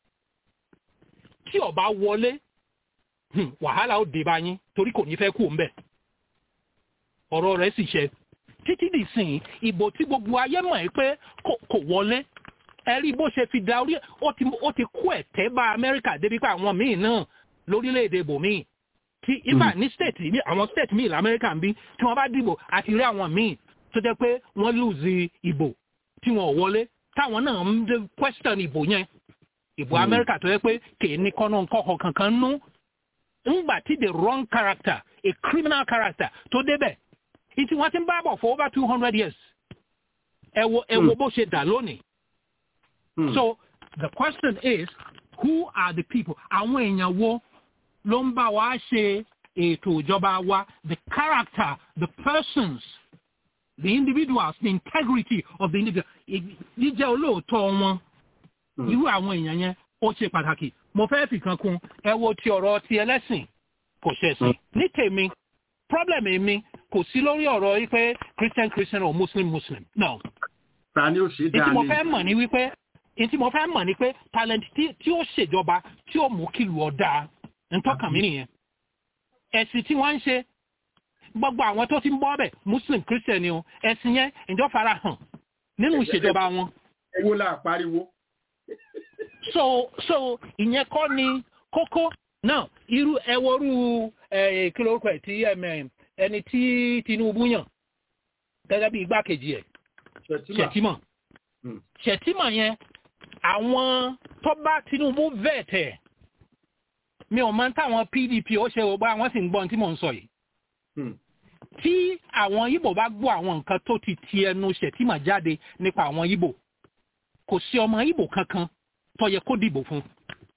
tí ó bá wọlé wàhálà ó dé bá yín torí kò ní fẹ́ kú ńbẹ̀ ọ̀rọ̀ rẹ̀ sì ṣe títí dì sìn ìbò tí gbogbo ayé mọ̀ ẹ́ pé kò wọlé ẹ rí bó ṣe fi da orí ó ti kó ẹ̀tẹ́ bá amẹ́ríkà débi pé àwọn míì náà lórílẹ̀‐èdè bòmíì tí ibà ní state ní àwọn state míì lamẹ́ríkà ń bí tí wọ́n bá dìbò àti rí àwọn míì tó jẹ́ pé wọ́n lùzì ìbò tí wọ́n wọlé táwọn náà ń question ìbò yẹn ìbò amẹ́ríkà tó yẹ pé kì í ní kọ́nà kọ́kọ́ kankan nú ńgbà tí the wrong character a criminal character tó débẹ̀ ìtì wọ́n ti ń bá bọ̀ for over two hundred years ẹ wo ẹ wo bó ṣe dà lónìí. so the question is who are the people àwọn èèyàn wo ló ń bá wa ṣe ètò ìjọba wa the character the persons the individuals the integrity of the individual jíjẹ́ olóòótọ́ wọn irú àwọn èèyàn yẹn ó ṣe pàtàkì mo fẹ́ fi kan kún ẹ wo ti ọ̀rọ̀ ti ẹlẹ́sìn kò ṣẹ̀sìn ní tèmi problem mi kò sí lórí ọ̀rọ̀ yìí pé christian christian or muslim muslim no. ta ni ó ṣe dáa ní. ètí mo fẹ́ mọ̀ ní wípé ètí mo fẹ́ mọ̀ ní pé talent tí ó ṣèjọba tí ó mú kílù ọ̀dà ntọ́kàn mi nìyẹn. ẹ̀sìn tí wọ́n ń ṣe gbogbo àwọn tó ti ń bọ́ bẹ̀ muslim christian ni o ẹ̀sìn yẹn ìjọ fara hàn nínú ìṣèjọba wọn. ewo la pariwo. so so ìyẹn kọ́ ni kókó náà irú ẹwọ́rú kí lórúkọ ẹ̀ tí ẹni tí tinubu yàn gẹ́gẹ́ bí igbákejì ẹ̀ ṣètìmọ̀ ṣètìmọ̀ yẹn àwọn tó bá tinubu vẹ̀tẹ̀ mi ò mọ táwọn pdp ó ṣe ògbà wọn sì ń gbọ́n tí mò ń sọ yìí tí àwọn ibo bá gbọ́ àwọn nǹkan tó ti ti ẹnu ṣètìmọ̀ jáde nípa àwọn ibo kò sí ọmọ ibo kankan tó yẹ kó dìbò fún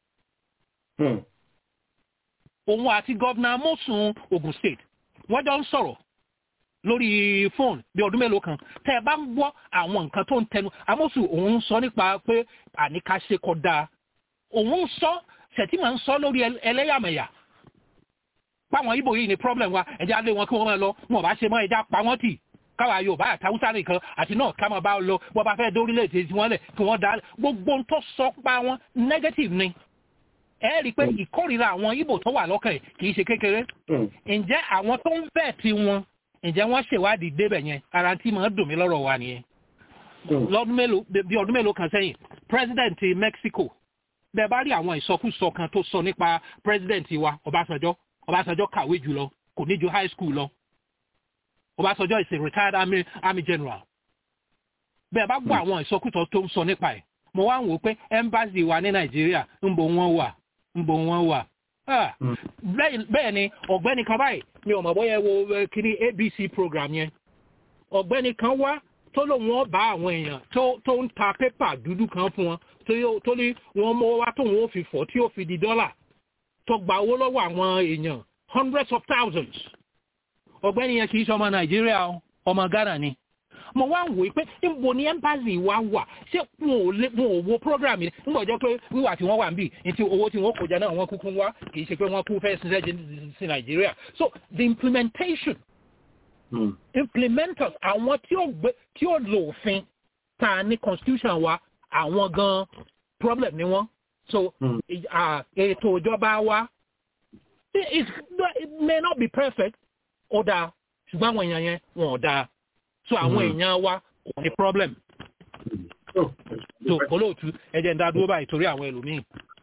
òun àti gọ́vnà amosun ogun state wọ́n jọ ń sọ̀rọ̀ lórí fóònù bí ọdún mélòó kan tẹ́ ẹ bá ń gbọ́ àwọn nǹkan tó ń tẹnu amosun òun ń sọ nípa pé àníkàṣe kọ dáa òun ń sọ ṣètìmọ̀ ń sọ lórí ẹlẹ́yàmẹ̀yà páwọn ibo yìí ni problem wa ẹ̀jẹ̀ alẹ́ wọn kí wọ́n máa lọ wọn ò bá ṣe mọ́ ẹja pa wọ́n tì káwa yorùbá àtàwùsá nìkan àti náà ká máa bá lọ bọ́ bá fẹ́ dórílẹ̀-èdè tí wọ́n lẹ̀ kí wọ́n dá gbogbo ń tó sọ pa wọn negative ni ẹ rí i pé ìkórìíra àwọn ibo tó wà lọ́kàn ẹ̀ kì í ṣe kékeré ǹjẹ́ àwọn tó ń bẹ̀ tí wọn ǹjẹ́ wọ́n ṣèwádìí débẹ̀ yẹn ara tí màá dùn mí lọ́rọ̀ wa nìyẹn lọ́dún mélòó bí ọdún mélòó kan sẹ́yìn president mexico bẹ́ẹ̀ bá rí àwọn ìsọkúsọ kan tó sọ nípa president wa ọbásanjọ́ ọbásanjọ́ kàwé jùlọ kò ní ju high school lọ ọbásanjọ́ is a retired army, army general bẹ́ẹ̀ bá gbọ́ àwọn ìsọkúsọ tó ń sọ nípa ẹ̀ mo wá ń wò pé embassy wa ní nàìjíríà ń bo wọn wà ń bo wọn wà bẹ́ẹ̀ ni ọ̀gbẹ́ni kan báyìí mi ò mọ̀ bóyá wo kiri abc program yẹn ọ̀gbẹ́ni kan wá tó lóun wọn bá àwọn èèyàn tó ń ta pépà dúdú kan fún wọn tó ní wọn mọ wá tóun ó fi fọ́ tí ó fi di dọ́là tó gba owó lọ́wọ́ àwọn èèyàn hundreds of thousands ọ̀gbẹ́ni yẹn kì í ṣe ọmọ nàìjíríà ọmọ ghana ni mo wá ń wò pé níbo ni embassy wa wà ṣé wọn ò wo program yìí nígbà jẹ́ pé wíwà tí wọ́n wà ń bì ní ti owó tí wọ́n kò jẹ náà wọ́n kúkú wá kì í ṣe pé wọ́n kú fẹ́ ṣiṣẹ́ sí nàìjíríà so the implementation mm. implementers àwọn tí ó gbé tí ó lò òfin ta ní constitution wa àwọn gan problem ni wọ́n so ètò ìjọba wa it may not be perfect ó dáa ṣùgbọ́n àwọn èèyàn yẹn wọn ò dáa so àwọn èèyàn wa kò ní problem. so olóòtú ẹjẹ ń dá dúró báyìí torí àwọn ẹlòmíì.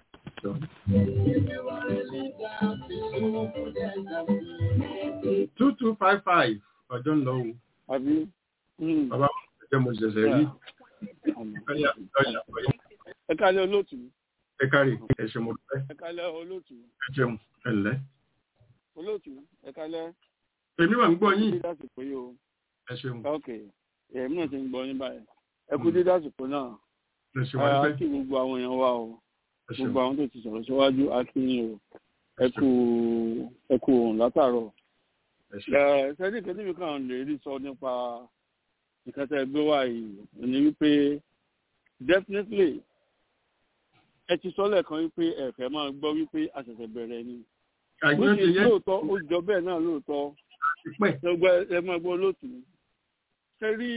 two two five five ọjọ́ ń lọ o. àbí. bàbá ẹjẹ mo ṣẹ̀ṣẹ̀ rí. ẹ kálẹ̀ olóòtú. ẹ kárí ẹ ṣe mo fẹ́. ẹ kálẹ̀ olóòtú. ẹ jẹun ẹ lẹ́. olóòtú ẹ kálẹ̀. èmi wà ń gbọ́ yín. ẹ ṣeun. ok èmi náà ti ń gbọ́ yín báyìí ẹ kú dídá àsìkò náà ẹ ṣe wá a kí gbogbo àwọn èèyàn wa o gbogbo àwọn tó ti sọ̀rọ̀ síwájú a kí yín o ẹ kú ẹ kú òun látàárọ̀ sẹ́ni kan níbi kan lè rí sọ nípa nǹkan tẹ́ gbé wá yìí ní wípé definitely ẹ ti sọ lẹ́ẹ̀kan wípé ẹ fẹ́ máa gbọ́ wípé a ṣẹ̀ṣẹ̀ bẹ̀rẹ̀ ni bó ṣe lóòótọ́ ó jọ bẹ́ẹ̀ náà lóòótọ́ gbogbo ẹ máa gbọ́ lóòtú ṣe rí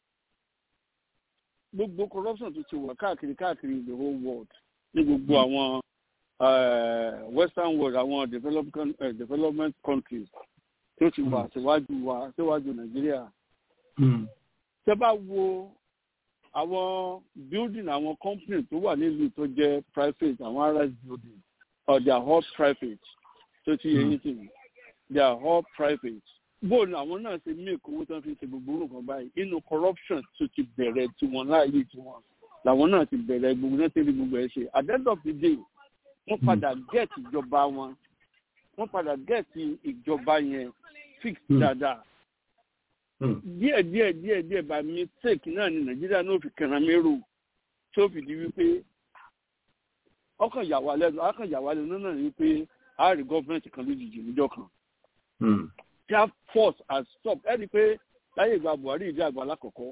gbogbo corruption tó ti wà káàkiri káàkiri the whole world ní gbogbo àwọn western world àwọn development, uh, development countries tó ti wà síwájú wa síwájú nàìjíríà. tẹ́ bá wo àwọn building àwọn company tó wà nílùú tó jẹ́ private àwọn rs building or they are all private tó ti yẹ yín sí mi they are all private bóòlù àwọn náà ṣe mí èkó tó ń fi ṣe gbogbo nǹkan báyìí inú corruption tó ti bẹ̀rẹ̀ tiwọn láàyè tiwọn làwọn náà ti bẹ̀rẹ̀ gbogbo náà tẹ́lẹ̀ gbogbo ẹ̀ ṣe at the end of the day wọ́n padà get ìjọba wọn wọ́n padà get ìjọba yẹn fix dáadáa díẹ̀ díẹ̀ díẹ̀ díẹ̀ by mistake náà ni nàìjíríà náà fi kẹran mérò tó fi di wípé ọkàn yà wá lẹ́nu ọkàn yà wá lẹ́nu náà ni wípé a rí gọ́ọ̀mẹ̀ntì kan lójijì níjọ́ kan that force has stopped ẹni pé láyé ìgbà buhari ìdí àgbà alákọ̀ọ́kọ́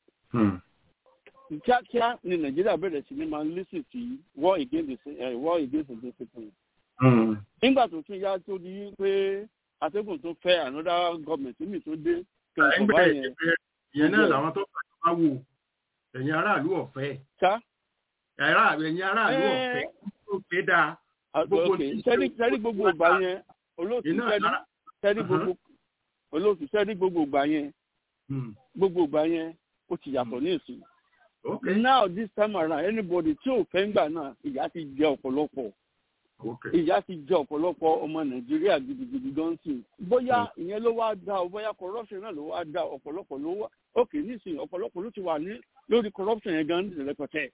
kíákíá ni nàìjíríà bẹ̀rẹ̀ sí ni máa ń lísì sí war against the war against the discipline. nígbà tó tún yá tó di pé atẹ́gùn tó fẹ́ another government mi tó dé tó ń sọ báyẹn. ìyẹn náà làwọn tó fà wá wò ẹ̀yin aráàlú ọ̀fẹ́. ẹ̀yin aráàlú ọ̀fẹ́ tó fẹ́ dáa. sẹ́rí gbogbo ìgbà yẹn olóòtú sẹ́rí gbogbo olóòtú sẹ́rí gbogbo ìgbà yẹn gbogbo ìgbà yẹn ó ti yàtọ̀ ní ìsìn. Okay. Now this time around anybody tí ò fẹ́ ń gbà náà ìyá ti jẹ ọ̀pọ̀lọpọ̀. Ìyá ti jẹ ọ̀pọ̀lọpọ̀ ọmọ Nàìjíríà gidigidi gan sí. Bóyá ìyẹn ló wá dá o, bóyá corruption náà ló wá dá ọ̀pọ̀lọpọ̀ ló wá. Okay nísìnyí ọ̀pọ̀lọpọ̀ ló ti wà ní lórí corruption yẹn gan ní rẹpẹtẹ.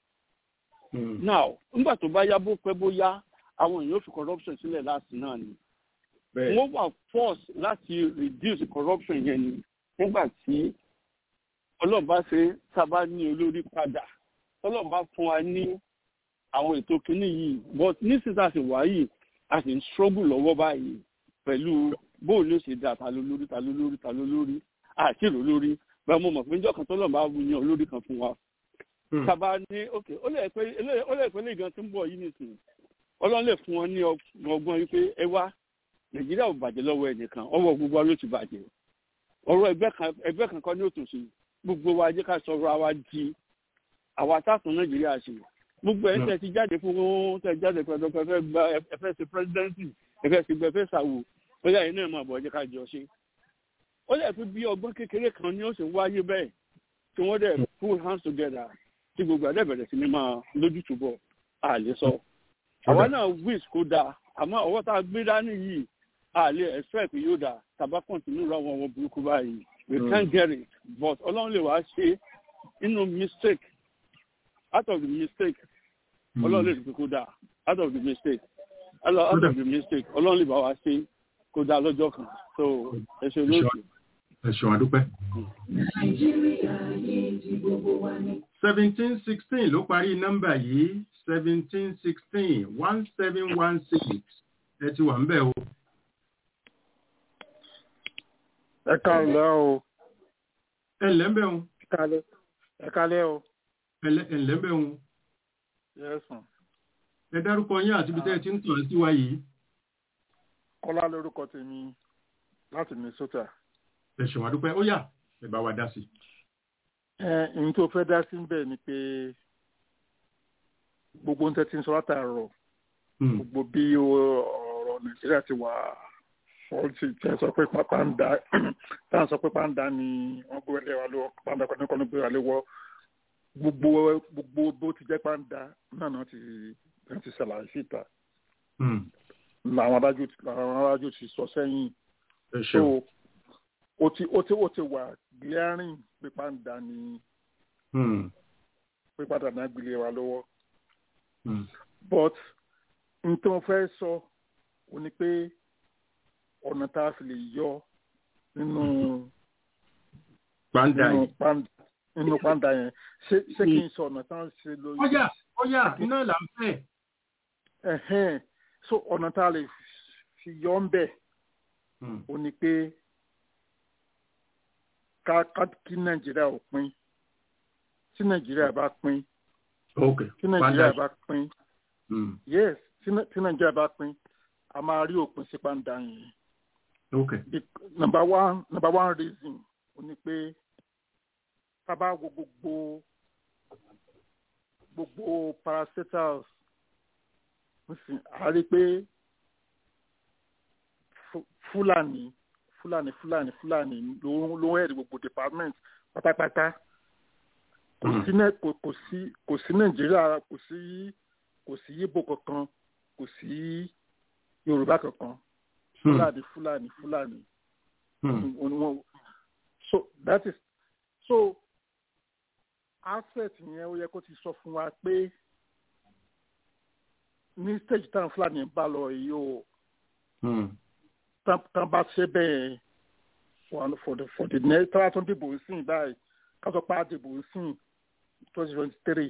Now nígbà tó bá yá bó pẹ́ bóyá àwọn èèyàn fi corruption sílẹ̀ láti náà ni. Wọ́n wà force láti reduce corruption yẹn ni nígbà tí ọlọ́run bá ṣe sábà ní olórí padà ọlọ́run bá fún wa ní àwọn ètò kínní yìí but nísìsiyìí àti wà yìí a sì ń struggle lọ́wọ́ báyìí pẹ̀lú bóun ló ṣe dá ta ló lórí ta ló lórí ta ló lórí àti ìrò lórí bẹ́ẹ̀ mo mọ̀ pé níjọ́ kan tọ́lọ́run bá yan olórí kan fún wa sábà ní ok ó lè pé ó lè pé lè gan tí ń bọ̀ yìí nìsín ọlọ́run lè fún wọn ní ọgbọ́n wípé ẹ wá nàìjíríà ò bàjẹ́ lọ́wọ́ ẹnìkan ọwọ́ gbogbo wa ló ti bàjẹ́ ọ̀rọ̀ ẹgbẹ́ kan kọ́ ní òtòṣì gbogbo wa jẹ́ ká sọ̀rọ̀ àwa di àwa táàtún nàìjíríà ṣe gbogbo ẹ̀ tẹ̀ ti jáde fún tẹ̀ jáde pẹ̀lú ẹ̀fẹ́ gba ẹ̀fẹ́ ṣe pírẹ́sidẹ́ǹtì ẹ̀fẹ́ ṣe gbẹ̀fẹ́ ṣàwò bóyá yìí náà máa bọ̀ jẹ́ ká jọ ṣe. ó lè fi bí ọgbọ́n kékeré kan ní ó sì wáyé bẹ́ẹ̀ tí wọ́n dẹ̀ pull hands together tí gbogbo ẹ̀dẹ̀ bẹ̀rẹ̀ sí ni máa lójútùú bọ̀ a lè sọ. àwa náà wish kó dáa àmọ́ ọwọ́ tá a gbé dání yìí a lè expect yóò dáa tàbá continue ra wọn wọn burúkú báyìí we mm. can't get it but ọlọ́run lè wá ṣe inú mistake out of the mistake ọlọ́run lè fi kó dáa out of the mistake out of the mistake ọlọ́run lè bá wa ṣe kó dáa lọ́jọ́ kan so ẹ ṣe olóòtú. ẹ ṣeun àdúpẹ́. nàìjíríà yìí ti gbogbo wa ní. seventeen sixteen ló parí nọ́mbà yìí seventeen sixteen one seven one six ẹ ti wà ń bẹ̀ o. ẹ káàlẹ́ o. ẹ ǹlẹ́ ń bẹ̀ o. ẹ káàlẹ́ o. ẹ ǹlẹ́ ń bẹ̀ o. yẹ́sùn. ẹ dárúkọ yín àti ibi tẹ́ ẹ ti ń tàn sí wa yìí. kọ́lá lórúkọ tèmi láti minnesota. ẹ ṣèwà dúpẹ́ ó yá ẹ bá wa dá sí. ẹ ǹ tó fẹ́ dá sí bẹ́ẹ̀ ni pé gbogbo ń tẹ́ ti ń sọ látàárọ̀ gbogbo bí ọ̀rọ̀ nàìjíríà ti wà fọ́ọ̀tì tí a sọ pé pàǹdà tí a sọ pé pàǹdà ni wọ́n gbé wọlé wa lọ́wọ́ pàǹdà kan ní kan ní gbé wa lọ́wọ́ gbogbo gbogbo bó ti jẹ́ pàǹdà náà náà ti náà ti ṣàlàyé síta làwọn adájọ́ làwọn adájọ́ ti sọ sẹ́yìn so ó ti ó ti ó ti wà glaring pé pàǹdà ni pé pàǹdà náà gbélé wa lọ́wọ́ but n tó fẹ́ sọ ó ní pé ọ̀nà tá a fi lè yọ nínú pàǹdà yìí nínú pàǹdà yẹn ṣé ṣé kí n sọ ọ̀nà tá a ṣe lórí. ọjà ọjà iná là ń fẹ́. ẹ̀hẹ́n so ọ̀nà tá a lè fi yọ ń bẹ̀ ó ní pé ká ká kí nàìjíríà ò pín tí nàìjíríà bá pín tí nàìjíríà bá pín yes tí nàìjíríà bá pín a máa rí òpin sí pàǹdà yẹn. Okay. number one number one reason ó ní pé tábà wo gbogbo gbogbo parastatals nísìn a rí pé fúlàní fúlàní fúlàní fúlàní ló ló ń ẹ̀rí gbogbo department pátápátá kò sí kò sí kò sí nàìjíríà kò sí kò sí yíbo kankan kò sí yorùbá kankan fúlàní fúlàní fúlàní so that is so asset yẹn ó yẹ kó ti sọ fún wa pé ní stage táwọn fúlàní bá lọ yìí o tán bá ṣe bẹ́ẹ̀ for the for the next tọ́lá tó ń dìbò sí báyìí ká sọ pé a dìbò sí twenty twenty three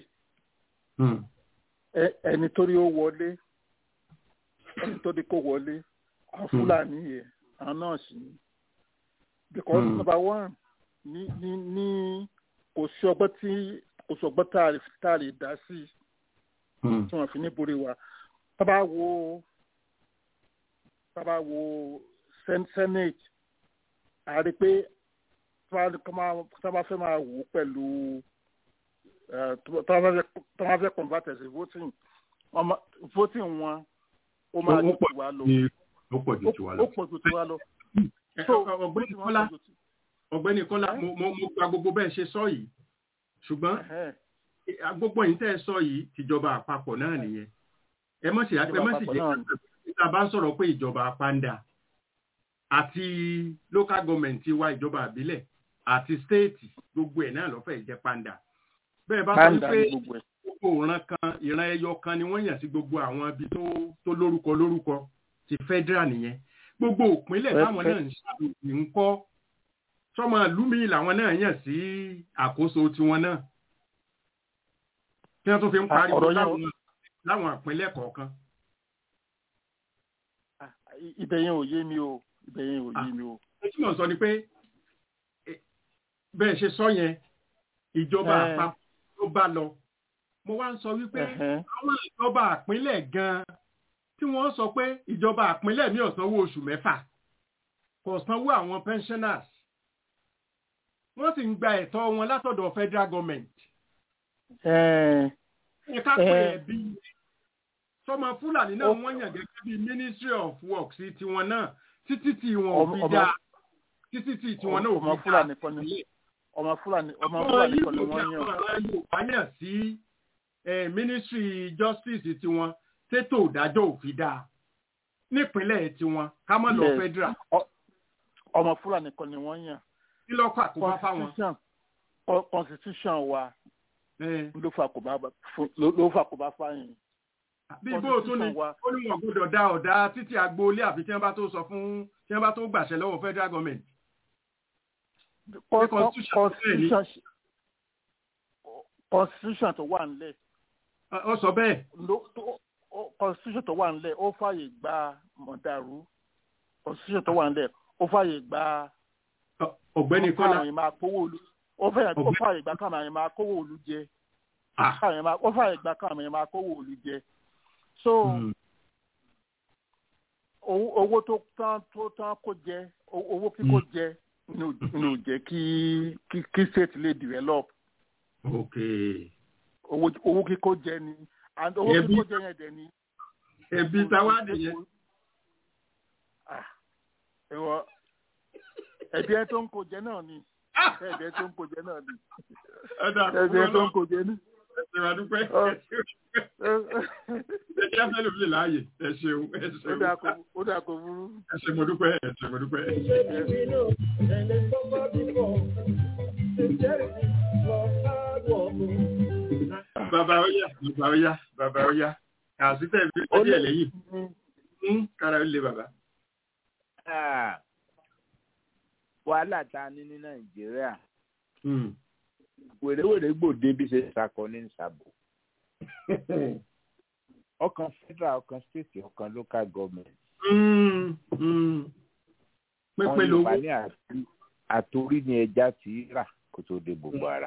ẹni tó rí ó wọlé ẹni tó rí kó wọlé àwọn fúlàní yẹn àwọn náà sì ní because mm. number one ní ní ní kò sí ọgbọ́n tí kò sí ọgbọ́n tá a lè dá sí tí wọ́n fi ní borí wa tábà wo tábà wo senate a rí pé tábà fẹ́ máa wò ó pẹ̀lú tábà fẹ́ convert as a voting voting wọn ó máa ju tiwa lọ ó pọ̀ ju tiwa lọ. ó pọ̀ ju tiwa lọ. ọ̀gbẹ́ni kọ́lá ọ̀gbẹ́ni kọ́lá mo mo gba gbogbo bẹ́ẹ̀ ṣe sọ yìí ṣùgbọ́n gbogbo yìí tẹ́ ẹ sọ yìí tìjọba àpapọ̀ náà nìyẹn ẹ mọ̀ sí ẹ mọ̀ sí jẹ́ níta bá ń sọ̀rọ̀ pé ìjọba panda àti local government wa ìjọba àbílẹ̀ àti state gbogbo ẹ̀ náà lọ́fẹ̀ẹ́ jẹ́ panda bẹ́ẹ̀ bá sọ pé gbogbo ìran kan ìran ẹyọ kan ni wọ́n yàn sí gbogbo àwọn ibi tó lórúkọ lórúkọ ti federal nìyẹn gbogbo òpínlẹ̀ táwọn náà ń ṣàlùyìn ń kọ́ sọmọ lumi làwọn náà yàn sí àkóso tiwọn náà tí wọ́n tún fi ń pariwo láwọn ìpínlẹ̀ kọ̀ọ̀kan. ibẹ̀ yẹn ò yé mi o ibẹ̀ yẹn ò yé mi o. ó túmọ̀ sọ ni pé bẹ́ẹ̀ ṣe sọ yẹn ìjọba àpapọ̀ ló bá lọ mo wá ń sọ wípé àwọn ìjọba àpínlẹ̀ gan-an tí wọ́n sọ pé ìjọba àpínlẹ̀ mi ò sanwó oṣù mẹ́fà kò sanwó àwọn pensioners wọ́n sì ń gba ẹ̀tọ́ wọn látọ̀dọ̀ federal government. ẹ ká pé ẹbí sọmọ fúlàní náà wọ́n yàn gẹ́gẹ́ bí ministry of works tiwọn náà títí tí wọn ò fi dá títí tí tiwọn náà ò fi dá ọmọ fúlàní ọmọ fúlàní kan ni wọ́n yàn. ọmọ yorùbá yàn sí ministry justice tiwọn ṣètò ìdájọ́ òfin dáa nípínlẹ̀ tiwọn ká mọ̀ lọ federal. ọmọ fúlàní kan ni wọ́n yàn. kí ló kọ́ àkóbá fáwọn. constitution wa ló fà àkóbá fáyìn. bí bó o tún ni ó ní wọn gbọ́dọ̀ dá ọ̀dà títí agboolé àfi tí wọ́n bá tó sọ fún tí wọ́n bá tó gbàṣẹ lọ́wọ́ federal government. constitution tó wà nílẹ̀. ó sọ bẹ́ẹ̀ constitution tó wà nílẹ̀ ó fààyè gba mọ̀dàrú constitution tó wà nílẹ̀ ó fààyè gba. ọ̀gbẹ́ni kọ́lá ó fààyè gba káwọn àyè máa kówó òlu jẹ ó fààyè gba káwọn àyè máa kówó òlu jẹ so owó tó tán tó tán kó jẹ owó kíkó jẹ ní ò jẹ kí kí state lè develop. owó kíkó jẹ ni and owó kíkó jẹ yẹn dẹ ni. ẹbí táwa nìyẹn. ẹwọ ẹbí ẹ tó ń kó jẹ náà ni ẹbí ẹ tó ń kó jẹ náà ni ẹbí ẹ tó ń kó jẹ ní. ẹ ṣe wà dúpẹ́ ẹ jẹ́ fẹ́ lómi láàyè ẹ ṣeun ẹ ṣeun ó dà kó burú. ẹ ṣe mo dúpẹ́ ẹ ṣe mo dúpẹ́. bàbá ọyá bàbá ọyá bàbá ọyá àṣìṣe ìbí ọdí ẹ lẹ́yìn kára ó lé bàbá. wàhálà tá a ní ní nàìjíríà wèrèwèrè gbòde bí ṣe ṣàkọ ní ìṣàbò ọkàn federal ọkàn state ọkàn local government. pépé lówó wọn ní àtòrí ni ẹja ti rà kó tó dé gbogbo ara.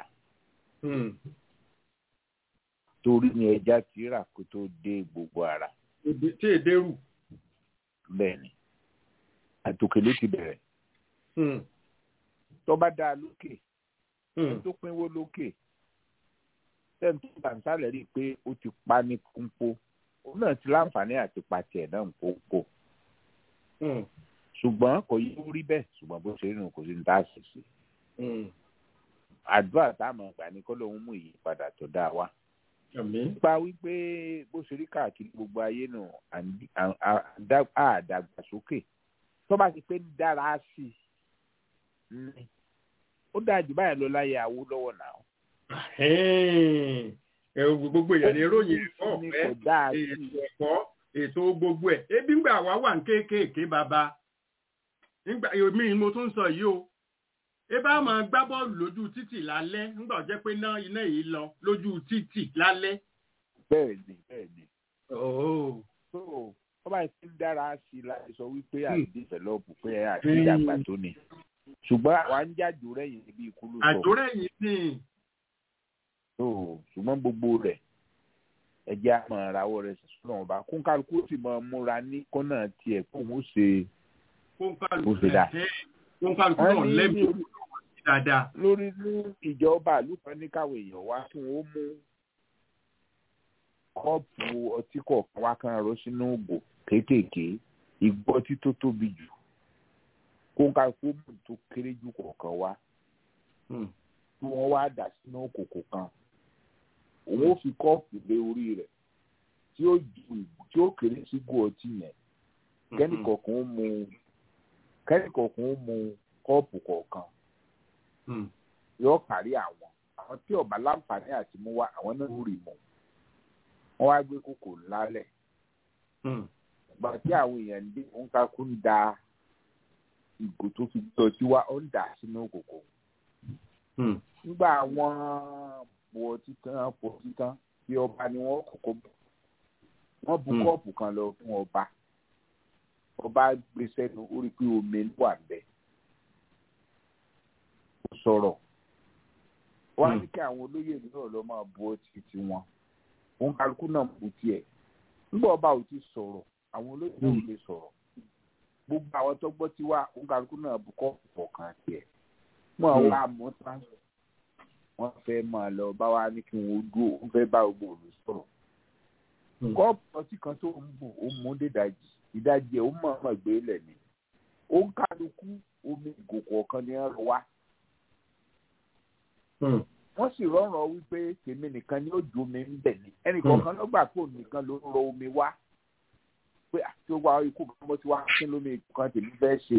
torí ni ẹja ti rà kó tó dé gbogbo ara. tí èdè rù. bẹ́ẹ̀ ni àtòkè ló ti bẹ̀rẹ̀ tó bá dáa lókè ẹni tó pínwó lókè tẹ́ni tó bá ń sálẹ̀ rí i pé ó ti pa ní kúńpó òun náà ti láǹfààní àti pa tiẹ̀ náà ń kóńpó ṣùgbọ́n kò yí ó rí bẹ́ẹ̀ ṣùgbọ́n bó ṣe rìn kò sí ní tá a ṣe sí àdúrà táwọn àgbà ní kọ́ lóun mú ìyípadà tó dáa wá nípa wípé bó ṣe rí káàkiri gbogbo ayé nù àdàgbàsókè tó bá ti pé ń dára sí i ní ó dáa jù báyìí lọ láyé Awólọ́wọ̀ náà. gbogbo èèyàn ní ròyìn ẹ̀kọ́ ọ̀fẹ́ ètò ẹ̀kọ́ ètò gbogbo ẹ̀ ebi ń gbà wá wà ní kéékèèké bàbá nígbà mi mo tún sọ yìí o ẹ bá máa gbá bọ́ọ̀lù lójú títì lálẹ́ nígbà jẹ́ pé iná iná yìí lọ lójú títì lálẹ́. bẹ́ẹ̀ ni bẹ́ẹ̀ ni. so wọ́n bá ti ń dára sí i láti sọ wípé àti dìfẹ̀lọ́pù pé àti ìdàgbà tó ni ṣùgbọ́n àwa ń jájò rẹ̀yìn níbi ìkúlù sọ. àjò rẹ̀yìn ni. so ṣùgbọ́n gbogbo rẹ̀ ẹjẹ́ àmọ́ ìràwọ̀ rẹ̀ sọ̀rọ̀ wọn bá kún kálukú sì máa múra ní kọ́nà tiẹ̀ kó òun ṣe kó ṣe dà. kó kálukú náà lẹ́mìí dáadáa. lórí ní ìjọba àlùkò ní káwọn èèyàn wá kí wọn ó mú kọ́ọ̀pù ọtí kọ̀ọ̀kan wá kan rọ sínú ògò kéékèèké igbó ọtí tó tóbi jù kó ń ká fóònù tó kéré jù kọ̀ọ̀kan wá tí wọ́n wá dà sínú òkòkò kan òun ó fi kọ́ọ̀pù lé orí rẹ̀ tí ó ju tí ó kéré sí gò ọtí yẹn kẹ́nìkọ̀ọ̀kan ó mu kẹ́nìkọ̀ọ̀kan ó mu kọ́ọ̀pù kọ̀ọ̀kan yóò kárí àwọn àwọn tí ọba láǹfààní àti mú wá àwọn náà rí mọ wọn wá gbé kókò lálẹ́ ìgbà tí àwọn èèyàn dé òǹkakú ń da ìgò tó fi gbé ọtí wá ó ń dà sínú òkòkò nígbà àwọn pọ̀ títàn pọ̀ títàn bí ọba ni wọ́n kọ́kọ́ bọ̀ wọ́n bu kọ́ọ̀pù kan lọ fún ọba ọba gbé sẹ́nu ó rí pé omi wà bẹ́ẹ̀ sọ̀rọ̀ wọ́n á ní kí àwọn olóyè náà lọ máa bu ọtí tiwọn òun kálukú náà bu tiẹ̀ nígbà ọba ò ti sọ̀rọ̀ àwọn olóyè náà ò lè sọ̀rọ̀ gbogbo àwọn tó gbọ́ tí wá òun kálukú náà bu kọ́ọ̀pù kọ̀ọ̀kan tiẹ̀ mọ́ àwọn àmọ́ tán wọ́n fẹ́ máa lọ bá wa ní kí wọ́n dúró wọ́n fẹ́ bá gbogbo òlu sọ̀rọ̀ kọ́ọ̀pù ọtí kan tó ń bù ó mú dídajì ìdajì ẹ̀ ó mọ̀ ọ́n gbé lẹ̀ ní òun kálukú omi ìgò kọ̀ọ̀kan ni wọ́n lọ wá wọ́n sì rọrùn wípé tèmi nìkan ni ó ju omi ń bẹ̀ ni ẹnìkọ̀ọ̀kan ló gbà pé òun nìkan ló ń rọ omi wá pé àti ó wá ikú kan bó ti wá kí lómi kan tèmi fẹ́ ṣe.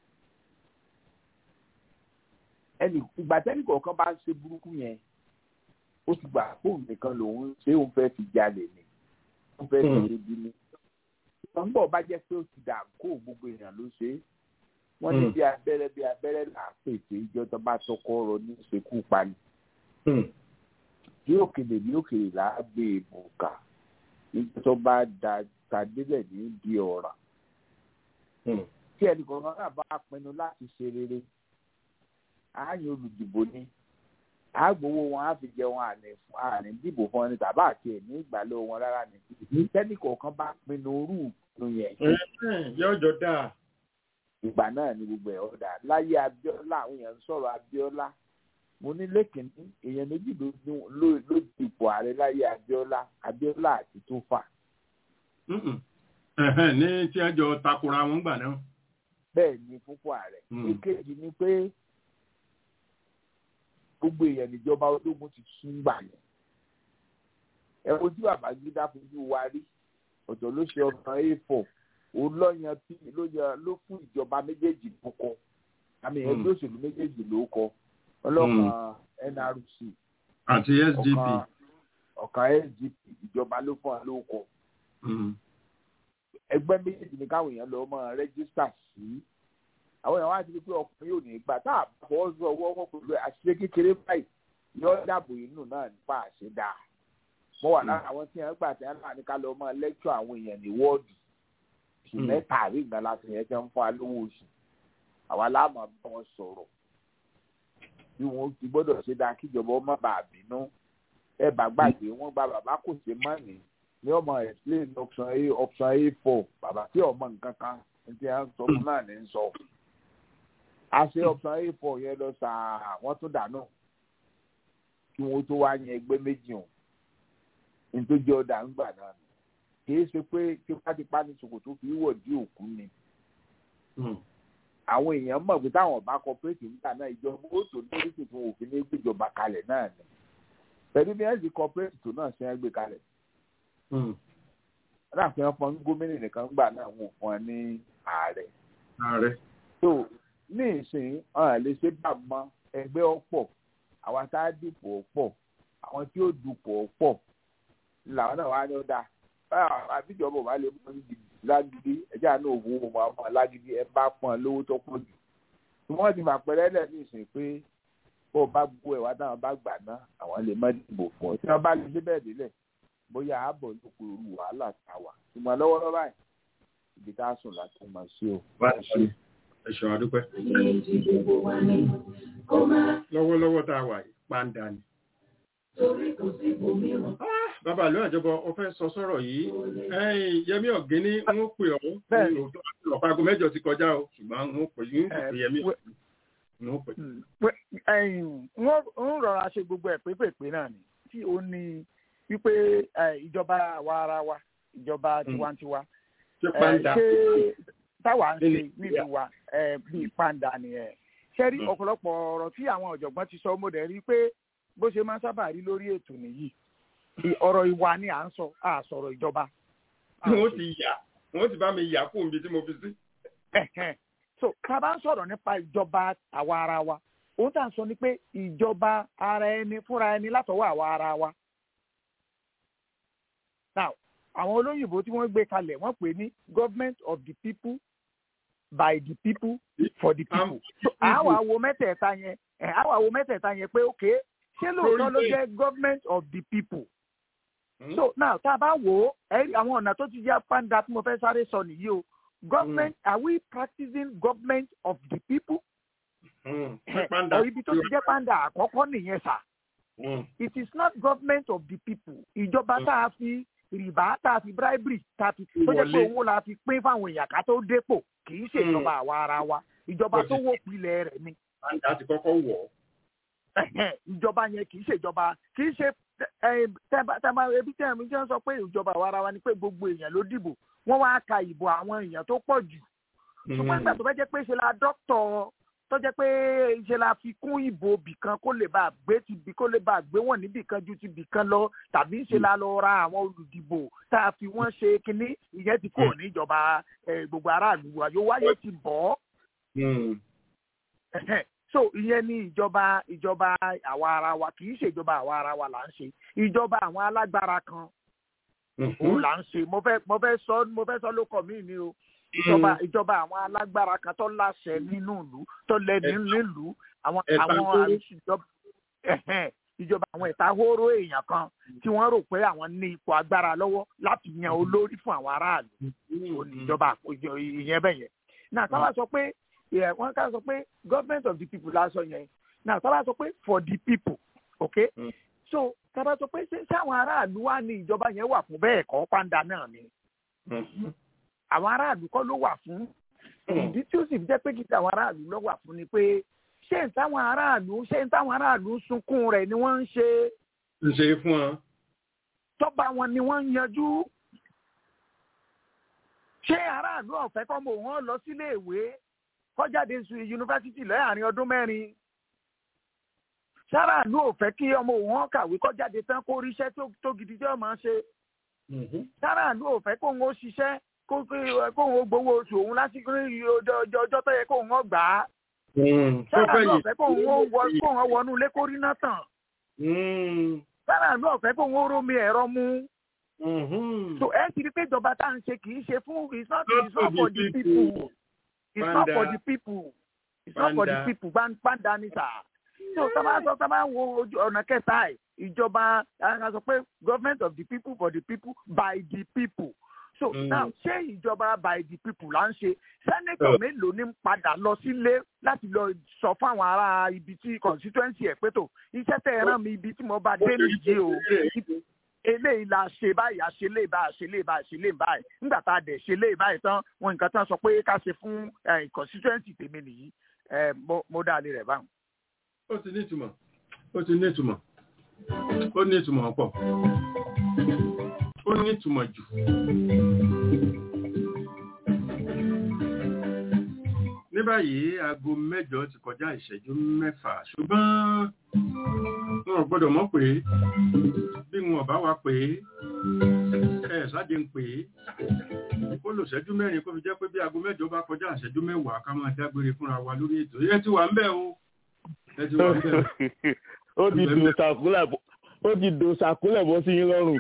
ẹnì ìgbà tẹ́nìkọ̀ọ̀kan bá ń ṣe burúkú yẹn ó ti gbà pé òun nìkan lòun ṣé òun fẹ́ fi jalè ni òun fẹ́ fi ṣe bí ni. wọ́n bọ̀ bá jẹ́ pé ó ti dà kó gbogbo èèyàn ló ṣe é wọ́n ní bí abẹ́rẹ́ bí abẹ́rẹ́ là á pèsè ìjọ tó bá tọkọ ọ̀rọ̀ ní ìṣekú pani. bí òkèlè bí òkèlè là á gbé èbò kà ìjọ tó bá da tàdélẹ̀ ní di ọ̀ràn. tí ẹnìkan náà bá pinnu láti ṣe rere àáyàn olùdìbò ni àgbowó wọn á fi jẹun àní dìbò fún ẹni tàbá àti ẹ̀ ní ìgbàlẹ̀ wọn rárá ni tẹ́nìkọ̀ọ̀kan bá pinnu orú ìpinnu yẹn. yọjọ dáa ìgbà náà ni gbogbo ẹ̀ ọ̀dà láyé Abíọ́lá àwọn èèyàn ń sọ̀rọ̀ Abíọ́lá mo ní lẹ́kìnní èèyàn méjì ló ló dipò ààrẹ láyé Abíọ́lá Abíọ́lá àti Tófà. ní tí a jọ takora wọn gbà náà. bẹ́ẹ̀ ni fúnpọ̀ ààrẹ èkejì ni pé gbogbo èèyàn níjọba ológun ti tún gbà yẹn ẹ ojú Babangida fojú wa rí ọ̀tọ̀ ló ṣe ọ̀sán a4 òun lọ́yàn tí ló yẹ ló fún ìjọba méjèèjì ló kọ àmì ẹgbẹ́ òṣèlú méjèèjì ló kọ ọlọ́kan NRC àti SDP ọ̀kan SDP ìjọba ló fún wa ló kọ ẹgbẹ́ méjèèjì ní káwọn èèyàn lọ mọ rẹ́gísítà sí àwọn èèyàn wá ti rí pé ọkùnrin yóò ní gbà tá a bọ́ sọ ọwọ́ wọn pẹ̀lú àṣìṣe kékeré báyìí yọ dàbò inú náà nípa àṣẹdá mo wà lára àwọn tí wọn gbà tí wọn náà ní ká lọ mọ lẹ́kṣọ̀ àwọn èèyàn ní wọ́ọ̀dù oṣù mẹ́ta àrí ìgbà láti yẹn jẹ́ ń fún alówó oṣù àwa láàmú bá wọn sọ̀rọ̀ bí wọn ti gbọ́dọ̀ ṣe dáa kíjọba ọmọ bàá bínú ẹ bá gbàgbé wọn gba bàbá kò ṣe mọ́ ní ní ọmọ explain option a option a four bàbá tí ọmọ nǹkan kan ní à ń sọ fún náà ní sọ a ṣe option a four yẹn lọ sàá wọ́n tún dànù kí wọ́n tó wá yan ẹgbẹ́ méjì hàn nítorí ọ̀dà ń gbà náà kì í ṣe pé tipátipá ní ṣòkòtò fi wọ̀ dí òkú ni àwọn èèyàn mọ̀ pé táwọn bá kọ́pẹ́rẹ́tì nígbà náà ìjọba ó tó lórí tuntun òfin ní gbéjọba kalẹ̀ náà ni pẹ̀lú bí ẹ̀sìn kọ́pẹ́rẹ́tì tó náà ṣe ń gbé kalẹ̀. láàfin wọn fún gómìnà nìkan gbà náà wọn fún ẹ ní ààrẹ. ààrẹ. tó ní ìsìn ọ̀hún lè ṣe bá mọ ẹgbẹ́ ọ̀pọ̀ àwọn tá a dìpọ̀ ọ̀pọ̀ àwọn tí ó dupọ̀ ọ̀pọ̀ làwọn náà wá ní ó dáa àbíjọba ò bá lè mọ lágídí ẹjẹ àánú òwò ọmọ ọmọ lágídí ẹ bá pọn lówó tó pọ̀ jù tí wọ́n ti máa pẹrẹ lẹ ní ìsìn pé bó o bá gbó ẹ wá táwọn bá gbà ná àwọn lè má dìbò fún ọ tí wọ́n bá lè ṣe bẹ́ẹ̀ délẹ̀ bóyá ààbọ̀ ló kó irú wàhálà tá a wà ṣùgbọ́n lọ́wọ́lọ́wọ́ báyìí ibi tá a sùn láti máa ṣe o. ẹ ṣeun adúpẹ́. lọ́wọ́lọ́wọ́ tá a wà yìí pàǹdà ni bàbá àlọ́ àjọbọ ọfẹ́ sọ sọ̀rọ̀ yìí ẹ̀yìn yẹmí ọ̀gẹ́ni ń pè ọ́ ọ̀pá aago mẹ́jọ ti kọjá o ṣùgbọ́n ń pè ń pè yẹmí ń pè. ń rọra ṣe gbogbo ẹ̀ pépèpé náà ni tí ó ní wípé ìjọba àwa ara wa ìjọba tiwantiwa ṣé táwa ń ṣe nílùú wa bíi pàǹdà nìyẹn ṣe rí ọ̀pọ̀lọpọ̀ ọ̀rọ̀ tí àwọn ọ̀jọ̀gbọ́n ti sọ mo dẹ̀ rí pé bó ṣe máa ń sábà rí lórí ètò nìyí ọ̀rọ̀ ìwà ni à ń sọ à sọ̀rọ̀ ìjọba. wọ́n ti yà wọ́n ti bá mi yà kó omi tí mo fi sí. so ká bá ń sọ̀rọ̀ nípa ìjọba àwa ara wa ohun tá à ń sọ ni pé ìjọba ara ẹni fúnra ẹni látọwọ́ àwa ara wa. now àwọn olóyìnbó tí wọ́n gbé kalẹ̀ wọ́n pè ní government of the people by the people for the people. so àwa wo mẹ́tẹ̀ẹ̀ta yẹn àwa wo mẹ́tẹ̀ẹ̀ta yẹn pé okay ṣé lóòótọ́ ló jẹ́ government of the people. Mm. so now tá a bá wò ó àwọn ọ̀nà tó ti jẹ́ pàǹdà tí mo fẹ́ sáré sọ nìyí o government mm. are we practicing government of the people. ọ̀ ibi tó ti jẹ́ pàǹdà àkọ́kọ́ nìyẹn sà. it is not government of the people ìjọba tá a fi rìbá tá a fi bribery tá a fi tó jẹ́ pé owó la fi pín fáwọn èèyàn ká tó dépò kì í ṣe ìjọba àwa ara wa ìjọba tó wó pilẹ̀ rẹ̀ ni. pàǹdà ti kọ́kọ́ wọ̀ ọ́ ìjọba yẹn kì í ṣe ìjọba kì í ṣe tẹ́ẹ̀bá ebi tẹ́ẹ̀ mi jẹ́ sọ pé ìjọba àwa ara wa ni pé gbogbo èèyàn ló dìbò wọ́n wá ka ìbò àwọn èèyàn tó pọ̀ jù ṣùgbọ́n nígbà tó fẹ́ jẹ́ pé ṣe la dọ́kítọ̀ tó jẹ́ pé ṣe la fi kún ìbò bìkan kó lè bá gbé ti bì kó lè bá gbé wọ̀n níbìkan ju ti bìkan lọ tàbí ṣe la lọ ra àwọn olùdìbò tá a fi wọ́n ṣe kínní ìyẹn ti kò ní ìjọba gbogbo aráàlú wa yóò wáyé ti bọ̀ ọ́ so ìyẹn ní ìjọba ìjọba àwa ara wa kì í ṣe ìjọba àwa ara wa là ń ṣe ìjọba àwọn alágbára kan òun là ń ṣe mo fẹ́ mo fẹ́ sọ mo fẹ́ sọ ló kọ mí ni o ìjọba ìjọba àwọn alágbára kan tó láṣẹ nínú ìlú tó lẹ́ni nílùú àwọn àwọn ìjọba ìjọba àwọn ìtahóró èèyàn kan tí wọ́n rò pé àwọn ní ipò agbára lọ́wọ́ láti yan olórí fún àwọn aráàlú ìjọba ìyẹn bẹ́yẹn náà káwá sọ pé wọ́n ká sọ pé government of the people lásọ yẹn now tábà sọ pé for the people okay mm. so tábà sọ pé ṣé àwọn aráàlú wà ní ìjọba yẹn wà fún bẹ́ẹ̀ kọ́ pàǹdà náà ni àwọn aráàlú kọ́ ló wà fún ìdí tí ó sì jẹ́ pé kí àwọn aráàlú ló wà fún ni pé ṣé n táwọn aráàlú ṣé n táwọn aráàlú sunkún rẹ̀ ni wọ́n ń ṣe. ń ṣe fún ọ. tọ́ba wọn ni wọ́n ń yanjú. ṣé aráàlú ọ̀fẹ́ kọ́ mọ̀ wọ́n lọ sílé ìwé kọjáde su yunifásitì láàrin ọdún mẹ́rin sára ìlú ò fẹ́ kí ọmọ òun kàwé kọjáde tán kó ríṣẹ́ tó gidi tí ó máa ṣe sára ìlú ò fẹ́ kóun ó ṣiṣẹ́ kóun ó gbowó oṣù òun lásìkò ọjọ́ tó yẹ kóun ó gbà á sára ìlú ò fẹ́ kóun ó wọnú ilé kó rí náà tàn sára ìlú ò fẹ́ kóun ó rómi ẹ̀rọ mú so ẹ ti rí pé ìjọba tá à ń ṣe kì í ṣe fún it's not it's not for the people it's not for the people it's not for the people gbàǹdà ni sà so sábà sọ sábà wo ọ̀nà kẹta ẹ̀ ìjọba a sọ pé government of the people for the people by the people so mm. now ṣé ìjọba by the people là ń ṣe sẹ́nẹ́tọ̀ mélòó ní padà lọ sílé láti lọ sọ fún àwọn ará ibi tí constituency ẹ̀ pé tó iṣẹ́ tẹ̀ ẹ̀ rán mi ibi tí mo bá dé nìyí o eléyìí la ṣe báyìí a ṣe léyìí báyìí a ṣe léyìí báyìí a ṣe léyìí báyìí nígbà tá a dẹ̀ ṣe léyìí báyìí tán wọn nǹkan tán sọ pé ká ṣe fún constituency tèmi nìyí mo dá a lè rẹ̀ báwọn. ó ti ní ìtumọ̀ ó ti ní ìtumọ̀ ó ní ìtumọ̀ pọ̀ ó ní ìtumọ̀ jù. ní báyìí aago mẹ́jọ ti kọjá ìṣẹ́jú mẹ́fà ṣùgbọ́n wọn ò gbọ́dọ̀ mọ̀ pé bí wọn bá wa pé ẹ ṣáde ń pè é ó lò ṣẹ́jú mẹ́rin kó fi jẹ́ pé bí aago mẹ́jọ bá kọjá ìṣẹ́jú mẹ́wàá ká máa dágbére fúnra wa lórí ètò ẹ ti wà ń bẹ̀ o ẹ ti wà ń bẹ̀ ó ti dò sàkúlẹ̀ ó ti dò sàkúlẹ̀ bọ́ sí yín lọ́rùn.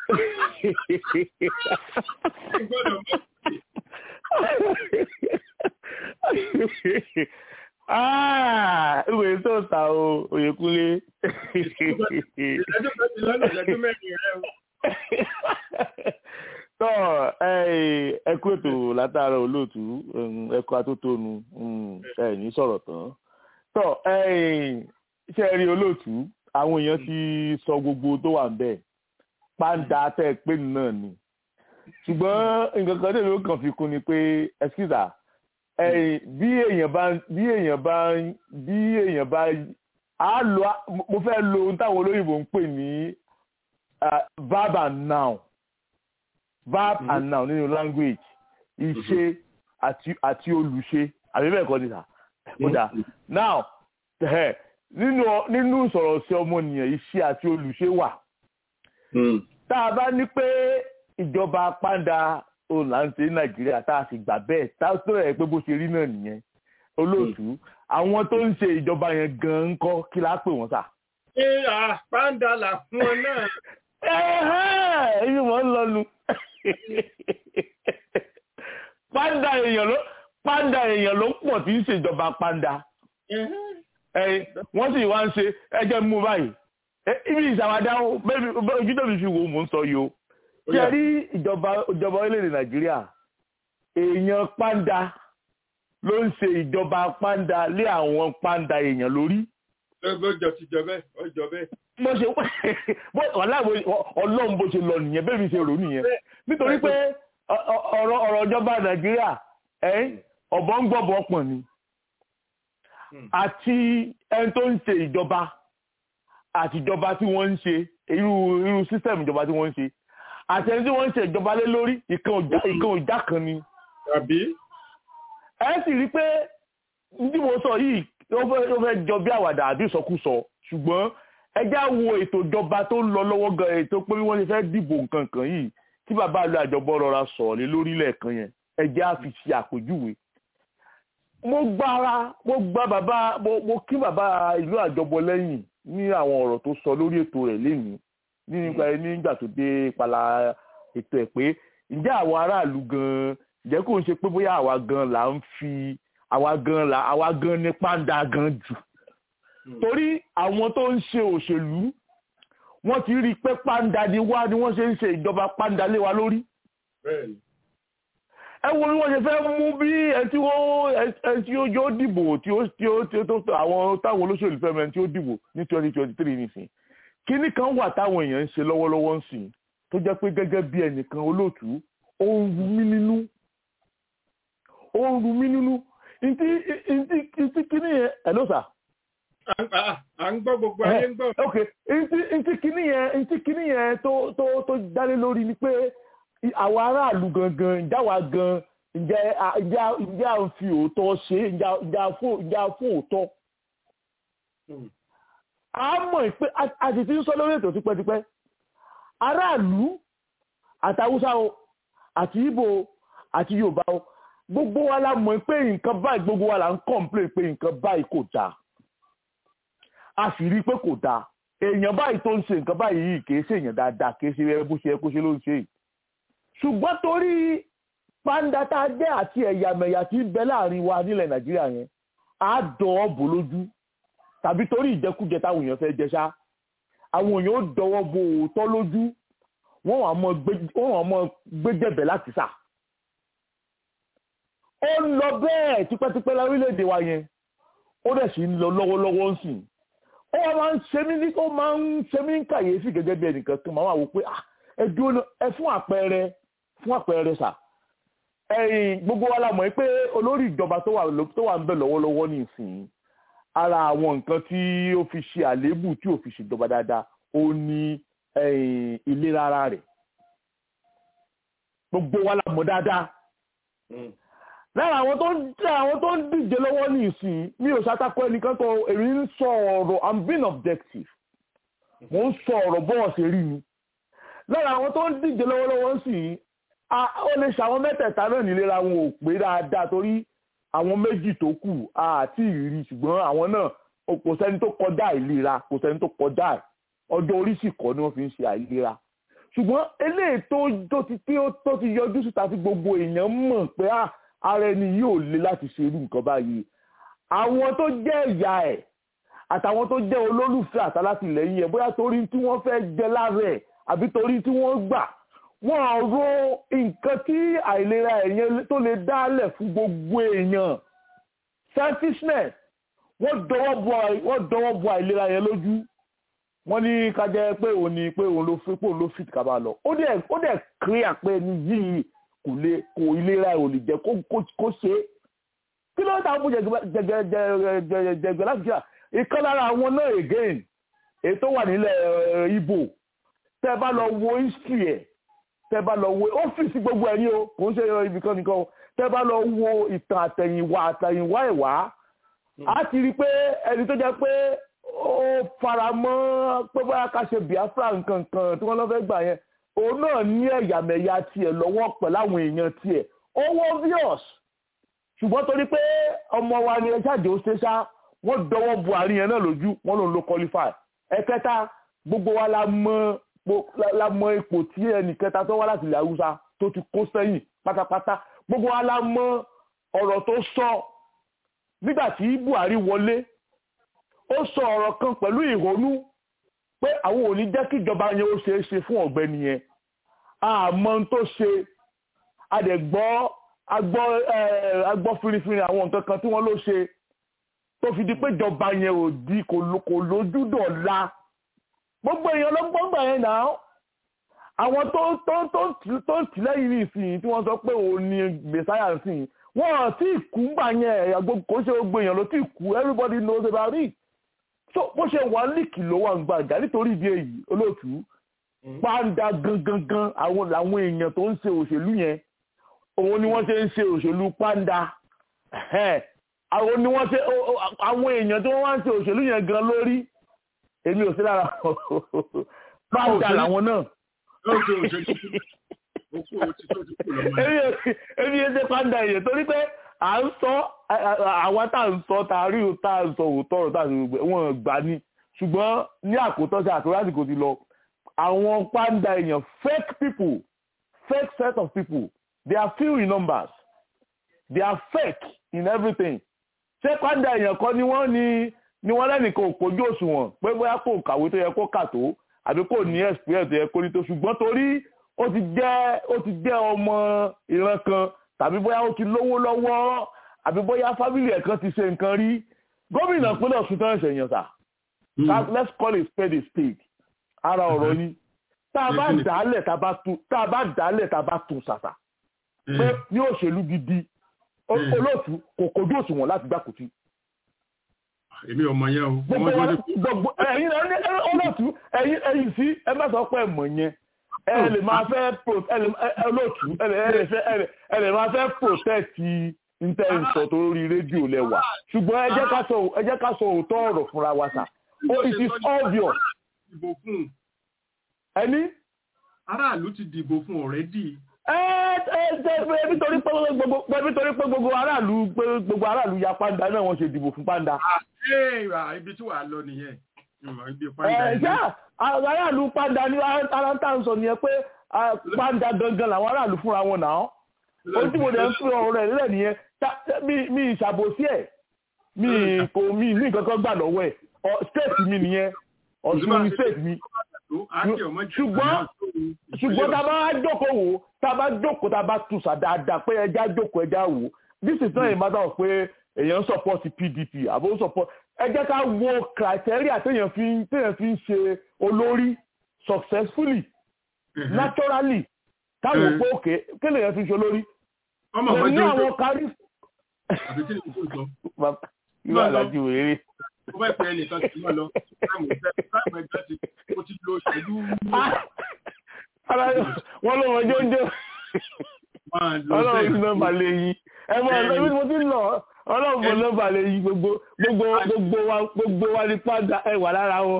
ìwé tó ta o Oyèkúnlé. ìdájọ́ kan ti lọ́nà ìdájọ́ mẹ́rin rẹ o. tọ́ ẹ kú ètò látara olóòtú ẹ kú atótónu ẹ ní sọ̀rọ̀ tán. tọ́ ṣe rí olóòtú àwọn èèyàn ti sọ gbogbo tó wà ń bẹ̀ pàǹdà tẹ́ ẹ pé náà ni ṣùgbọ́n nǹkan kan tẹ̀lé ó kàn fi kún ni pé ẹ̀sìkìsà bí èèyàn bá bí èèyàn bá bí èèyàn bá á lo mo fẹ́ lo ohun táwọn olóyìnbó ń pè ní verb and noun verb mm -hmm. and noun nínú language ìṣe àti àti olùṣe àbí bẹ́ẹ̀ kọ́ ni sà ó dà now nínú nínú ìsọ̀rọ̀ sí ọmọnìyàn iṣẹ́ àti olùṣe wà tá a bá ní pé ìjọba pàǹdà òun là ń ṣe ní nàìjíríà tá a sì gbà bẹ́ẹ̀ tá a tó ẹ̀ pé bó ṣe rí náà nìyẹn olóòtú àwọn tó ń ṣe ìjọba yẹn gan-an ń kọ́ kí láá pè wọ́n sà. ṣé pàǹdà là fún ọ náà. èyí wọ́n ń lọnu pàǹdà èèyàn ló pàǹdà èèyàn ló pọ̀ tí ń ṣèjọba pàǹdà wọ́n sì wá ń ṣe ẹjẹ́ mú báyìí ibi ìṣàwádà ojú tó fi fi wò mò ń sọ yìí o ṣe rí ìjọba ìjọba orílẹ̀-èdè nàìjíríà èèyàn pàǹdà ló ń ṣe ìjọba pàǹdà lé àwọn pàǹdà èèyàn lórí. ọjọ́ ti jọ bẹ́ẹ̀ ọjọ́ bẹ́ẹ̀. mo ṣe ọlọ́run bó ṣe lọ nìyẹn bẹ́ẹ̀ mi ṣe rò nìyẹn nítorí pé ọ̀rọ̀ ọ̀rọ̀ ìjọba nàìjíríà ọ̀bọ ń gbọ́bọ̀ pọ̀ ni àti ẹni tó ń ṣe ìjọba àti ìjọba tí wọ́n ń ṣe irú irú sísẹ̀mù ìjọba tí wọ́n ń ṣe àti ẹni tí wọ́n ń ṣe ìjọba lé lórí ìkan òjá kan ni. àbí. ẹ sì rí i pé tí mo sọ yìí ó fẹ́ jọ bí àwàdà àbí ìsọkúsọ ṣùgbọ́n ẹ já wo ètò ìjọba tó ń lọ lọ́wọ́ gan ètò pé wọ́n ti fẹ́ dìbò nǹkan kan yìí tí bàbá àlọ́ àjọbọ rọra sọ̀rọ̀ lé lórí lẹ́ẹ̀kan yẹn ẹ já fi ṣe àpèjúwe mo gbára mo gbá bàbá mo kí bàbá ìlú àjọbọ lẹ́yìn ní àwọn ọ̀rọ̀ tó sọ lórí ètò rẹ̀ lénìí nígbà nígbà tó dé ìpàlà ètò ẹ̀ pé ǹjẹ́ àwọn aráàlú gan-an ǹjẹ́ kò ń ṣe pé bóyá àwa gan là ń fi àwa gan là àwa gan ní pàǹdà gan jù torí àwọn tó ń ṣe òṣèlú wọ́n ti rí i pé pàǹdà ni wá ni wọ́n ṣe ń ṣe ìjọba pàǹdà lé wa lórí ẹ wo bí wọ́n ṣe fẹ́ mú bí ẹni tí ó yóò dìbò tí ó tí ó tí ó tó àwọn táwọn olóṣèlú fẹ́ mẹ́rin tí ó dìbò ní twenty twenty three nìsín kíní kan wà táwọn èèyàn ń ṣe lọ́wọ́lọ́wọ́ ń sìn tó jẹ́ pé gẹ́gẹ́ bí ẹnìkan olóòtú ó ń ru mí nínú ó ń ru mí nínú ntí ntí ntí kíní yẹn ẹ̀ ló sà. à ń gbọ́ gbogbo ayé ń gbọ́. ok ntí ntí kíní yẹn ntí kíní yẹn tó tó tó dálé lórí ni pé àwọn aráàlú gangan ìjáwá gan ǹjẹ́ ǹjẹ́ à ń fi òótọ́ ṣe ǹjẹ́ à fún òótọ́. a mọ̀ pé a sì ti ń sọ lórí ètò tipẹ́tipẹ́ aráàlú àtàwùsá o àti Ìgbò àti Yorùbá o gbogbo wa la mọ̀ pé nǹkan báyìí gbogbo wa la ń kọ̀ǹplé pé nǹkan báyìí kò dáa a sì rí i pé kò dáa èèyàn báyìí tó ń ṣe nǹkan báyìí yìí kì í ṣèèyàn dáadáa kì í ṣe ẹ bó ṣe ẹ kó ṣe ló ń ṣe yìí ṣùgbọ́n torí pàǹdà tá a jẹ́ àti ẹ̀yàmẹ̀yà tí ń bẹ láàrin wa nílẹ̀ nàìjíríà yẹn á dọ̀ọ́ bò lójú tàbí torí ìjẹkújẹ táwọn èèyàn fẹ́ jẹ ṣá àwọn èèyàn ó dọwọ́ bo òótọ́ lójú wọ́n wà mọ́ gbẹ́jẹ̀bẹ̀ láti sà. ó ń lọ bẹ́ẹ̀ tipẹ́tipẹ́ lórílẹ̀‐èdè wa yẹn ó dẹ̀ sì ń lọ lọ́wọ́lọ́wọ́ ń sìn ó wá máa ń ṣe mí ní ó máa ń ṣe mí ní kàyéfì gẹ́gẹ́ bí ẹnìkan kan máa wà wò pé ẹ dúró ẹ fún àpẹẹrẹ fún àpẹẹrẹ sà ẹ̀yin gbogbo wa la mọ̀ pé olórí ìjọba tó wà tó wà ń bẹ̀ lọ́wọ́lọ́wọ́ ní ìsìn ara àwọn nǹkan tí ó fi ṣe àléébù tí ò fi ṣèjọba dáadáa ó ní ìlera ara rẹ̀ gbogbo wa la mọ̀ dáadáa lára àwọn tó ń tẹ àwọn tó ń díje lọ́wọ́ ní ìsìn mi ò ṣàtakọ ẹnìkan tó èmi ń sọ ọ̀rọ̀ i'm being objective mo ń sọ ọ̀rọ̀ bọ́ọ̀ ṣe rí mi lára àwọn tó ń díje lọ́wọ́lọ́wọ́ sí ó lè ṣàwọn mẹ́tẹ̀ẹ̀ta náà nílera wọn ò pé dáadáa torí àwọn méjì tó kù àti ìrírí ṣùgbọ́n àwọn náà kò sẹ́ni tó kọjá ìlera kò sẹ́ni tó kọjá ọjọ́ orí sì kọ́ ni wọ́n fi ń ṣe àìlera ṣùgbọ́n eléyìí tó ti tó ti yọjú síta tí gbogbo èèyàn mọ̀ pé ara ẹni yóò le láti ṣe irú nǹkan báyìí àwọn tó jẹ́ ìyá ẹ̀ àtàwọn tó jẹ́ olólùfẹ́ àtàlátìlẹ́yìn ẹ̀ bóyá torí tí wọ́n fẹ́ jẹ lára ẹ̀ àbí torí tí wọ́n gbà wọ́n ro nǹkan tí àìlera ẹ̀yẹn tó lè dálẹ̀ fún gbogbo èèyàn selfishness wọ́n dọwọ́ bo àìlera yẹn lójú wọ́n ní ká jẹ́ pé òun ni pé òun ló fi pé òun ló fit ká bá lọ ó dẹ̀ ó dẹ̀ clear pé ní yìí kò lè kò ìlera ò lè jẹ́ kó ṣe é kí ló ń ta fún jẹgbẹ láti jà ìkan lára àwọn náà again èyí tó wà nílẹ̀ Ìgbò tẹ́ bá lọ wo history ẹ̀ tẹ́ bá lọ wo ọ́fíìsì gbogbo ẹ̀ ní o kò ń ṣe ibìkan nìkan o tẹ́ bá lọ wo ìtàn àtẹ̀yìnwá àtẹ̀yìnwá ẹ̀wá á ti rí i pé ẹni tó jẹ́ pé ó fara mọ́ pé bóyá ká ṣe Biafra nǹkan kan tí wọ́n lọ fẹ́ gbà yẹn òun náà ní ẹ̀yàmẹ̀yà tiẹ̀ lọ́wọ́ pẹ̀lú àwọn èèyàn tiẹ̀ owó obvious ṣùgbọ́n torí pé ọmọ wa ni ẹjáde ó ṣe ṣá wọ́n dọwọ́ Buhari yẹn náà lójú wọ́n lòun ló qualify ẹ̀kẹta gbogbo wa la mọ la mọ ipò tí ẹnìkẹta tó wá láti ilẹ̀ haúsá tó ti kó sẹ́yìn pátápátá gbogbo wa la mọ ọ̀rọ̀ tó sọ nígbà tí Buhari wọlé ó sọ ọ̀rọ̀ kan pẹ̀lú ìrònú pé àwọn ò ní jẹ́ kí ìjọba yẹn ó ṣeé ṣe fún ọ̀gbẹ́ni yẹn àmọ́ tó ṣe adẹ̀gbọ́ agbọ́ agbọ́ firifiri àwọn nǹkan kan tí wọ́n ló ṣe tó fi di pé ìjọba yẹn ò di kò lójú dọ̀la gbogbo èèyàn ló gbọ́ gbà yẹn náà àwọn tó tó tó tó ń tì lẹ́yìn ní ìsìn tí wọ́n sọ pé òun ni mẹsáyà ń sìn wọ́n ò tí ì kú gbà yẹn kò ṣe gbogbo èèyàn ló tí ì kú everybody knows about it so bó ṣe wà líkì ló wà ń gbàgbà nítorí ìdí èyí olóòtú pàǹdà gangan àwọn làwọn èèyàn tó ń ṣe òṣèlú yẹn òun ni wọ́n ṣe ń ṣe òṣèlú pàǹdà àwọn ni wọ́n ṣe àwọn èèyàn tí wọ́n wá ń ṣe òṣèlú yẹn gan lórí èmi ò sí lára pàǹdà làwọn náà. èmi ò ṣe pàǹdà èèyàn torí pé à ń sọ àwa tá à ń sọ tá a rí o tá à ń sọ òótọ́ ọ̀rọ̀ tá à ń sọ wọn gbà ní ṣùgbọ́n ní àkótọ́ sí àtúrò àsìkò ti lọ àwọn pàǹdà èèyàn fake people fake set of people they are few in numbers they are fake in everything ṣé pàǹdà èèyàn kan ni wọ́n ní ni wọ́n lẹ́nìkan ò pójú òṣùwọ̀n pé bóyá kò kàwé tó yẹ kó kà tó àbí kò ní experience tó yẹ kó ní tó ṣùgbọ́n torí ó ti jẹ́ ó ti jẹ́ ọmọ ìran kan tàbí bóyá ó ti lówó lọ́wọ́ àbí bóyá fámìlì ẹ̀ kan ti ṣe nǹkan rí gómìnà pínlẹ̀ Ọ̀ṣun tán ẹ̀sẹ̀ yàn sà let's call a spade a spade ara ọ̀rọ̀ ni tá a bá dálẹ̀ tá a bá dálẹ̀ tá a bá tún ṣàṣà pé ní òṣèlú gidi olóòtú kò kojú òṣùwọ̀n láti gbà kùtì. èmi ọmọ yẹn o. gbogbo ẹ̀yin olóòtú ẹ̀yin ẹ̀yin sí ẹ má sọ pé ẹ̀mọ̀ yẹn ẹ lè máa fẹ́ olóòtú ẹ lè máa fẹ́ protect intanet tó lórí rédíò lẹ́wà ṣùgbọ́n ẹ jẹ́ ká sọ ẹ jẹ́ ká sọ òótọ́ ọ̀rọ̀ fúnra wa sà oh it is obvious. ẹni. aráàlú ti dìbò fún ọ̀rẹ́dì. ẹ ẹ ẹ nítorí pé gbogbo nítorí pé gbogbo aráàlú gbogbo aráàlú ya pàǹdà náà wọ́n ṣe dìbò fún pàǹdà. ibi tí wàá lọ nìyẹn ẹ ṣá aráàlú pàǹdà ní aráńtà ń sọ nìyẹn pé pàǹdà gangan làwọn aráàlú fúnra wọn náà ohun tí mo dẹ̀ ń fi ọ̀rọ̀ rẹ̀ nílẹ̀ nìyẹn mi ìṣàbòsí ẹ̀ mi kò mi ní kankan gbà lọ́wọ́ ẹ̀ state mi nìyẹn ọ̀ṣun mi state mi ṣùgbọ́n ṣùgbọ́n tá a bá jókòó wò tá a bá jókòó tá a bá tùsà dáadáa pé ẹja jókòó ẹja wò this is not a matter of pé èèyàn support pdp àbó support ẹ jẹ́ ká wo criteria téèyàn fi téèyàn fi ń ṣe olórí successfully naturally táwọn òpó òkè kí lèèyàn fi ṣe olórí ọmọ ní ọmọdé àwọn kárí àbí kí ni kò sọ ìwà àlájú wèrè mo fẹ́ pẹ́ ẹnìkan sí mọ́ lọ táwọn ìfẹ́ táwọn ẹgbẹ́ ti mo ti lo ìṣẹ́jú ara wọn ló mọ jọjọ máa lo ọlọ́run ti nọ́mbà lè yí ẹ mọ ọlọ́run ibi tí mo ti ń lọ ọlọ́run mọ nọ́mbà lè yí gbogbo gbogbo gbogbo wa gbogbo wa ní pàdà ẹ wà lára wọn.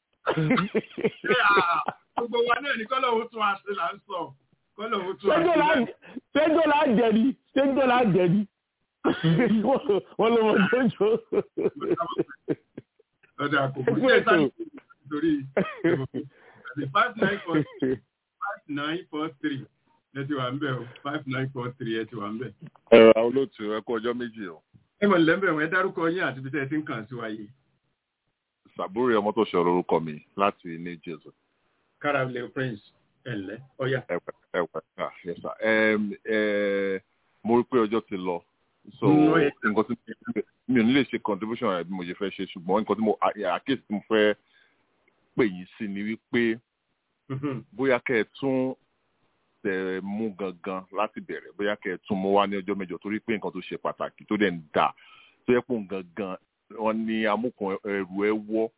gbogbo wa náà ní kọ́lọ̀ òun tún àṣẹ là ń sọ kọ́lọ̀ òun tún ṣéjọ́ là àṣẹ. ṣéjọ́ là jẹ ni ṣéjọ́ là jẹ ni wọ́n ló mọ jọjọ. ọ̀dà àkókò tí ẹ sáré nítorí five nine four five nine four three ẹ ti wà ń bẹ̀ o five nine four three ẹ ti wà ń bẹ̀. ẹ̀rọ olóòtú ẹ kú ọjọ́ méjì o ẹ mọ̀ nílẹ̀ ń bẹ̀ wọ́n ẹ dárúkọ yín àti ibi tẹ́ ẹ ti ń kàn sí wa yìí. sàbúrò ọmọ tó ṣọ̀rọ̀ orúkọ mi láti ní jésù caravelle prince ẹ̀lẹ́ ọ̀yà. ẹ̀wẹ̀ ẹ̀wẹ̀ ah yes sir Em, eh, mo rí pé ọjọ́ ti lọ so Mm, ó yẹ. nǹkan tí mi ò ní lè ṣe contribution rẹ̀ bí mo ṣe fẹ́ ṣe ṣùgbọ́n nǹkan tí mo à- àkíyèsí tí mo fẹ́ pè yín sí ni wípé bóyá kẹ́ ẹ tún tẹ̀ mú gangan láti bẹ̀rẹ̀ bóyá kẹ́ ẹ tún mú wá ní ọjọ́ mẹ́jọ torí pé nǹkan tó ṣe pàtàkì tó dẹ̀ ń dà tó yẹ pé òun gangan wọn ní amúkan ẹrù ẹ wọ́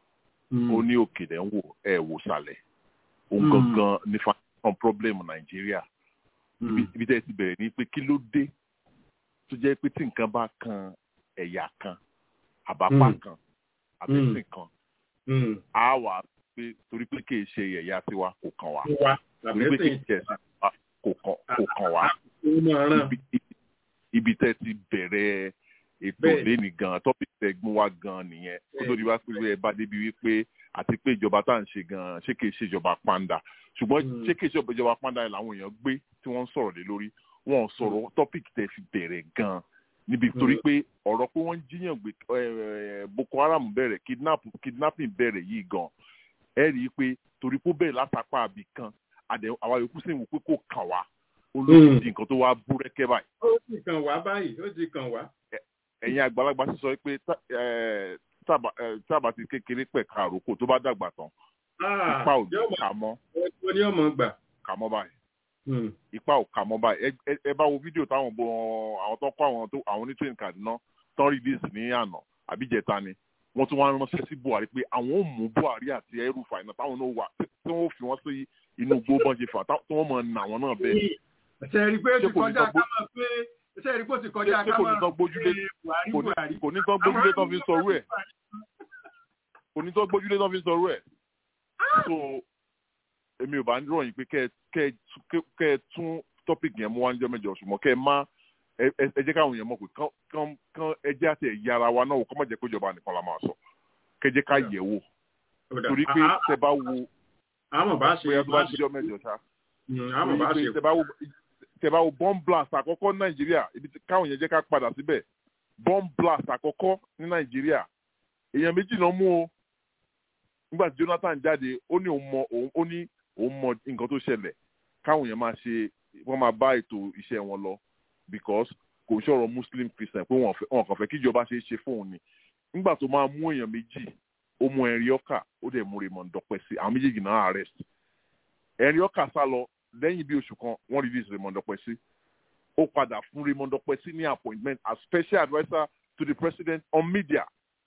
ó ní òkèlè ń wò ẹ wò sàlẹ̀ òun Mm. gangan ní foundation problem nàìjíríà Ibi- ibi tẹ́ ẹ ti bẹ̀rẹ̀ ní pé kí ló dé tó jẹ́ pé tí nǹkan bá kan ẹ̀yà kan àbápá Mm. kan àbẹ̀sìn kan Mm. á wà pé torí pé kì í ṣe ẹ̀yà tiwa kò kàn wá wa torí pé kì í ṣe ẹ̀sìn wa kò kàn kò kàn wá ó máa ràn. ibi ibi tẹ́ ti bẹ̀rẹ̀ ètò Bẹ́ẹ̀. lẹ́nì gan tọ́pì tẹ́ gbọ́n wá gan nìyẹn kó tó di wá pé ẹ bá débi wípé àti pé ìjọba tá à ń ṣe gan ṣé kìí ṣe ìjọba pàǹdà ṣùgbọ́n ṣé kìí ṣe ìjọba pàǹdà yẹn làwọn èèyàn gbé tí wọ́n ń sọ̀rọ̀ lé lórí wọn ò sọ̀rọ̀ tọ́pìkì tẹ́ fi bẹ̀rẹ̀ gan níbi torí pé ọ̀rọ̀ pé wọ́n ń jíyàn gbé eh, Boko Haram bẹ̀rẹ̀ kidnap kidnapping bẹ̀rẹ̀ yìí gan ẹ rí i pé torí pé ó bẹ̀rẹ̀ látàpá àbí kan àdẹ àwa yòókù sì ń wò pé kò kàn wá olóòtú di nǹkan tó wá búrẹ́kẹ́ báyìí ó ti kàn wá báyìí ó ti kàn wá. ẹ̀yin àgbàlagbà sì sọ pé tá- eh, tábà eh, tábà ti kékeré pẹ̀ka àròkò tó bá dàgbà tán Ah, ipa ò yóò mọ̀- kà mọ́ ó ní ọmọ gbà. kà mọ́ báyìí ipa ò kà mọ́ báyìí Ẹ- ẹ- ẹ bá wo fídíò táwọn bo àwọn tó kọ́ àwọn tó àwọn onítìrìn Kaduna tán release ní àná àbíjẹta ni wọ́n tún wá ránṣẹ́ sí Buhari pé àwọn ò mú Buhari àti ẹrùfà iná táwọn náà wà tí wọ́n fi wọ́n sí inú igbó bọ́n ṣe fà tá- tí wọ́n mọ̀ nà wọ́n náà bẹ́ẹ̀ ṣe rí i pé ó ti Ṣé kò ní kọjá tán ká máa pé ṣe rí i pé ó ti kọjá ṣé ká kò ní máa tán gbójúlé Buhari kò ní- Buhari. kò ní tán gbójúlé tán fi sọrú ẹ̀ kò ní tán gbójúlé tán fi sọrú ẹ̀ so èmi ò bá ń ròyìn pé kẹ́ ẹ- kẹ́ ẹ tú- kẹ́- kẹ́ ẹ tún topic yẹn mú wá níjọ́ mẹ́jọ ṣùgbọ́n kẹ́ ẹ má ẹ ẹ- ẹ jẹ́ káwọn èèyàn mọ̀ pé kán kán kán ẹ jẹ́ àti ẹ̀yà ara wa náà wò kọ́ má jẹ́ pé ìjọba nìkan la máa sọ kẹ́ ẹ jẹ́ ká yẹ̀ wò torí pé Ah, ah, tẹ bá wo àmọ̀ bá ṣe bóyá tó bá bá ṣe díjọ́ mẹ́jọ ṣá Mm, àmọ̀ bá torí ṣe pé tẹ bá wo tẹ bá wo bomb blast àkọ́kọ́ ní nàìjíríà ibi tí káwọn yẹn jẹ́ ká padà síbẹ̀ bomb blast àkọ́kọ́ ní nàìjíríà èèyàn méjì náà mú o nígbà tí jonathan jáde ó ní òun mọ òun ó ní òun mọ nǹkan tó ṣẹlẹ̀ káwọn yẹn máa ṣe wọ́n máa bá ètò iṣẹ́ wọn lọ because kò ń ṣọ̀rọ̀ muslim christian pé wọ́n fẹ́- wọ́n kàn fẹ́ kíjọba ṣe é ṣe fóun ni nígbà tó máa mú èèyàn méjì ó mú ẹ̀rí ọkà ó dẹ̀ mú raymond dọ́pẹ́ sí àwọn méjèèjì náà arrest ẹ̀rí ọkà sá lọ lẹ́yìn bí oṣù kan wọ́n release raymond dọ́pẹ́ sí ó padà fún raymond dọ́pẹ́ sí ní appointment as special adviser to the president on media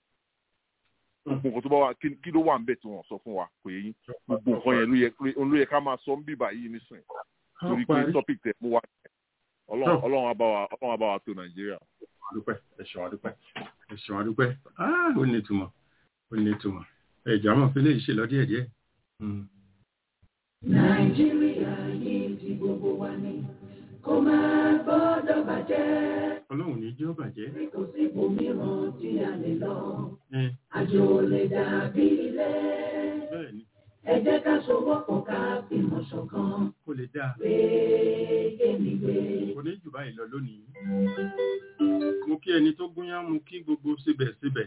gbogbo nǹkan tó bá wà kí kí ló wà ń bẹ̀ tí wọ́n sọ fún wa kò yẹ yín gbogbo nǹkan yẹn ló yẹ ló yẹ ká máa sọ ń bíbà yìí nísìnyí torí pé parí. topic tẹ̀ mú wa ọlọ́run ọlọ́run á bá wa ọlọ́run á bá wa tó nàìjíríà. àdúpẹ́ ẹ̀ṣọ́ àdúpẹ́ ẹ̀ṣọ́ àdúpẹ́ Ah, ó ní ìtumọ̀ ó ní ìtumọ̀ ẹ̀jọ̀ àmọ̀ pé lè ṣe lọ díẹ̀ díẹ̀. nàìjíríà yìí ti gbogbo wa ni kó máa gbọ́dọ̀ bàjẹ́ ọlọ́run ní jẹ́ ó bàjẹ́. bí kò sí ibòmíràn tí a lè lọ Eh, àjò lè dàbí ilé bẹ́ẹ̀ ni ẹ jẹ́ ká sowọ́pọ̀ ká fìmọ̀ ṣọ̀kan kó lè dáa gbé kémi gbé. kò ní jù báyìí lọ lónìí. mo kí ẹni tó gúnyán mo kí gbogbo síbẹ̀síbẹ̀.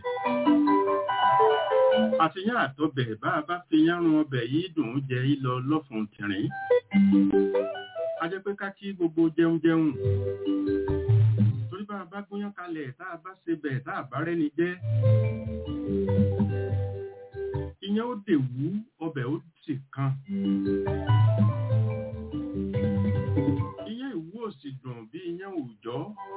àtìyàn àtọbẹ̀ bá a bá fi yánrun ọbẹ̀ yìí dùn ún jẹ ìlọ lọ́fun tìrín. a jẹ́ pé ká kí gbogbo jẹun jẹun. torí bá a bá gúnyán kalẹ̀ tá a bá ṣe bẹ̀ tá a bá rẹ́ni jẹ́ iyán ó dè wú ọbẹ̀ ó sì kan iyán ìwú ò sì dùn bí iyán òòjọ́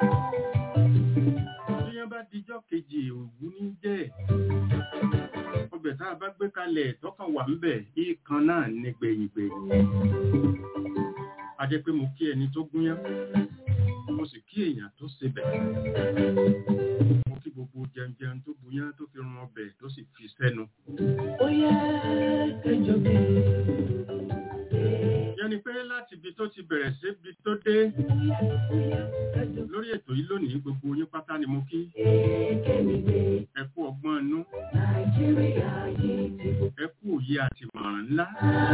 iyán bá dijọ́ kejì òwú ní jẹ́ ọbẹ̀ tá a bá gbé kalẹ̀ tọ́kàn wà ń bẹ̀ ìkan náà ní gbẹ̀yìngbẹ̀yìn a jẹ́ pé mo kí ẹni tó gúnyán mo sì kí èèyàn tó sebẹ̀ mo kí gbogbo jẹunjẹun tó buyán tó fi run ọbẹ̀ tó sì fi sẹ́nu. ó yẹ kẹjọ bí. yẹni pé láti ibi tó ti bẹ̀rẹ̀ sí ibi tó dé lórí ètò yìí lónìí gbogbo yín pátá ni mo kí ẹ kú ọgbọ́n inú ẹ kú òye àti ìmọ̀ràn ńlá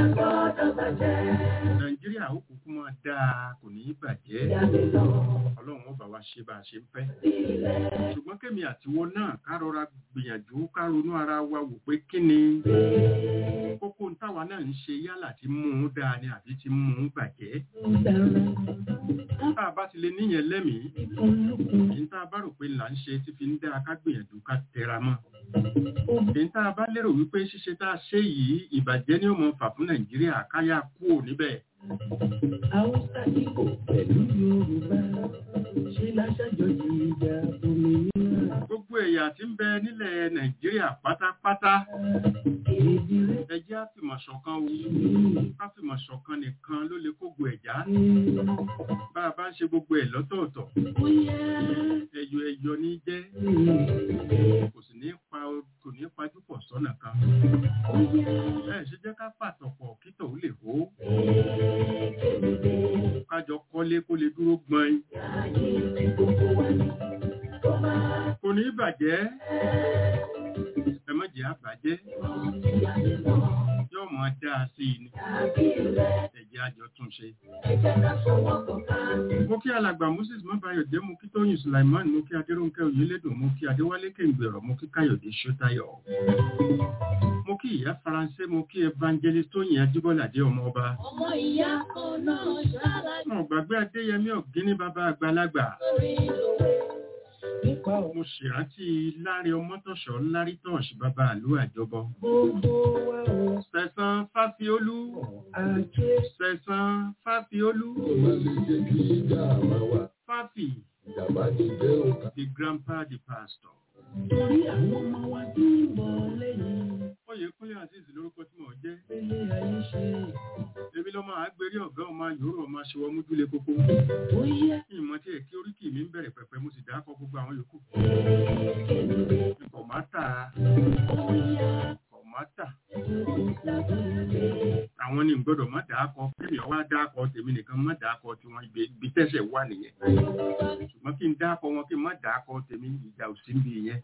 nàìjíríà ó kúkú máa dáa kò ní í bàjẹ́ ọlọ́run ó bá wa ṣe bá a ṣe ń fẹ́ ṣùgbọ́n kémi àtiwọ́ náà ká rọra gbìyànjú ká ronú ara wa wò pé kí ni kókó ń táwa náà ń ṣe yálà tí mú un dáa ni àbí tí mú un bàjẹ́ tá a bá ti lè níyẹn lẹ́mìí èyí tá a bá rò pé là ń ṣe tí fi ń dáa ká gbìyànjú ká tẹra mọ́ èyí tá a bá lérò wípé ṣíṣe tá a ṣe yìí ìbàjẹ́ ni ó mọ fà fún nàìjíríà káyà kúò níbẹ̀ haúsá ìgbò pẹ̀lú yorùbá ṣe láṣàjọyọ̀ ìjà òmìnira. gbogbo ẹ̀yà tí ń bẹ nílẹ̀ nàìjíríà pátápátá ẹ jẹ́ àfìmọ̀ṣọ̀kan o káfìmọ̀ṣọ̀kan nìkan ló lè kógo ẹ̀já bá a bá ń ṣe gbogbo ẹ̀ lọ́tọ̀ọ̀tọ̀ ẹyọ ẹyọ ní jẹ́ kò sì ní pa kò ní pajú pọ̀ sọ́nà kan ẹ ṣe jẹ́ ká pàtọ̀pọ̀ kítọ̀ ó lè hó kájọ kọ́lé kó lè dúró gbọ́n kò ní bàjẹ́ ẹ má jẹ́ àbàjẹ́ yóò mọ dáa sí i ni ẹ̀jẹ̀ àjọ tún ṣe. mo kí alàgbà moses mọ́báyọ̀ jẹ́ mo kí tóyìn sulaiman mo kí adéròǹkẹ́ oyèlédùn mo kí adéwálé kéǹgbèrọ̀ mo kí káyọ̀dé ṣótáyọ̀ mo kí ìyá faransé mo kí evangelist tóyìn ajíbọ́ládé ọmọ ọba. ọmọ ìyá kan náà ṣára mo gbàgbé adéyẹmí ọ̀gíní bàbá àgbàlagbà mo ṣèrántí láre ọmọtọ̀ṣọ́ lárí tọ̀ṣ bàbá àlú àjọbọ. sẹ̀sán fáfiolú sẹ̀sán fáfiolú fáfi the grandpa the pastor. torí àwọn ọmọ wa tí ń bọ̀ lẹ́yìn. Oyè Kúnlé Azeez lórúkọ tí mò ń jẹ́. ilé ayé ṣe. Èmi lọ́mọ àgbérí ọ̀gá ọmọ yòórù ọmọ aṣèwọ́ mújúlé kókó. ó yẹ. Ìmọ̀ tí ẹ̀ kí oríkì mi ń bẹ̀rẹ̀ pẹ̀pẹ̀ mo sì dákọ̀ gbogbo àwọn yòókù. Kọ̀mátà. Kọ̀mátà. Àwọn ni gbọ́dọ̀ má dákọ̀ kémi ọwá dákọ̀ tèmi nìkan má dákọ̀ tiwọn ibi tẹ́sẹ̀ wà nìyẹn. Ṣùgbọ́n kí n dákọ̀ wọn kí n má dákọ̀ tèmi ìjà ò sí níbi yẹn.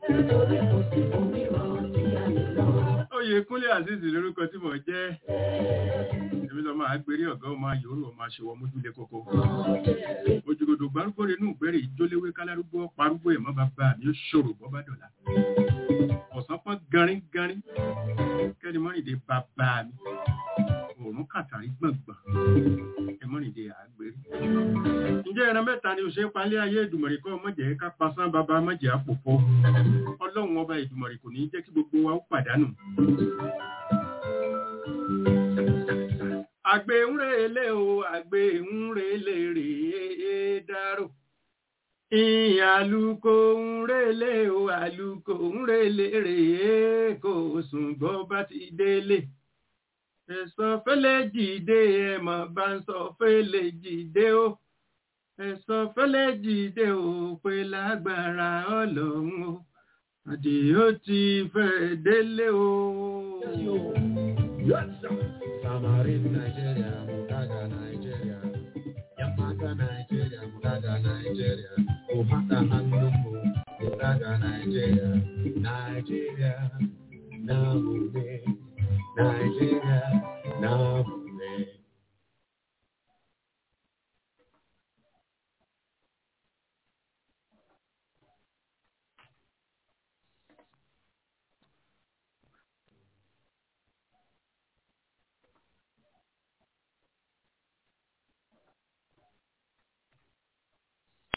Oyè Kúnlé Azeez lórúkọ tí mò ń jẹ́. Èmi lọ máa gbérí ọ̀gá ọmọ yòórù ọmọ aṣèwọ́ mójúlé kókó. Òjòkòdò gbárùgbó rẹ̀ nù gbẹ́rẹ̀ ìjóléwé kálárúgbó parúgbó ẹ̀mọ́ bàbá mi ó ṣòro bọ́ bá dọ̀la. Ọ̀sán pọ́n garin garin kẹ́ni mọ́rìndé bàbá mi. Òòrùn kàtàrí gbọ̀ngbọ̀n ẹ̀mọ́rìndé àgbérí. Ǹjẹ́ ẹran mẹ́ta ni òṣèré palẹ́ ayé ìdùmọ̀rì kọ́ mọ̀jẹ̀ ká pasán bàbá mọ̀jẹ̀ àpòpọ̀. Ọlọ́run ọba ìdùmọ̀rì kò ní jẹ́ kí gbogbo wa ó pàdánù. Àgbè ń relé o, àgbè ń relé rèé dárò. Ìyàlùkò ń relé o, àlùkò ń relé rèé kò sùn bọ́ bá ti délé. Ẹ̀sọ́ fẹ́lẹ́ jìde ẹ̀mọ̀ bá ń sọ fẹ́lẹ́ jìde o. Ẹ̀sọ́ fẹ́lẹ́ jìde o pé lágbára ọlọ́run o. Àdìó ti fẹ́ délé o. Samarin Nigeria, Mugaga Nigeria, Yamaka Nigeria, Mugaga Nigeria, Ohata Handumu, Mugaga Nigeria, Nigeria, Namude, Nigeria, Namude.